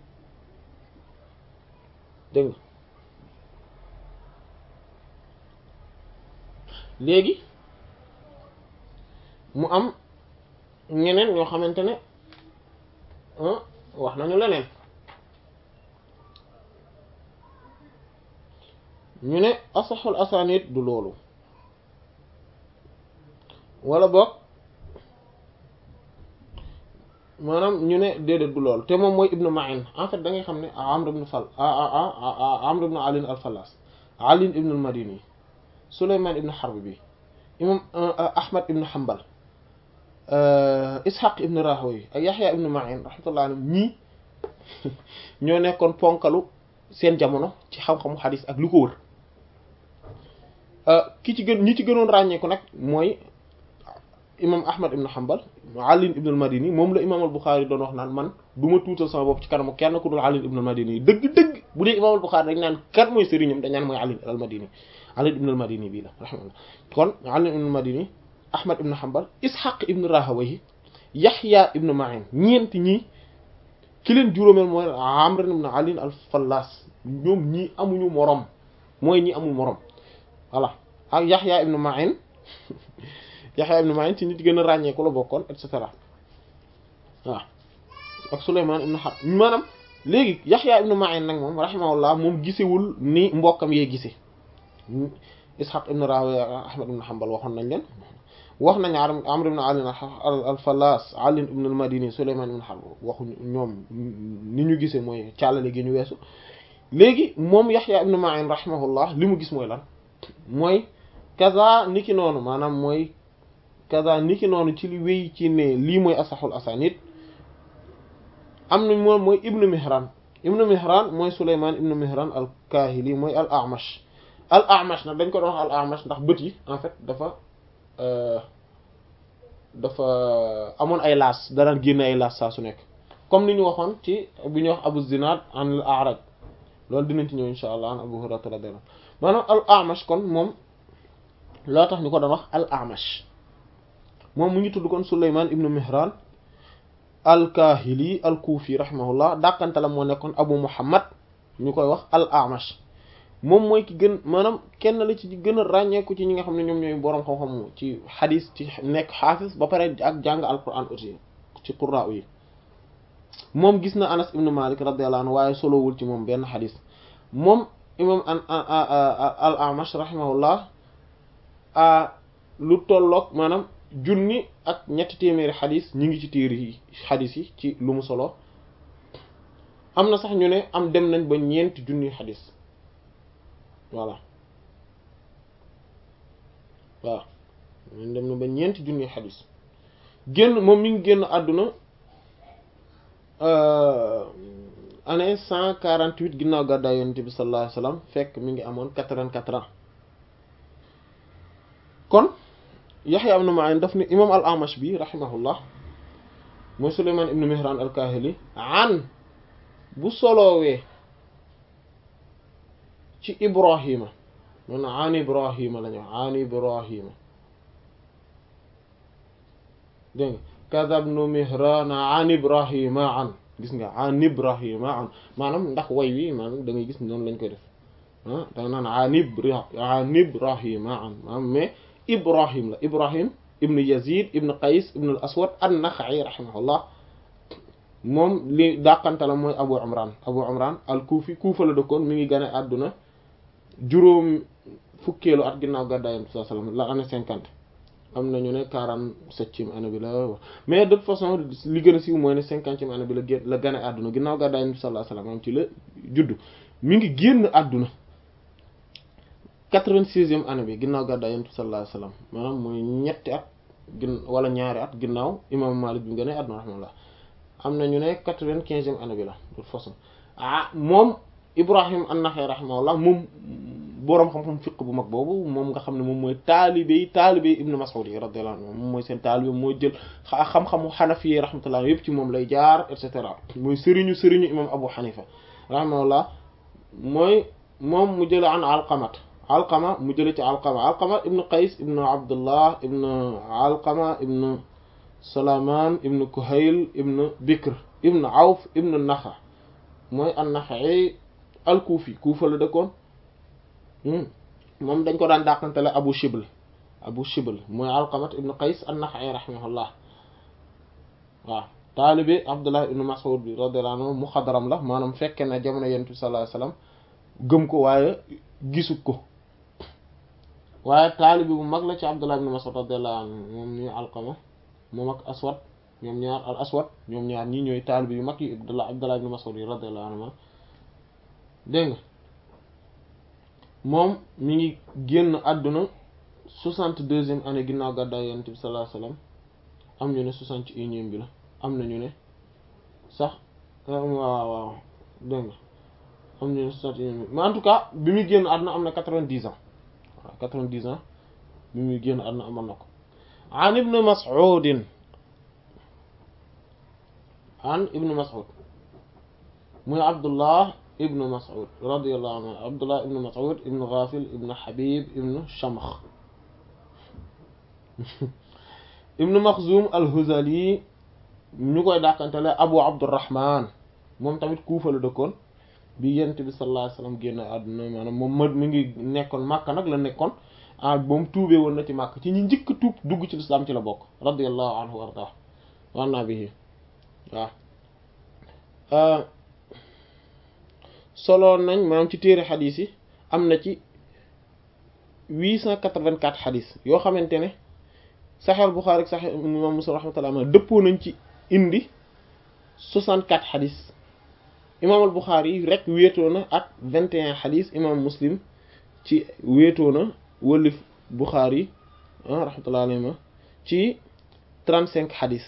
dégg nga léegi mu am ñeneen ñoo xamante ne wax nañu leneen ñu ne asaxul asanid du loolu wala boog maanaam ñu ne déedéet du loolu te moom mooy ibnu Ma'in en fait da ngay xam ne Amr ibn Fal Amr ibn Ali al-Fallas Ali ibn al-Madini Sulayman ibn Harb bi imam Ahmad ibn Hanbal Ishaq ibn Rahawayh ak Yahya ibn Ma'in rahmatullah alayhi ñii ñoo nekkoon ponkalu seen jamono ci xam-xamu xadis ak lu ko wër ki ci gën ñi ci gënoon ràññeeku nag mooy imam Ahmad ibn Hanbal Ali ibn al-Madini moom la imam al-Bukhari doon wax naan man du ma tuutal sama bopp ci kanamu kenn ku dul Ali ibn al-Madini dëgg-dëgg bu dee imam al-Bukhari dañ naan kan mooy sëriñam dañ naan mooy Ali al-Madini Ali ibn al-Madini bii la rahmatullah kon Ali ibn al-Madini Ahmad ibn Hanbal Ishaq ibn Rahawayh Yahya ibn Ma'in ñeenti ñii ki leen juróomeel mooy Amr ibn Ali al-Fallas ñoom ñii amuñu morom mooy ñi amul morom voilà ak Yahya ibn Ma'in Yahya ibn Ma'in ci nit gën a ràññeeku la bokkoon et cetera waaw ak Sulayman ibn Harb maanaam léegi Yahya ibn Ma'in nag moom rahimahullah moom gisewul ni mbokkam yee gise Ishaq ibn Rahawayh Ahmad ibn Hanbal waxoon nañ leen wax nañ Amr ibn Ali al-Fallas Ali ibn al-Madini Sulayman ibn Harb waxu ñoom ni ñu gisee mooy càllale gi ñu weesu léegi moom Yahya ibn Ma'in rahimahullah li mu gis mooy lan mooy kaza niki noonu maanaam mooy kaza niki noonu ci li wéy ci ne lii mooy asaxul asanid am nañ moom mooy ibnu Mihran ibnu Mihran mooy Sulayman ibnu Mihran al-Kahili mooy al-A'mash al-A'mash nag dañ ko doon wax al-A'mash ndax bët yi en fait dafa dafa amoon ay laas danaan génn ay laas saa su nekk comme ni ñu waxoon ci bi ñuy wax Abu Zinad an al-A'raj loolu dinañ ci ñëw insha allah an Abu Hurayra radiyallahu maanaam al A'mash kon moom loo tax ñu ko doon wax al A'mash moom mu ngi tudd kon Sulaymaan ibnu Mihran al Kahili al Kufi rahimahullah dàqante la moo nekkoon Abu Muhammad ñu koy wax al A'mash moom mooy ki gën maanaam kenn la ci gën a ràññeeku ci ñi nga xam ne ñoom ñooy boroom xam-xam ci xadis ci nekk xaafis ba pare ak jàng alquran aussi ci qurra yi moom gis na Anas ibnu Malik radiyallahu anhu waaye solowul ci moom benn xadis moom imam an al A'mash rahimahullah lu tolloog maanaam junni ak ñetti téeméeri xadis ñu ngi ci téere yi xadis yi ci lu mu solo am na sax ñu ne am dem nañ ba ñeenti junni xadis voilà waaw ñu dem na ba ñeenti junni xadis génn moom mi ngi génn àdduna année cent quarante-huit ginnaaw gàddaay yonent bi sallallahu alayhi wasallam fekk mi ngi amoon quatre-vingt-quatre ans kon Yaxya ibn Ma'in daf ni imam al-Amash bi rahimahullah mooy Sulaymaan ibn Mihran al-Kahili an bu solowee ci Ibrahima man an Ibrahima la ñu an Ibrahima dégg nga kadabnu Mihran an Ibrahima an gis nga an Ibrahima an maanaam ndax way wi maanaam da ngay gis noonu lañ koy def ah da nga naan an Ibra an Ibrahima an maanaam mais Ibrahim la Ibrahim ibn Yazid ibn Qays ibn al-Aswad an-Nakha'i rahimahullah moom li dàqante la mooy Abu Imran Abu Imran al-Kufi Kufa la dëkkoon mi ngi gane àdduna juróom fukkeelu at ginnaaw gàddaay Yonent bi sallallahu alayhi wasallam la année cinquante am na ñu ne quarante-septième année bi la mais de toute façon li gën a siiw mooy ne cinquantième année bi la gén la gane àdduna ginnaaw gàddaay Yonent bi sallallahu alayhi wasallam am ci la juddu mi ngi génn àdduna quatre-vingt-sixième année bi ginnaaw gàddaay Yonent bi sallallahu alayhi wasallam maanaam mooy ñetti at gin wala ñaari at ginnaaw imam Malik bi mu gane àdduna rahimahullah am na ñu ne quatre-vingt-quinzième année bi la de toute façon ah moom Ibrahim an-Nakha'i rahimahullah moom boroom xam-xam fiq bu mag boobu moom nga xam ne moom mooy taalibe yi taalibe yi Ibn Mas'ud yi radiyallahu anhu moom mooy seen taalibe mooy jël xam-xamu Hanafi yi rahmatullah yëpp ci moom lay jaar et cetera mooy sëriñu sëriñu imam Abu Hanifa rahimahullah mooy moom mu jële an Alqamat Alqama mu jële ci Alqama Alqama ibn Qays ibn Abdullah ibn Alqama ibn Salaman ibn Kuhayl ibn Bikr ibn Awf ibn Nakha mooy an-Nakha'i al-Kufi Kufa la dëkkoon moom dañ ko daan dàqantele Abu Shibl Abu Shibl mooy Alqamat ibn Qays an-Nakha'i rahimahullah waaw taalibi Abdullah ibn Mas'ud bi radiyallahu anhu muxadram la maanaam fekke na jamono Yonent bi sallallahu alayhi wasallam gëm ko waaye gisu ko waaye taalibi bu mag la ci Abdullah ibn Mas'ud radiyallahu anhu moom ñuy Alqama moom ak Aswad ñoom ñaar al Aswad ñoom ñaar ñii ñooy taalibi yu mag yi Abdullah Abdullah ibn Mas'ud yi radiyallahu anhu dégg nga moom mi ngi génn àdduna soixante-deuxième année ginnaaw gàddaay Yonent bi sallallahu alayhi wasallam am ñu ne soixante et unième bi la am na ñu ne sax waaw waaw dégg nga am ñu ne soixante et unième mais en tout cas bi muy génn àdduna am na quatre-vingt-dix ans waaw quatre-vingt-dix ans bi muy génn àdduna amoon na ko an ibn Mas'ud an ibn Mas'ud muy Abdullah ibn Mas'ud radiyallahu anhu Abdullah ibn Mas'ud ibn Ghafil ibn Habib ibn Shamakh ibn Makhzum al-Huzali ñu koy dàqantele Abu Abdurrahman moom tamit Kufa la dëkkoon bi Yonent bi sallallahu alayhi wasallam génn àdduna maanaam moom ma mi ngi nekkoon Makka nag la nekkoon ah moom tuubee woon na ci Makka ci ñi njëkk tuub dugg ci lislaam ci la bokk radiyallahu anhu wa arda wa anna bihi waaw solo nañ maanaam ci téere xadis yi am na ci huit cent quatre-vingt-quatre xadis yoo xamante ne Sahih Bukhari ak Sahih Imam Muslim rahmatullah ma dëppoo nañ ci indi soixante-quatre xadis imam al Bukhari rek wéetoo na ak vingt et un xadis imam Muslim ci wéetoo na wëlif Bukhari rahmatullah alayhi ma ci trente-cinq xadis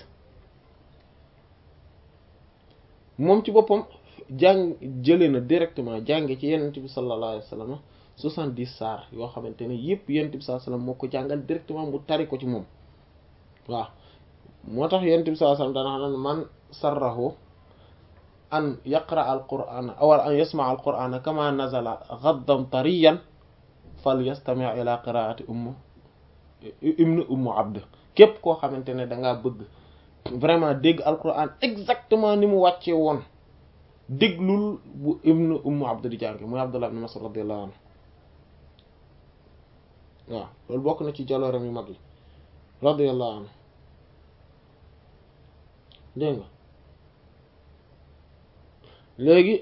moom ci boppam jàng jëlee na directement jànge ci yenent bi sallallahu alayhi wa sallam soixante-dix saar yoo xamante ne yëpp yenent bi sallallahu alayhi wa sallam moo ko jàngal directement mu tari ko ci moom waaw moo tax yenent bi sallallahu alayhi wa sallam dana xam ne man sarrahu an yaqra al qur'ana aw an yasma al qur'ana kama nazala ghaddan tariyan fal yastami' ila qira'ati umm ibn umm abd képp koo xamante ne da ngaa bëgg vraiment dégg alquran exactement ni mu wàcce woon déglul bu ibn umm abd di jànge muy abdullah ibn mas'ud radiyallahu anhu waaw loolu bokk na ci jalooram yu mag yi radiyallahu anhu dégg nga léegi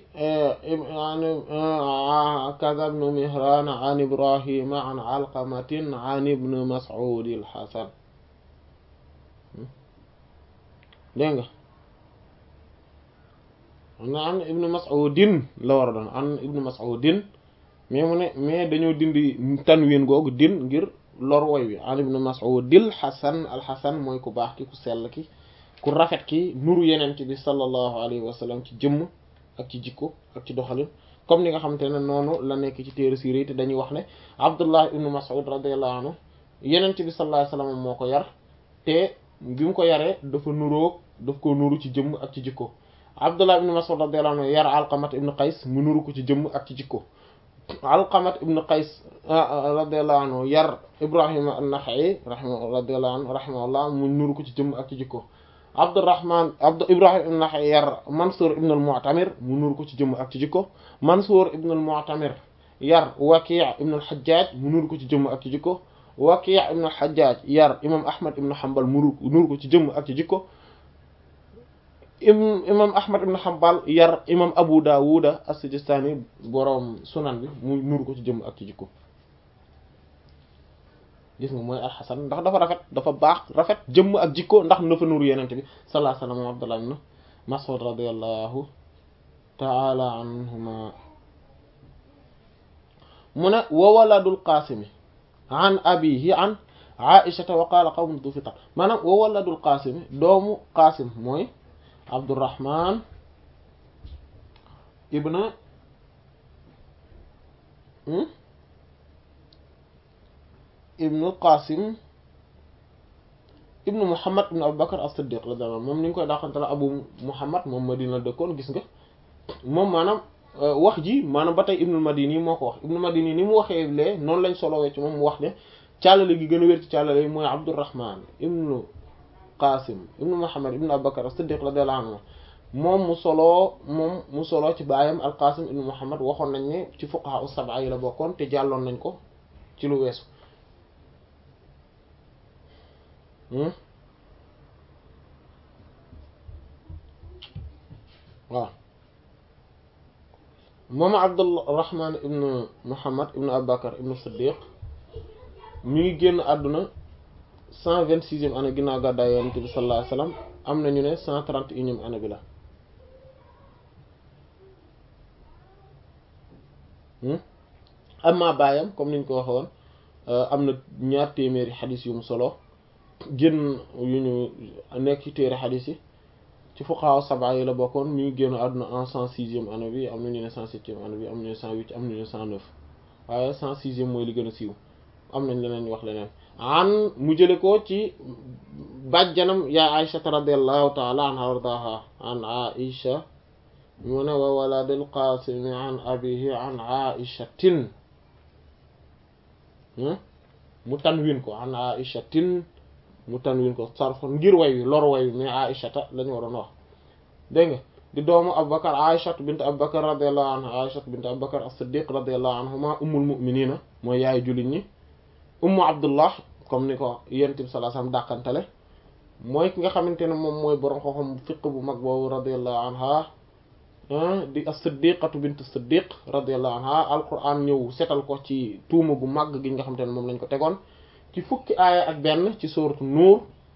kaza ibn mihran an ibrahima an alqamatin an ibn mas'ud al-hasan dégg nga an ibn mas'udin la war a doon an ibn mas'udin mais mu ne mais dañoo dindi tanwin googu din ngir lor woy wi an ibn mas'udil hasan al-hasan mooy ku baax ki ku sell ki ku rafet ki nuru yenent bi sallallahu alayhi wa sallam ci jëmm ak ci jikko ak ci doxalin comme ni nga xamante ne noonu la nekk ci téere siira te dañuy wax ne abdullah ibnu mas'ud radiyallahu anhu yenent bi sallallahu alayhi wa sallam moo ko yar te bi mu ko yaree dafa nuroo daf ko nuru ci jëmm ak ci jikko abdullah ibnu mas'ud radiyallahu anhu yar alqamat ibnu qays mu nuru ko ci jëmm ak ci jikko alqamat ibnu qays radiyallahu anhu yar ibrahima an-naxa'i rahimahu radiyallahu anhu rahimahullah mu nuru ko ci jëmm ak ci jikko Abdurrahman Abd Ibrahim ibn yar Mansour ibn al-Mu'tamir mu nuur ko ci jëmm ak ci jikko Mansour ibn al-Mu'tamir yar Waki' ibn al-Hajjaj mu nuur ko ci jëmm ak ci jikko Waki' ibn al-Hajjaj yar imam Ahmad ibn Hanbal mu nuur ko ci jëmm ak ci jikko imam Ahmad ibn Hanbal yar imam Abu Dawud as-Sijistani boroom sunan bi mu nuur ko ci jëmm ak ci jikko gis nga mooy alxasan ndax dafa rafet dafa baax rafet jëmm ak jikko ndax dafa nuru yenente bi sallallahu alayhi wa sallam Abdullah ibn Mas'ud radiyallahu ta'ala anhuma mu ne wa waladul qaasimi an abihi an aishata wa qaala qawmun du fitar maanaam wa waladul qaasimi doomu qaasim mooy Abdurrahman ibn ibnu qasim ibnu muhammad ibnu abubakar as-siddiq la dama moom ni ñu koy dàqante la abu muhammad moom madina dëkkoon gis nga moom maanaam wax ji maanaam ba tey ibnu madini moo ko wax ibnu madini ni mu waxee lee noonu lañ solowee ci moom mu wax ne càllale gi gën a wér ci càllale yi mooy abdurrahman ibnu qasim ibnu muhammad ibnu abubakar as-siddiq radiyallahu anhu moom mu soloo moom mu soloo ci baayam al qasim ibnu muhammad waxoon nañ ne ci fuqaha us-sab'a yi la bokkoon te jàlloon nañ ko ci lu weesu waaw moom abdurrahman ibnu muhammad ibnu abubakar ibnu siddiq mi ngi génn àdduna cent vingt sixième année ginnaaw gàddaay yonent bi sallallahu alayhi wasallam am na ñu ne cent trente et unième année bi la amma baayam comme niñ ko waxe woon am na ñaar téeméeri xadis yu mu solo génn yu ñu nekk ci téere xadis yi ci fuqaha sab'a yi la bokkoon mi ngi génn àdduna en cent sixième année bi am na ñu ne cent septième année bi am na ñu ne cent huit am na ñu ne cent neuf waaye cent sixième mooy li gën a siiw am nañ leneen ñu wax leneen an mu jële ko ci bàjjanam yaa Aïcha radiyallahu ta'ala anha wardaha an Aïcha mu ne wa waladul Qasim an abihi an Aïchatin mu tanwin ko an Aïchatin mu tanwin ko sarfon ngir way wi lor way wi mais Aïchata la ñu waroon wax dégg nga di doomu Abubakar Aïchat bint Abubakar radiyallahu anha Aïchat bint Abubakar as-Siddiq radiyallahu anhuma ummul mu'minina mooy yaay jullit ñi ummu Abdullah comme ni ko yonent bi sallallahu alayhi wasallam dàqantale mooy ki nga xamante ne moom mooy borom xoxam fiq bu mag boobu radiyallahu anha di as-Siddiqatu bint as-Siddiq radiyallahu anha alquran ñëw setal ko ci tuuma gu mag gi nga xamante ne moom lañ ko tegoon ci fukki aaya ak benn ci suuratu nuur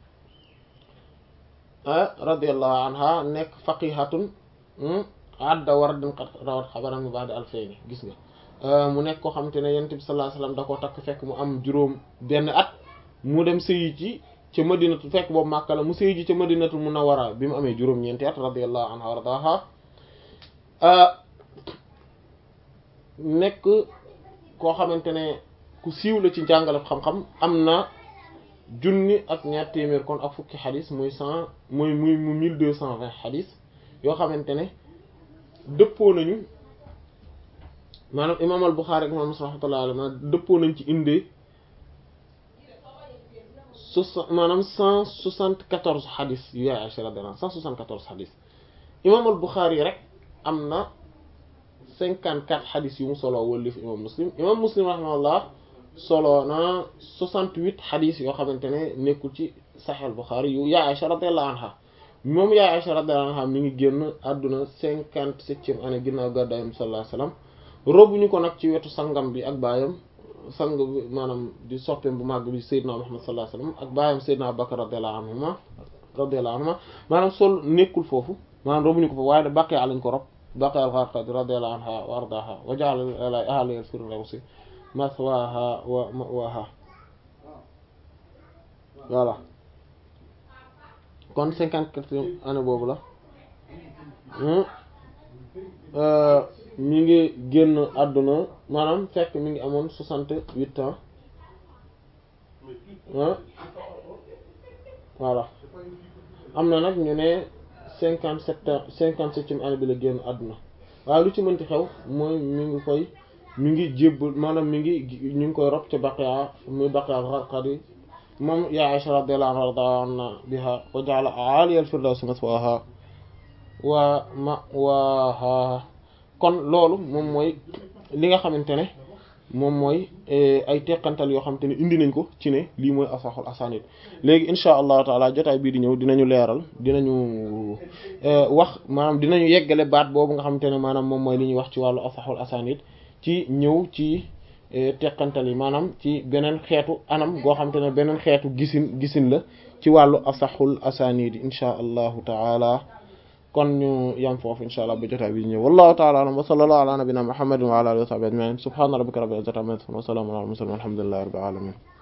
radiyallahu anha nekk faqihatun adda wardan qad rawat xabaran min ba'di alfayni gis nga mu nekk koo xamante ne yonent bi sallallahu alayhi wasallam da koo takk fekk mu am juróom benn at mu dem sëyi ci ca madinatu fekk boobu Makka la mu sëyi ji ca madinatu munawwara bi mu amee juróom-ñeenti at radiyallahu anha wardaha nekk koo xamante ne ku siiw la ci njàngale xam-xam am na junni ak ñaar téeméer kon ak fukki xadis muy cent muy muy mu mille deux cent vingt xadis yoo xamante ne dëppoo nañu maanaam imaam al Buxaari ak imaam Muslim rahmatullahi alayhi dëppoo nañ ci indee soixante maanaam cent soixante quatorze xadis yu yaay Aysa radiyallahu anha cent soixante quatorze xadis imaam al Buxaari rek am na cinquante quatre xadis yu mu solo wëllif imaam Muslim imaam Muslim rahimahullah solo na soixante huit xadis yoo xamante ne nekkul ci Sahih al Buxaari yu yaay Aysa radiyallahu anha moom yaay Aysa radiyallahu anha mi ngi génn àdduna cinquante septième année ginnaaw gàddaay Yonent bi sallallahu alayhi wasallam robuñu ko nag ci wetu sangam bi ak baayam sang bi maanaam di soppeem bu màgg bi Seydina Muhammad sallallahu alayhi wasallam ak baayam Seydina Bakar radiyallahu anhuma radiyallahu anhuma maanaam sol nekkul foofu maanaam robuñu ko foofu waaye da baqee lañ ko rob baqee al-Gharqadi radiyallahu anha wa ardaha wa ja'ala ahliha al-firdawsi mathwaha wa ma'waha voilà kon cinquante-quatrième année boobu la mi ngi génn àdduna maanaam fekk mi ngi amoon soixante-huit ans voilà am na nag ñu ne cinquante-sept ans cinquante-septième année bi la génn àdduna waaye lu ci mënti xew mooy mi ngi koy mi ngi jébbal maanaam mi ngi ñu ngi koy rob ca Baqiya muy Baqiya al-Gharqadi moom yaa Aisha radiyallahu anha biha wa ja'ala a'aliya al-firdawsi maswaha wa ma'waha kon loolu moom mooy li nga xamante ne moom mooy ay teqantal yoo xamante ne indi nañ ko ci ne lii mooy asaxul asanid léegi insha allahu taala jotaay bii di ñëw dinañu leeral dinañu wax maanaam dinañu yeggale baat boobu nga xamante ne maanaam moom mooy li ñuy wax ci wàllu asaxul asanid ci ñëw ci teqantal yi maanaam ci beneen xeetu anam goo xamante ne beneen xeetu gisin gisin la ci wàllu asaxul asanid insha allahu taala kon ñu yam foofu insha allah ba jotaay bi ñëw wallahu ta'ala a'lam wa sallallahu ala nabiyyina muhammadin wa ala alihi wa sahbihi ajma'in subhana rabbika rabbil izzati amma yasifun wa salamun ala al mursalin walhamdulillahi rabbil alamin